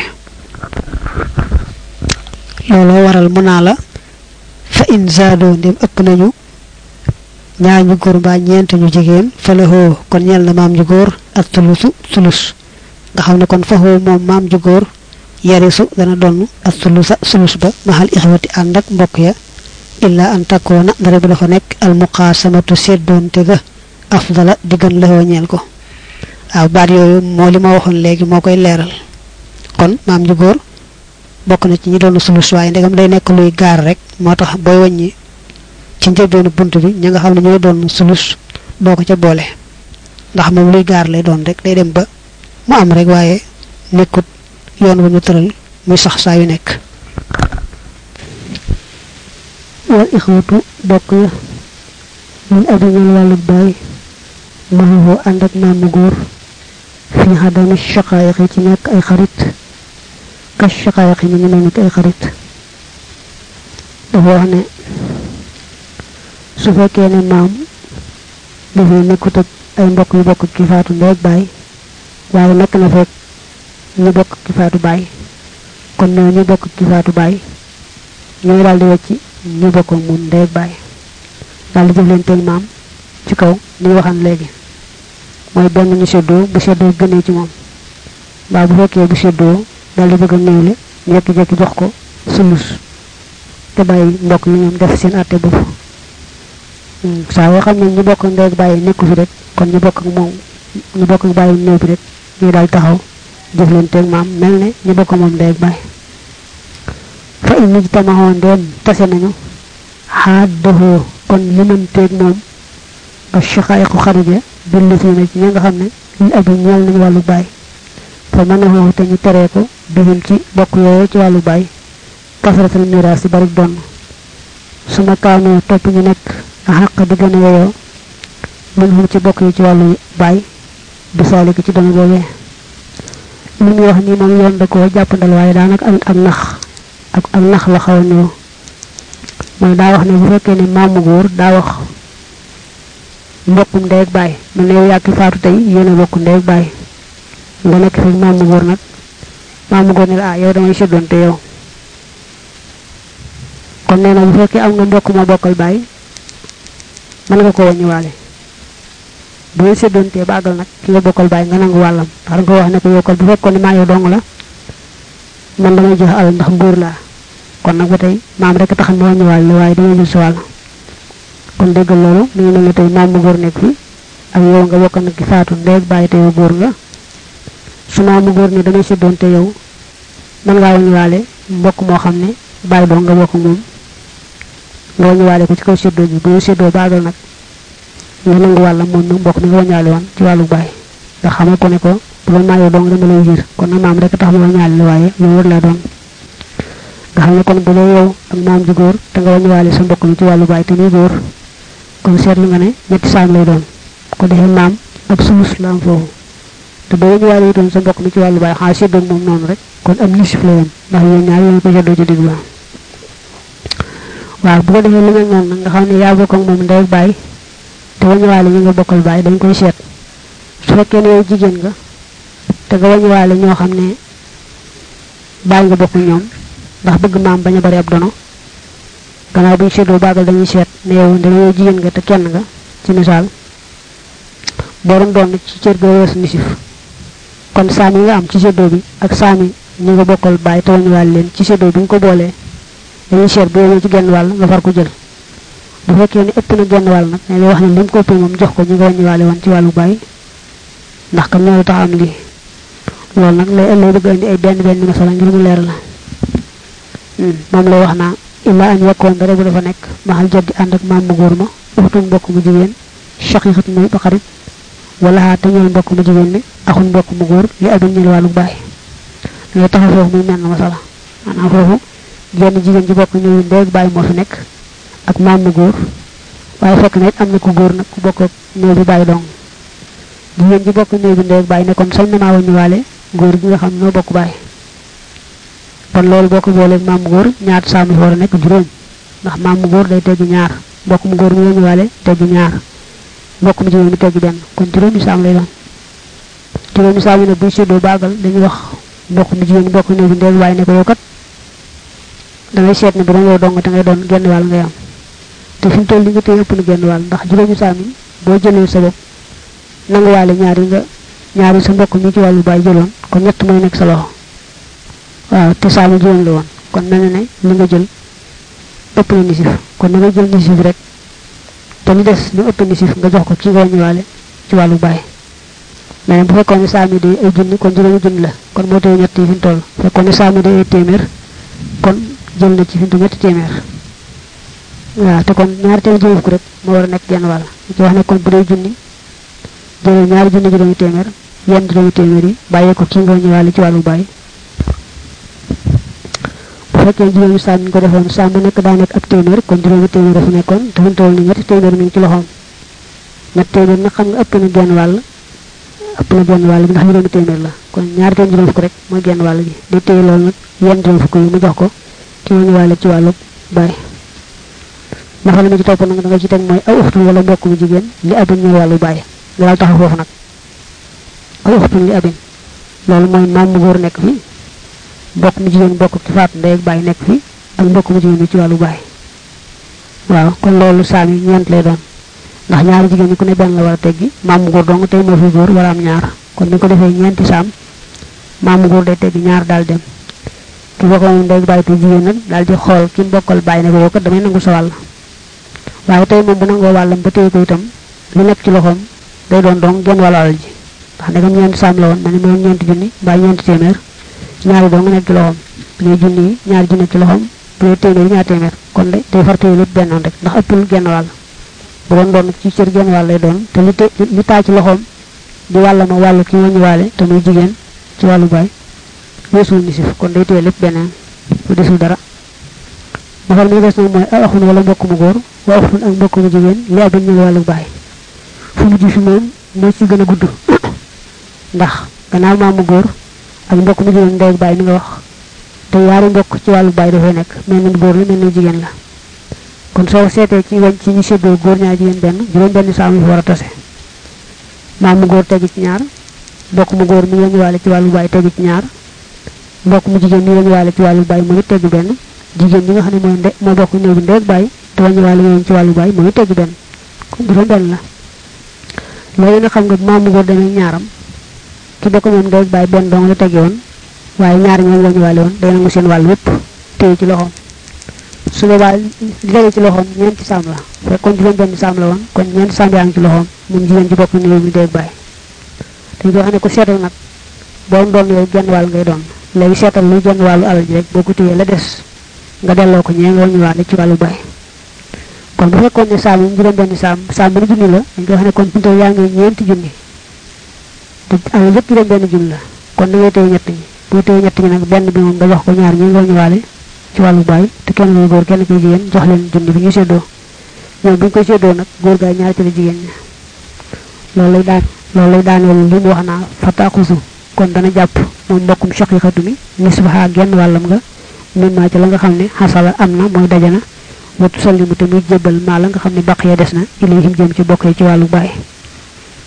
looloo waral mu naa la fa in zaadoo ndem ëpp nañu ñaar ñu góor mbaa ñeent ñu jigéen fa la hoo kon ñeel na maam ju góor ak sulusu sulus nga xam ne kon fa hoo moom maam ju góor yarisu dana donn ak sulusa sulus ba maxal ixwati ànd ak mbokk ya illa an takkoona dara bi dafa nekk al muqaasamatu seddoonte ga afdala di gën la ñeel ko waaw baat yooyu moo li ma waxoon léegi moo koy leeral kon maam ju góor bokk na ci ñi doon sulus waaye ndegam day nekk luy gaar rek moo tax booy wàññi ci njëlbeenu bunt bi ña nga xam ne ñooy doon sulus doo ko ca boole ndax moom luy gaar lay doon rek day dem ba mu am rek waaye nekkut yoon bu ñu tëral muy sax saa yu nekk wal ixwatu bokk ya min abiñal wàllu baay maxuhu ànd ak maamu góor fi xadami shaqaayiq yi ci nekk ay xarit ka shaqaayiq yi ñu ngi mel ni ay xarit dafa wax ne su fekkee ne maam dafay nekkut ak ay mbokk yu bokk ki faatu ndeeg baay waaye nekk na fekk ñu bokk ki faatu baay kon ñoo ñu bokk ki faatu baay ñooy daal di wecci ñu bokk mun ndeeg baay daal di jëflanteel maam ci kaw ni waxan léegi mooy benn ñu seddoo bu seddoo gënee ci moom mbaa bu fekkee bu seddoo daal di bëgg a néewle jekki-jekki jox ko sulus te bàyyi mbokk yi ñoom def seen àtte bopp saa yoo xam ne ñu bokk ndeeg bàyyi nekku fi rek kon ñu bokk ak moom ñu bokk ak bàyyi néew bi rek ñuy daal taxaw jëflanteeg maam mel ne ñu bokk moom ndeeg bàyyi fa in nit tamaxoon ndeem tase nañu xaat doxoo kon limanteeg moom ba chaqaayiqu xarit ya billi fi na ci ña nga xam ne li abi ñeel nañu wàllu baay fa mën a xooxu te ñu teree ko bihim ci bokk yooyu ci wàllu baay kasratal miraas yi bari donn su ma kaanoo topp ñu nekk a xàq di gën a yeyoo mën xum ci bokk yi ci wàllu baay bi saaliki ci dono boobee li muy wax nii moom yoon da koo jàppandal waaye daanaka ak ak nax ak ak nax la xaw a ñëw mooy daa wax ne bu fekkee ne maamu góor daa wax mbokkum ndey ak baay mel ne yow yàkki faatu tey yéen a bokk ndey ak baay nga nekk fi maamu góor nag maamu góor ne la ah yow damay seddoon te yow kon nee na bu fekkee am nga mbokk ma bokkal baay mën nga ko wàññiwaale bu ngeen seddoon te bàggal nag ki nga bokkal baay nga nangu wàllam ndax nga wax ne ko yokkal bu fekkoon ne maa yow dong la man damay joxe alal ndax góor laa kon nag ba tey maam rek tax ma wàññiwaale la waaye damay jël sa wàll kon déggal loolu mi ngi mel ne tey maam mu góor nekk fi ak yow nga bokk nag ki faatu ndeeg bàyyi te yow góor nga su maam mu góor ne damay seddoon te yow mën ngaa wàññiwaale mbokk moo xam ne bàyyi dong nga bokk moom nga wàññiwaale ko ci kaw seddoo bi bu ñu seddoo baagal nag nga nangu wàllam moom nag mbokk mi nga wàññaale woon ci wàllu bàyyi nga xamal ko ne ko bu doon maa yow dong dama lay jiir kon nag maam rek tax ma wàññaale la waaye lu wër laa doon nga xam ne kon bu dee yow ak maam ji góor te nga wàññiwaale sa mbokk mi ci wàllu bàyyi te muy góor kon seetlu nga ne ñetti saam lay doon ko defee maam ab sulus la am foofu te boo wàññiwaale itam sa mbokk mi ci wàllu bàyyi xanaa seddoo moom noonu rek kon am nisif la yem ndax yéen ñaar yéen ko seddoo ci digg ba waaw bu ko defee lu mel noonu nag nga xam ne yaa bokk ak moom ndey ak bàyyi te wañuwaale ñi nga bokkal bàyyi dañ koy seet su fekkee ne yow jigéen nga te nga wañuwaale ñoo xam ne bàyyi nga bokk ñoom ndax bëgg maam bañ a bari ab dono gannaaw buñ seetloo baagal dañuy seet ne yow ndem yow jigéen nga te kenn nga ci misaal boo doon doon ci cër ga weesu nisif kon saam yi nga am ci séddoo bi ak saami ñi nga bokkal bàyyi te wañuwaale leen ci séddoo bi nga ko boolee dañuy seet bu yemee ci genn wàll nga far ko jël bu fekkee ne ëpp na genn wàll nag ne lay wax ne lim ko ëppee moom jox ko ñi nga wañuwaale woon ci wàllu bàyyi ndax kam ñoo tax am lii loolu nag lay lay bëgg indi ay benn benn masala ngir mu leer la moom lay wax naa illa an yakkoon dara bu dafa nekk maxal jaddi ànd ak maam mu góor ma uxtun mbokk mu jigéen shaqiqat muy ba xarit wala xaa te ñeel mbokk mu jigéen mi axun mbokk mu góor li abin ñeel wàllu bàyyi ngay taxaw foofu muy mel na masala maanaam foofu jenn jigéen ji bokk ñëw ndeeg bàyyi moo fi nekk ak maam mu góor waaye fekk na it am na ku góor nag ku bokk ak néew bi bàyyi dong jigéen ji bokk néew bi ndeeg bàyyi ne kon sañ na maa wañuwaale góor gi nga xam noo bokk bàyyi kon loolu boo ko booleeg maam mu góor ñaata saam yi war a nekk juróom ndax maam mu góor day teggi ñaar mbokk mu góor mi wañuwaale teggi ñaar mbokk mu jigéen mi teggi benn kon juróomi saam lay doon juróomi saam yi nag buy séddoo baagal dañuy wax mbokk mu jigéen bokk néew bi ndeeg bàyyi ne ko yow kat dangay seet ne bu doon yow dong te ngay doon genn wàll ngay am te fi mu toll li nga téye ëpp na genn wàll ndax juróomi saam yi boo jëlee sa bopp nanguwaale ñaar yi nga ñaari sa mbokk mi ci wàllu bàyyi jëloon kon ñett mooy nekk sa loxo waaw te saamu juróom la woon kon mel na ne li nga jël ëpp na nisif kon na nga jël nisif rek te li des li ëpp nisif nga jox ko ki nga ñëwaale ci wàllu bàyyi mais bu fekkoon ne saami day ay junni kon juróomi junni la kon moo tey ñett yi fi mu toll fekkoon ne saami day ay téeméer kon jël na ci fi mu toll ñetti téeméer waaw te kon ñaari téeméer juróom fukk rek moo war a nekk genn wàll ci wax ne kon bu dee junni jëlal ñaari junni juróomi téeméer yenn juróomi téeméer yi bàyyee ko ki nga ñëwaale ci wàllu bàyyi bu fekkee juróomi saam ñu ko defoon saam bu nekk daa nekk ab téeméer kon juróomi téeméer dafa nekkoon te fi mu toll ni ñetti téeméer mi ngi ci loxoom ñetti téeméer nag xam nga ëpp na genn wàll ëpp na genn wàll bi ndax juróomi téeméer la kon ñaari téeméer juróom fukk rek mooy genn wàll gi day téye loolu nag yenn juróom fukk yi mu jox ko ki nga ñëwaale ci wàllu bàyyi nafala mi ci topp nag da nga ci teg mooy aw uxtul wala mbokk mu jigéen li abin ñëw wàllu bàyyi nga daal taxaw foofu nag aw uxtul li abin loolu mooy maam mu góor nekk fi mbokk mu jigéen mbokk ci faatu ndey ak bàyyi nekk fi ak mbokk mu jigéen bi ci wàllu bàyyi waaw kon loolu saam yi ñeent lay doon ndax ñaari jigéen ñi ku ne benn la war a teggi maam mu góor dong tey moo fi góor war a am ñaar kon ni ko defee ñeenti saam maam mu góor day teggi ñaar daal dem ki bokk moom ndey ak bàyyi te jigéen nag daal di xool ki mbokkal bàyyi ne ko yow kat damay nangu sa wàll waaye tey moom bu nangoo wàllam ba téye ko itam lu nekk ci loxoom day doon dong genn wàllu alal ji ndax ndegam ñeenti saam la woon ma ne moom ñeenti junni mbaa ñeenti téeméer ñaari dong nekk ci loxoom bu dee junni yi ñaari junni ci loxoom bu dee téeméer ñaari téeméer kon de day far téye lépp bennoon rek ndax ëppul genn wàll bu doon doon ci cër genn wàll lay doon te li te li taa ci loxoom di wàll ma wàllu ki wàññi waale te muy jigéen ci wàllu baay weesul nisif kon day téye lépp beneen bu desul dara nafal mi des nag mooy a axun wala mbokk mu góor wa axun ak mbokk mu jigéen li abin ñël wàllu baay fu mujj fi moom moo ci gën a gudd ndax gannaaw maamu góor ak mbokk mu jigéen ndey ak baay mi nga wax te yaari mbokk ci wàllu baay dafay nekk mel ni góor la mel ni jigéen la kon soo seetee ci wañ ci ñu séddoo góor ñaar jigéen benn juróom benn saam yi fi war a tase maamu góor tegi ci ñaar mbokk mu góor mi lañu waale ci wàllu baay tegi ci ñaar mbokk mu jigéen mi lañu waale ci wàllu baay moom it tegg benn jigéen ñi nga xam ne mooy nde moo bokk néew bi ndey ak baay te wañu waale yoon ci wàllu baay moom it tegg benn kon juróom benn la léegi nag xam nga maamu góor demee ñaaram ki bokk moom ndey ak baay benn dong la tegge woon waaye ñaar ñoom wañu waale woon day nangu seen wàll wépp téye ci loxoom su boobaa li tege ci loxoom ñeenti saam la fekkoon juróom benn saam la woon kon ñeenti saam yaa ngi ci loxoom moom jigéen ci bokk néew bi ndey ak baay dañ ko xam ne ko seetal nag boo doon yow genn wàll ngay doon léegi seetal luy genn wàllu alal ji rek boo ko téyee la des nga delloo ko ñee nga wañu waale ci wàllu baay kon bu fekkoon ne saam yi juróom benn saam saam bu ne junni la dañ ko xam ne kon pinto yaa ngi ñeenti junni te alal yëpp juróom benn junni la kon da ngay téye ñett ñi boo téye ñett ñi nag benn bi moom nga jox ko ñaar ñi nga wañu waale ci wàllu baay te kenn koy góor kenn koy jigéen jox leen junni bi ñu séddoo ñoom bu ñu koy séddoo nag góor gaay ñaari ci la jigéen ñi loolu lay daan loolu lay daaneel li mu wax naa fataaxusu kon dana jàpp moom mbokkum shaqiqatu mi nisbaha genn wàllam nga min maa ci la nga xam ne xasala am na mooy dajana watu sallimu te muy jébbal maa la nga xam ne baq ya des na ilayhim jëm ci bokk ci wàllu baay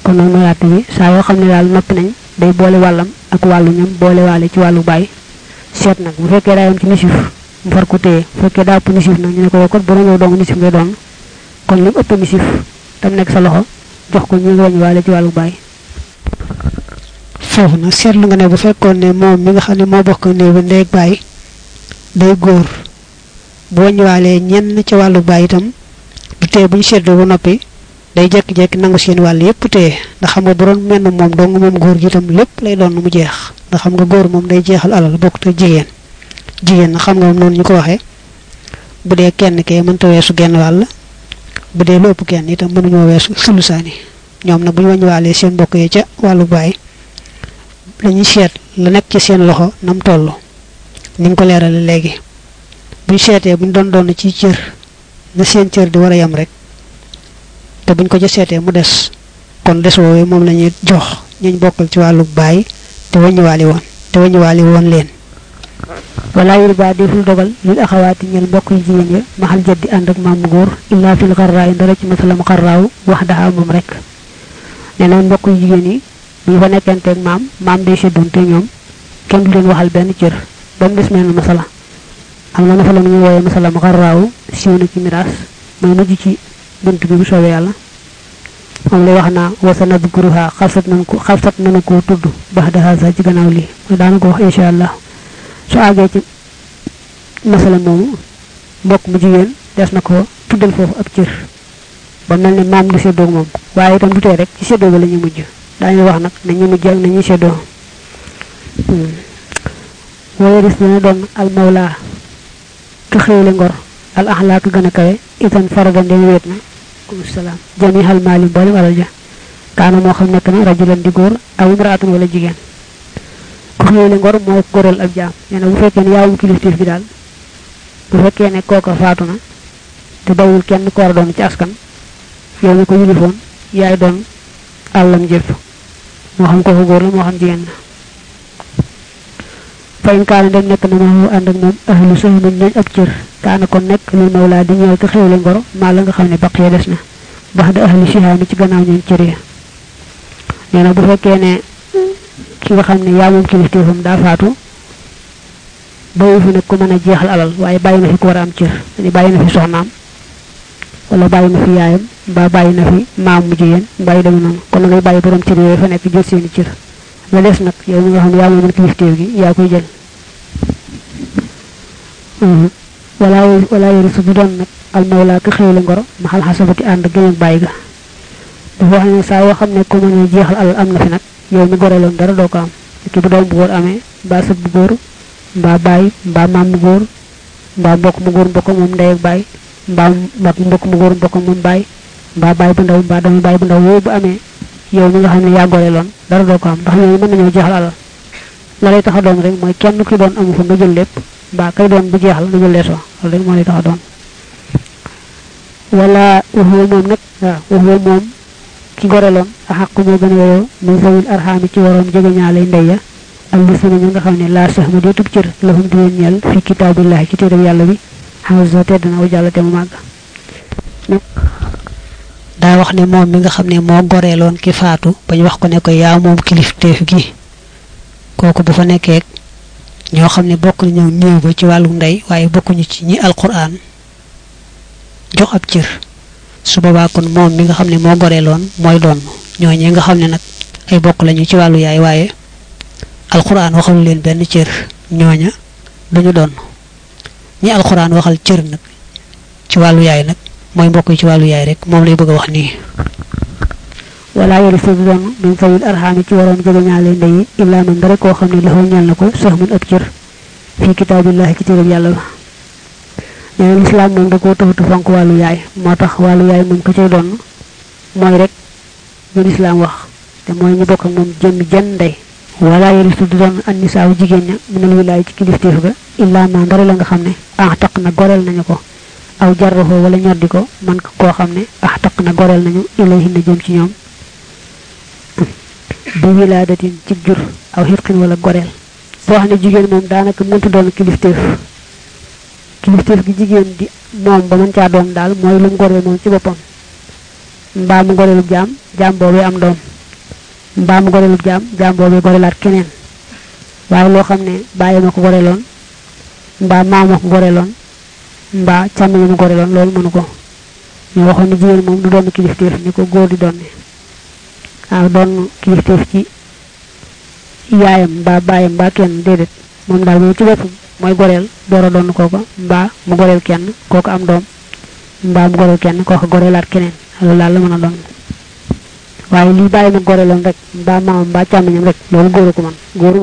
kon noonu mooy àtte bi saa yoo xam ne daal noppi nañ day boole wàllam ak wàllu ñam boole waale ci wàllu bàyyi seet nag bu fekkee daa yam ci nisif mu far ko téye bu fekkee daa ëpp nisif nag ñu ne ko yow kon bu ñëw dong nisif ngay doon kon li mu ëpp nisif tam nekk sa loxo jox ko ñu ngi wàññi waale ci wàllu bàyyi foofu nag seetlu nga ne bu fekkoon ne moom mi nga xam ne moo bokk néew bi ndey ak bàyyi day góor bu wàññiwaalee ñenn ci wàllu bàyyi itam du tee bu ñu seetloo ba noppi day jekki-jekki nangu seen wàll yépp téye ndax xam nga bu doon menn moom dong moom góor gi itam lépp lay doon mu jeex ndax xam nga góor moom day jeexal alal bokk te jigéen jigéen na xam nga moom noonu ñu ko waxee bu dee kenn kee mënta weesu genn wàll bu dee lu ëpp kenn itam mënuñoo weesu sulusaani ñoom nag bu ñu wàññiwaalee seen mbokk yi ca wàllu bàyyi dañuy seet la nekk ci seen loxo nam toll ni nga ko leerale léegi buñ seetee buñ doon doon ci cër na seen cër di war a yem rek te buñ ko ca seetee mu des kon des woowee moom la ñuy jox ñuñ bokkal ci wàllu bàyyi te waññiwaali woon te waññiwaali woon leen wala yur ba deful dogal lil axawaati ñel mbokk yu jigéen ya maxal jaddi ànd ak maamu góor illa fil xarraa yi ndara ci masalam xarraaw wax daxa moom rek nee na mbokk yu jigéen yi bu ñu fa nekkanteeg maam maam day séddonte ñoom kenn du leen waxal benn cër ba mu des mel masala am na masala mu ñu wooyee masala mu xarraaw siiw na ci miraas mooy mujj ci bunt bi bu soobee yàlla moom lay wax naa wasa nadkuruha xalsat nañ ko xalsat nañu koo tudd bax daxa sa ci gannaaw lii mooy daana ko wax incha allah su àggee ci masala moomu mbokk mu jigéen des na ko tuddal foofu ab cër ba mel ne maam du séddoog moom waaye itam du tee rek ci séddoo ba la ñuy mujj daañu wax nag nañu mujj ak nañuy séddoo waaye ris dana doon al mawla ka xéewle ngor al axlaa ka gën a kawe itam faraga ndem wéet na kum salaam jami xal maali mboolem alal ja kaana moo xam nekk na rajulan di góor aw imraatun wala jigéen ku xéewle ngor moo góoral ab jaam nee na bu fekkee ne yaawum kilifteef bi daal bu fekkee ne kooka faatu na te bawul kenn ko war a doon ci askan yow mi ko yilifoon yaay doon àllam jëpp moo xam kooku góor la moo xam jigéen la fa in kaana dem nekk na ma ànd ak moom ahlu sahmin ñooñ ab cër kaana kon nekk lil mawlaa di ñëw ko xéewle ngoro maa la nga xam ne baqee des na bax da ahli sihaami ci gannaaw ñooñ cër ya nee na bu fekkee ne ki nga xam ne yaa moom kilifteefam daa faatu bayu fi nag ku mën a jeexal alal waaye bàyyi na fi ku war a am cër ni bàyyi na fi soxnaam wala bàyyi na fi yaayam mbaa bàyyi na fi maam mu jigéen mbàyyi dama noonu kon na ngay bàyyi borom cër yooyu fa nekk jël seeni cër la des nag yow mi nga xam ne yaa moomoon kilifteef gi yaa koy jël wala wala yori su du doon nag al mawla ka xéewle ngoro maxal xasabati ànd gën ak bàyyi ga dafa wax ne saa yoo xam ne ku mën a jeexal alal am na fi nag yow mi goreloon dara doo ko am ki bu doom bu góor amee mbaa sët bu góor mbaa bàyyi mbaa maam mu góor mbaa mbokk mu góor mbokk moom ndey ak bàyyi mbaa mbokk mbokk mu góor mbokk moom bàyyi mbaa bàyyi bu ndaw mbaa doomu bàyyi bu ndaw yooyu bu amee yow mi nga xam ne yaa goreloon dara doo ko am ndax ñooñu mën nañoo jeexal alal la lay tax a doon rek mooy kenn ki doon amu fa nga jël lépp mbaa kay doon bu jeexal nga jël leesoo loolu rek moo lay tax a doon wala waxuwa moom nag waaw waxuwa moom ki goreloon a xàq moo gën a yeyoo min zawil arxaami ci waroom jege ñaale ndey ya ak li sunu ñu nga xam ne laa sax ma dee tub cër lahum di leen ñeel fi kitaabillahi ci téereb yàlla bi xasa tedd na wa jàll te mu màgg daa wax ne moom mi nga xam ne moo goreeloon ki faatu bañ wax ko ne ko yaa moom kilifteef gi kooku bu fa nekkee ñoo xam ne bokk nañu néew ba ci wàllu ndey waaye bokkuñu ci ñi alquran jox ab cër su boobaa kon moom mi nga xam ne moo goreeloon mooy doon ñooñee nga xam ne nag ay bokk lañu ci wàllu yaay waaye alquran waxalu leen benn cër ñooña duñu doon ñi alquran waxal cër nag ci wàllu yaay nag mooy mbokk yi ci wàllu yaay rek moom lay bëgg a wax nii wala yori su doon min zawil arxaami ci waroom jege ñaale ndey yi illaa man dara koo xam ne laxoo ñeel na ko sax mun ab cër fii kitaabillahi ci téereb yàlla ba nee na lislaam moom da koo taxutu fonk wàllu yaay moo tax wàllu yaay moom ko cay doon mooy rek ñu lislaam wax te mooy ñu bokk ak moom jëmmi jenn ndey wala yori su doon an nisaaw jigéen ña minal wilaay ci kilifteef ga illaa man dara la nga xam ne ah taq na goreel nañu ko aw jarroxoo wala ñoddi ko man koo xam ne ah taq na goreel nañu ilayhi na jëm ci ñoom bi wilaadatin ci jur aw xitqin wala goreel boo xam ne jigéen moom daanaka mëntu doon kilifteef kilifteef gi jigéen di moom ba mën caa doon daal mooy lu mu goreel moom ci boppam mbaa mu goreelu jaam jaam boobee am doom mbaa mu goreelub jaam jaam boobee gorelaat keneen waaye loo xam ne bàyyi ma ko goreeloon mbaa maam ma ko goreeloon mbaa càmmiñu ma goreeloon loolu mënu ko ñu waxoon ne jigéen moom du doon kilifteef ni ko góor di doon ne waaw doon kilifteef ci yaayam mbaa baayam mbaa kenn déedéet moom daal moom ci boppam mooy goreel door a doon kooko mbaa mu goreel kenn kooku am doom mbaa mu goreel kenn kooku goreelaat keneen loolu daal la mën a doon waaye lii bàyyi ma goreeloon rek mbaa maamam mbaa càmmiñam rek loolu góoru ko man góoru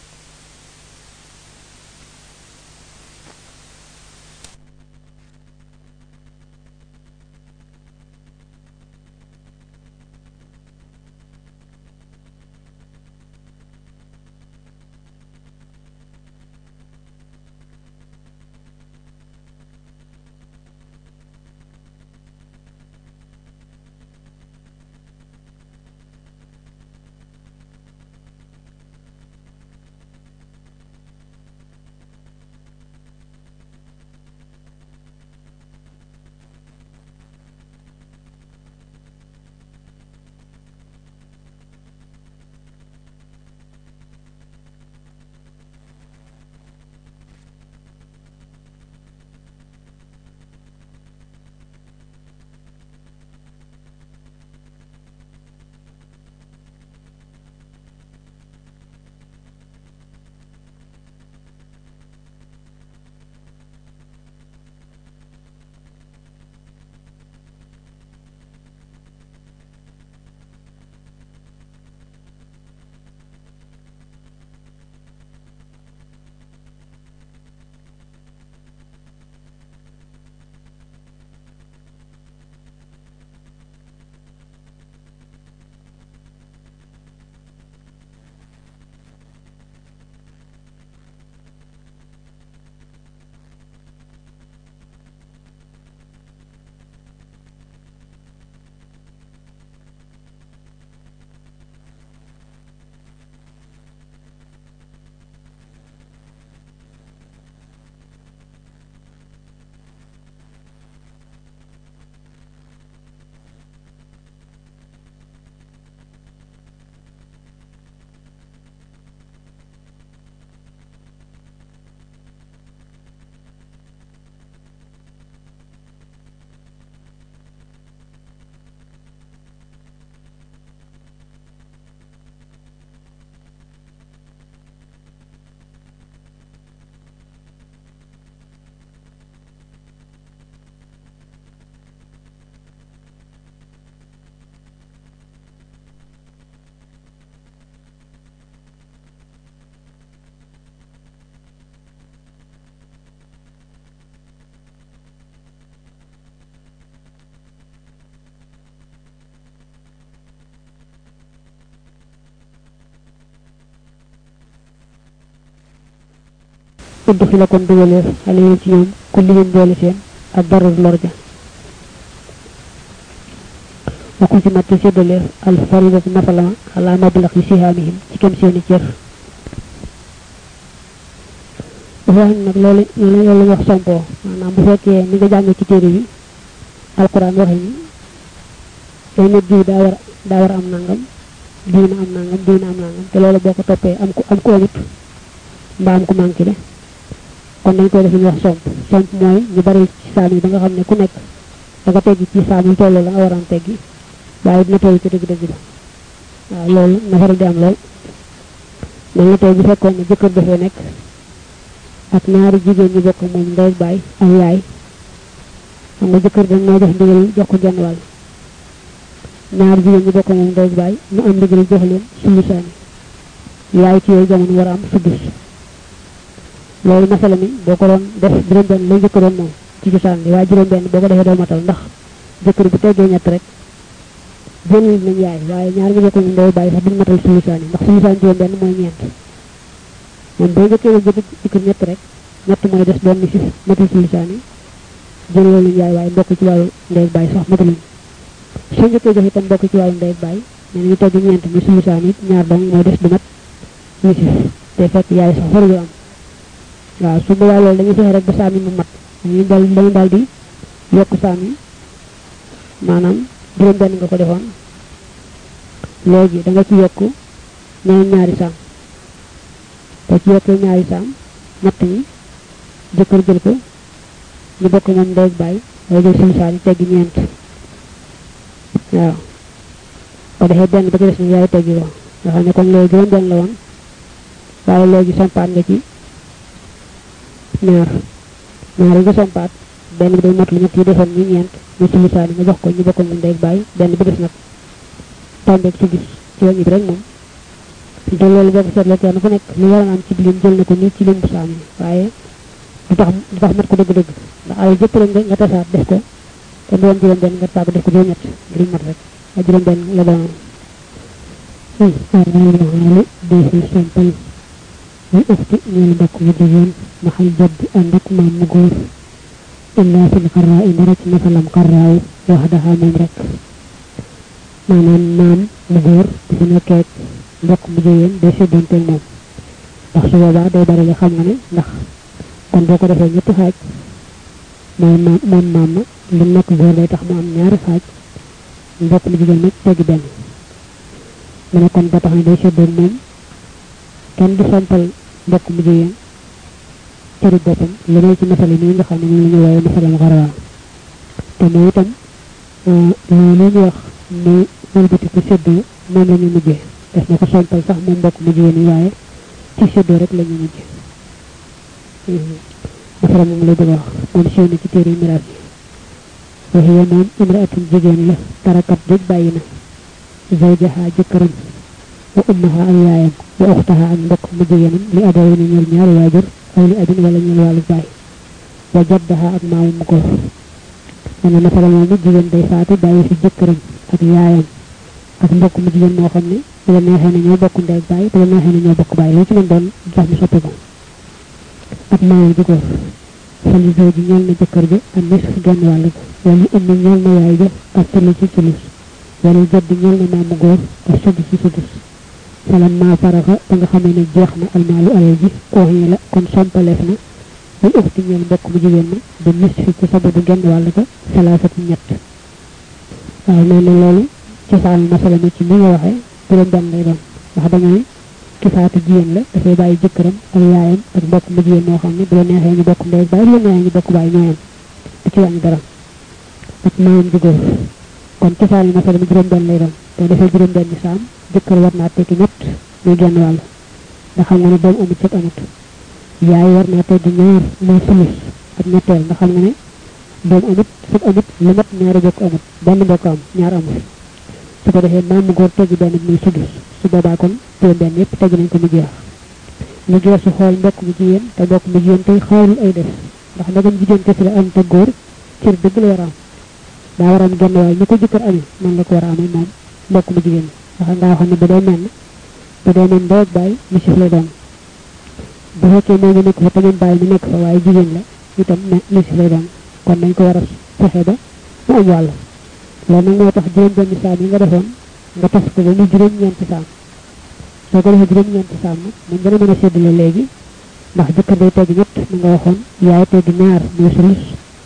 udd fi la kon dugaleef xale yi ci ñoom ku limin boole seen ak darul lor ja waxu ci matte séddaleef al faridatu nafalama ala mablax yi sihaamihim ci kem seeni cër dafa wax nag loolu loolu loolu wax sompoo maanaam bu fekkee ni nga jàng ci téere bi alquran waxe ni day nit diw daa war daa war am nangam diw na am nangam diw na am nangam te loolu boo ko toppee am ku am ku amut mbaa am ku manqué de kon dañ koy def ñu wax somp somp mooy ñu bari ci saam yi ba nga xam ne ku nekk da nga teggi ci saam yu tolloo la nga waroon teggi waaye dina toll ci dëgg-dëgg ba waaw loolu na faral di am lool mel na tey bu fekkoon ne jëkkër dafee nekk ak ñaari jigéen ñu bokk moom ndey baay ak yaay xam nga jëkkër dañ moo jox ndigal jox ko genn wàll ñaari jigéen ñu bokk moom ndey baay ñu am ndigal jox leen sulusaani yaay ci yooyu jamono war a am sudus loolu masala mi boo ko doon def juróom benn lay jëkkër doon moom ci cosaan bi waaye juróom benn boo ko defee doo matal ndax jëkkër bu teggee ñett rek génn nañ yaay waaye ñaar ñu bokk ñu ndey bàyyi sax duñ matal sulusaan yi ndax sulusaan juróom benn mooy ñeent moom boo jëkkee la jëkk jëkkër ñett rek ñett mooy des doon ni si matal sulusaan yi jël loolu yaay waaye mbokk ci wàllu ndey bàyyi sax mataluñ soo njëkkee jox itam mbokk ci wàllu ndey bàyyi nee nañu tegg ñeent ñu sulusaan yi ñaar dong mooy des du mat ni si te fekk yaay sax faru am waaw su boobaa loolu dañuy fexe rek ba saami mu mat dañuy dal dañuy daal di yokk saami maanaam juróom benn nga ko defoon léegi da nga ci yokk ñeneen ñaari saam boo ci yokkee ñaari saam ñett ñi jëkkër jël ko ñu bokk moom ndey bàyyi day jël sulusaan yi teggi ñeent waaw ko defee benn ba ci des nag yaay teggi ko nga xam ne kon léegi juróom benn la woon waaye léegi sompaat nga ci ñaar ñaar yi nga sompaat benn bi day mot lu ñett yi defoon ñu ñeent ñu sulusaan yi nga jox ko ñu bokk moom ndey bàyyi benn bi des nag tombeeg ci gis ci wàññi bi rek moom te loolu boo ko seetloo kenn ku nekk lu war a am ci lim jël na ko nii ci lim bu saam yi waaye du tax du tax mat ko dëgg-dëgg ndax alal jëpp rek nga nga tasaat def ko te doon juróom benn nga tàgg def ko juróom ñett ngir mat rek ak juróom benn la doon arali defi sompal muy ufti ñeel mbokk mu jigéen maxal jadd ànd ak maam mu góor illa fil xarraa i ndara ci masalam xarraaw wax daxa moom rek maanaam maam mu góor bu fi nekkee mbokk mu jigéen day séddanteeg moom ndax su boobaa day bari li xam nga ne ndax kon boo ko defee ñetti xaaj mooy maam moom maam ma lu nekk góor day tax mu am ñaari xaaj mbokk mu jigéen nag teggi benn mu ne kon ba tax ne day séddoog moom kenn du sompal mbokk mu jigéen cëri boppam lu may ci masali nii nga xam ne moom la ñu wooye masalam xarawaa te mooy itam loolu ñu wax ne wëlbatiku séddoo moom la ñu mujjee def na ko sompal sax moom mbokk mu jigéen yi waaye ci séddoo rek la ñu mujjee masala moom lay bëgg a wax moom siiw na ci téere miraas yi waxiya moom imraatun jigéen la tarakat jëj bàyyi na zawjaha jëkkëram wa ummaha ak yaayam wa uxtaha ak mbokk mu jigéenam li abawi ni ñeel ñaari waajur aw li abin wala ñeel wàllu baay wa jaddaha ak maamu mu góor nee na masala moomu jigéen day faatu bàyyi fi jëkkëram ak yaayam ak mbokk mu jigéen moo xam ne bu la neexee ne ñoo bokk ndey ak baay bu la neexee ne ñoo bokk baay lu ci mën doon tax ñu soppi ko ak maamam ji góor fali zoo ji ñeel na jëkkër ja ak nis fu genn wàll ga wala ummi ñeel na yaay ja ak tëli ci tulus wala jaddi ñeel na maamu góor ak sudus ci sudus falam maa faraxa ba nga xamee ne jeex na almaalu alal ji ooxee la kon sompaleef na buy uxti ñeel mbokk mu jigéen ma ba nis fi ci sababu genn wàll ga salaasatu ñett waaw nee na loolu ci saal masala mi ci ni nga waxee juróom benn lay doon ndax dañooy ki faatu jigéen la dafay bàyyi jëkkëram ak yaayam ak mbokk mu jigéen moo xam ne bu la neexee ñu bokk ndey bàyyi bu la neexee ñu bokk bàyyi ñooyam du ci wàññi dara ak maamam ju góor kon ci saal masala mi juróom benn lay doon te dafay juróom benn saam jëkkër war naa tekki ñett muy genn wàll nga xam nga ne doom amut cëg amut yaay war naa teggi ñaar muy sulus ak ñetteel nga xam nga ne doom amut sëg amut lu mat ñaari bokk amut benn bokk am ñaar amut su ko defee maam mu góor teggi benn muy sudus su boobaa kon juróom benn yëpp teggi nañ ko mu jeex mu jeex su xool mbokk mu jigéen te mbokk mu jigéen tey xaarul ay def ndax ndagam jigéen kese la am te góor cër dëgg la war a am daa war a am genn waaye ñu ko jëkkër amee noonu la ko war a amee moom mbokk mu jigéen ndax ngaa xam ne bu dee mel bu dee mel ndey ak bàyyi misif lay doon bu fekkee moo ngi nekk fa tamit bàyyi mu nekk fa waaye jigéen la itam misif lay doon kon dañ ko war a fexe ba mu am wàll loolu nag moo tax juróom benn saam yi nga defoon nga tas ko ba mu juróom ñeenti saam soo ko defee juróom ñeenti saam nag moom gën a mën a séddale léegi ndax jëkkër day tegg ñett na nga waxoon yaay tegg ñaar muy sulus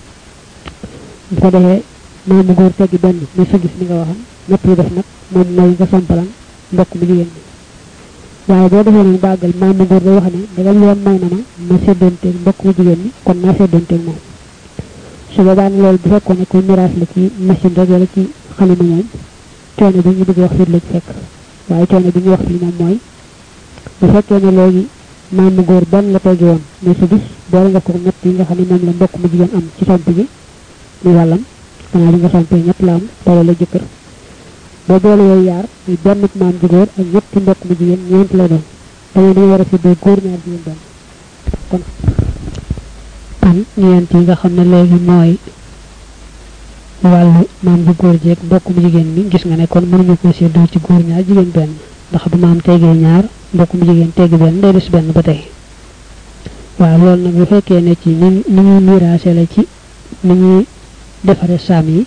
bu ko defee maamu góor tegg benn muy sugis ni nga waxoon ñett yi def nag moom mooy nga sompalan mbokk mu jigéen ñi waaye boo defee noonu bàggal maamu góor day wax ne dagal yoon may na ma ma séddanteeg mbokk mu jigéen ñi kon naa séddanteeg moom su boobaa ne loolu bu fekkoon ne koy miraas la ci machine rek wala ci xalima moom coono bi ñu bëgg wax fii la ci fekk waaye coono bi ñu wax fii moom mooy bu fekkee ne léegi maamu góor benn la teggi woon mais su gis boole nga ko ñett yi nga xam ne moom la mbokk mu jigéen am ci somp gi muy wàllam xanaa bi nga sompee ñett la am tawale la jëkkër boo boole yooyu yaar muy benn maam ju góor ak ñetti mbokk mu jigéen ñeent la doon tamit dañu war a séddoo góor ñaar jigéen benn kon kon ñeent yi nga xam ne léegi mooy wàllu maam bu góor jeeg mbokk mu jigéen mi gis nga ne kon mënuñu ko séddoo ci góor ñaar jigéen benn ndax bu maam tegee ñaar mbokk mu jigéen teggi benn day des benn ba tey waaw loolu nag bu fekkee ne ci ni ni ñuy miraase la ci ni ñuy defare saam yi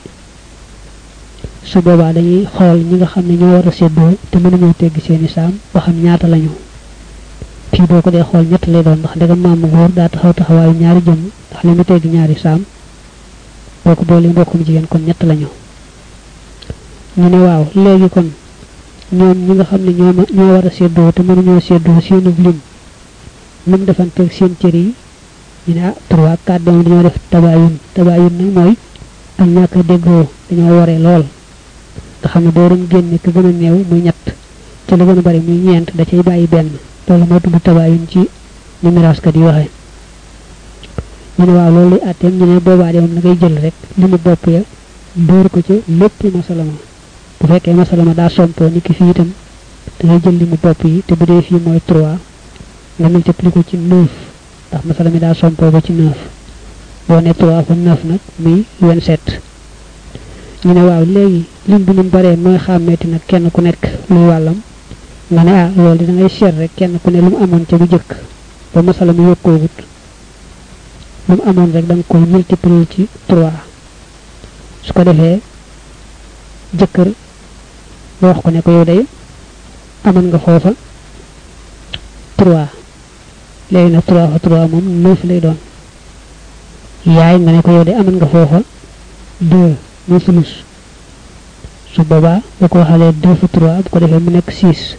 su boobaa dañuy xool ñi nga xam ne ñoo war a séddoo te mënuñoo tegg seeni saam ba xam ñaata lañu fii boo ko dee xool ñett lay doon ndax ndegam maamu góor daa taxaw taxawaayu ñaari jëmm ndax li mu tegg ñaari saam boo ko boolee mbokkum jigéen kon ñett lañu ñu ne waaw léegi kon ñoom ñi nga xam ne ñoo ñoo war a séddoo te mënuñoo séddoo seenu lim nu mu defanteeg seen cër yi ñu ne ah trois quatre doom dañoo def tabaayun tabaayun nag mooy ak ñàkk a déggoo dañoo waree lool nga xam ne boo doon génne ki gën a néew muy ñett te lu gën a bari muy ñeent da cay bàyyi benn loolu moo tudd tabaayun ci ni miraaskat yi waxee ñu ne waaw loolu luy àtteem ñu ne boobaa de moom na ngay jël rek li mu bopp ya dóor ko ci lépp masalama bu fekkee masalama daa sompoo ni ki fii itam da ngay jël li mu bopp yi te bu dee fii mooy trois nga multiplier ko ci neuf ndax masala mi daa sompoo ko ci neuf boo ne trois fa neuf nag muy vingt-sept ñu ne waaw léegi lim bi ñu baree mooy xàmmeeti nag kenn ku nekk luy wàllam nga ne ah loolu da ngay seet rek kenn ku ne lu mu amoon ca bu jëkk ba masala mi yokkoogut lu mu amoon rek da nga koy multiplier ci trois su ko defee jëkkër nga wax ko ne ko yow day amoon nga foofa trois léegi nag trois fa trois moom neuf lay doon yaay nga ne ko yow de amoon nga foofa deux muy sulus su boobaa boo ko waxalee deux fa trois bu ko defee mu nekk six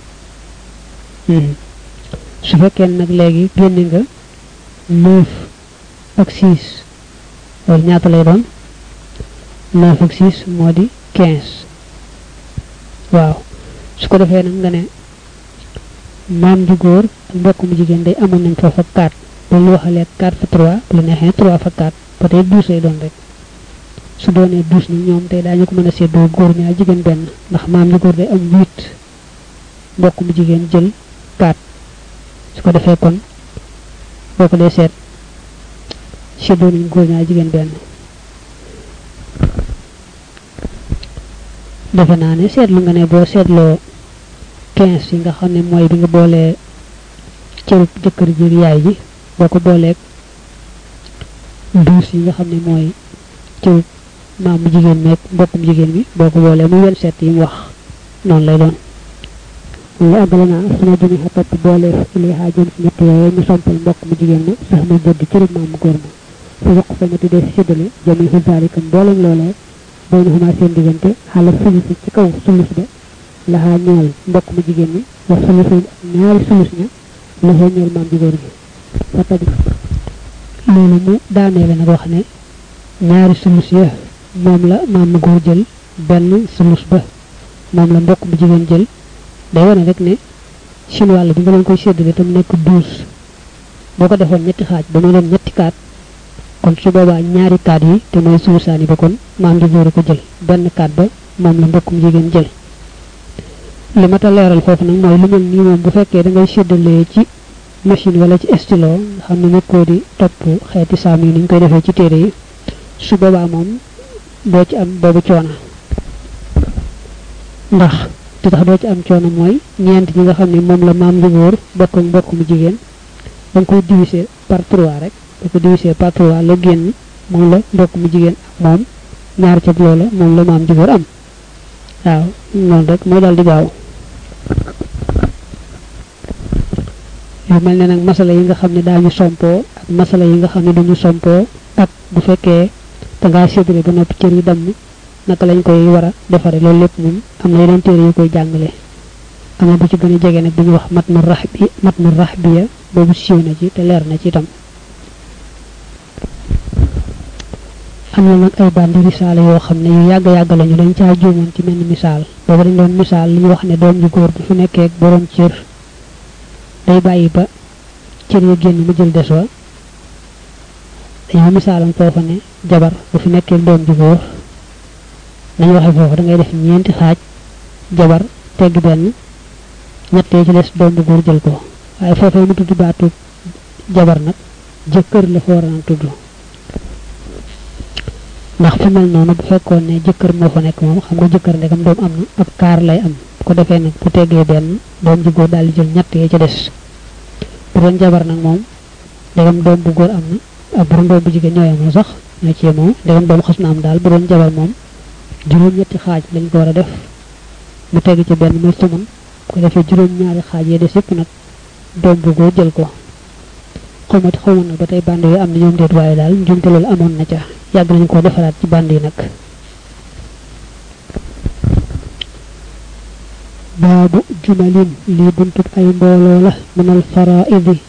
su fekkee nag léegi génne nga neuf ak six loolu ñaata lay doon neuf ak six moo di quinze waaw su ko defee nag nga ne maam ju góor ak mbokk mu jigéen day amoon nañ foofa 4 ba lu waxalee 4 fa 3 bu la neexee 3 fa 4 ba tey 12 lay doon rek su doonee 12 ni ñoom tey daañu ko mën a séddoo góor ñaar jigéen benn ndax maam ju góor day am 8 mbokk mu jigéen jël 4 su ko defee kon boo ko dee seet séddoo nañ góor ñaar jigéen benn defe naa ne seetlu nga ne boo seetloo quinze yi nga xam ne mooy bi nga boolee cërub jëkkër ji yaay ji boo ko booleeg douze yi nga xam ne mooy cërub maam mu jigéen meeg mbokkum jigéen bi boo ko boolee muy vingt-sept yi mu wax noonu lay doon li àggale naa suma jëmi xa topp boole ili xaa jëm si ñett yooyu ñu sompal mbokk mu jigéen ma sax ma jëdd cërub maam mu góor ma su yokk fa ma tuddee si séddale jëmi xusaalika mboolem loolee boo ñu xamaa seen diggante xala sulusi ci kaw sulus ba laxaa ñeel mbokk mu jigéen ñi wax sulusi ñaari sulus ña laxoo ñeel maam jigéen ñi fa tabi loolu mu daaneele nag wax ne ñaari sulus ya moom la maam mu góor jël benn sulus ba moom la mbokk mu jigéen jël day wane rek ne seen wàll bi nga leen koy séddale tam nekk douze boo ko defoon ñetti xaaj ba mu doon ñetti kaat kon su boobaa ñaari kaat yi te mooy sulusaani ba kon maam ji góor ko jël benn kaat ba moom la mbokkum jigéen jël li ma ta leeral foofu nag mooy lu mel nii moom bu fekkee da ngay séddalee ci machine wala ci stylo nga xam ne nekkoo di topp xeeti saam yi ni ñu koy defee ci téere yi su boobaa moom doo ci am boobu coono ndax te tax doo ci am coono mooy ñeent ñi nga xam ne moom la maam ju góor bokk ak mbokk mu jigéen da nga koy diviser par trois rek da ko diviser par trois la génn moom la mbokk mu jigéen ak moom ñaar ca loola moom la maam ju góor am waaw noonu rek mooy daal di gaaw yu mel ne nag masala yi nga xam ne daañu sompoo ak masala yi nga xam ne duñu sompoo ak bu fekkee da ngaa séddale ba noppi cër yi damm naka lañ koy war a defare loolu lépp moom am na yeneen téere yu koy jàngale am na bu ci gën a jege nag bu ñu wax mat nu rax bi mat nu rax bi ya boobu siiw na ci te leer na ci itam am na nag ay bandi risaale yoo xam ne yu yàgg yàgg lañu dañ caa juumoon ci menn misaal boobu dañ doon misaal li ñu wax ne doom ju góor bu fi nekkee ak borom cër day bàyyi ba cër ya génn mu jël des wa dañoo misaalam foofa ne jabar bu fi nekkee doom ju góor nañu waxe foofu da ngay def ñeenti xaaj jabar tegg benn ñettee ci des doom bu góor jël ko waaye foofee mu tudd baatu jabar nag jëkkër la fa war a tudd ndax fu mel noonu bu fekkoon ne jëkkër moo fa nekk moom xam nga jëkkër ndegam doom am na ab kaar lay am bu ko defee nag bu teggee benn doom ju góor daal di jël ñett yee ca des bu doon jabar nag moom ndegam doom bu góor am na ak bu doon doom bu jigéen ñoo yemoo sax ñoo ci yemoo ndegam doom xas na am daal bu doon jabar moom juróom ñetti xaaj lañ ko war a def mu tegg ci benn muy sumun bu ko defee juróom ñaari xaaj yee des yëpp nag doom bu góor jël ko xawmati xawma nag ba tey band yi am na ñoom déet waaye daal njumte loolu amoon na ca yàgg nañu ko defaraat ci band yi nag baabu jumalin lii buntub ay mbooloo la minal faraidi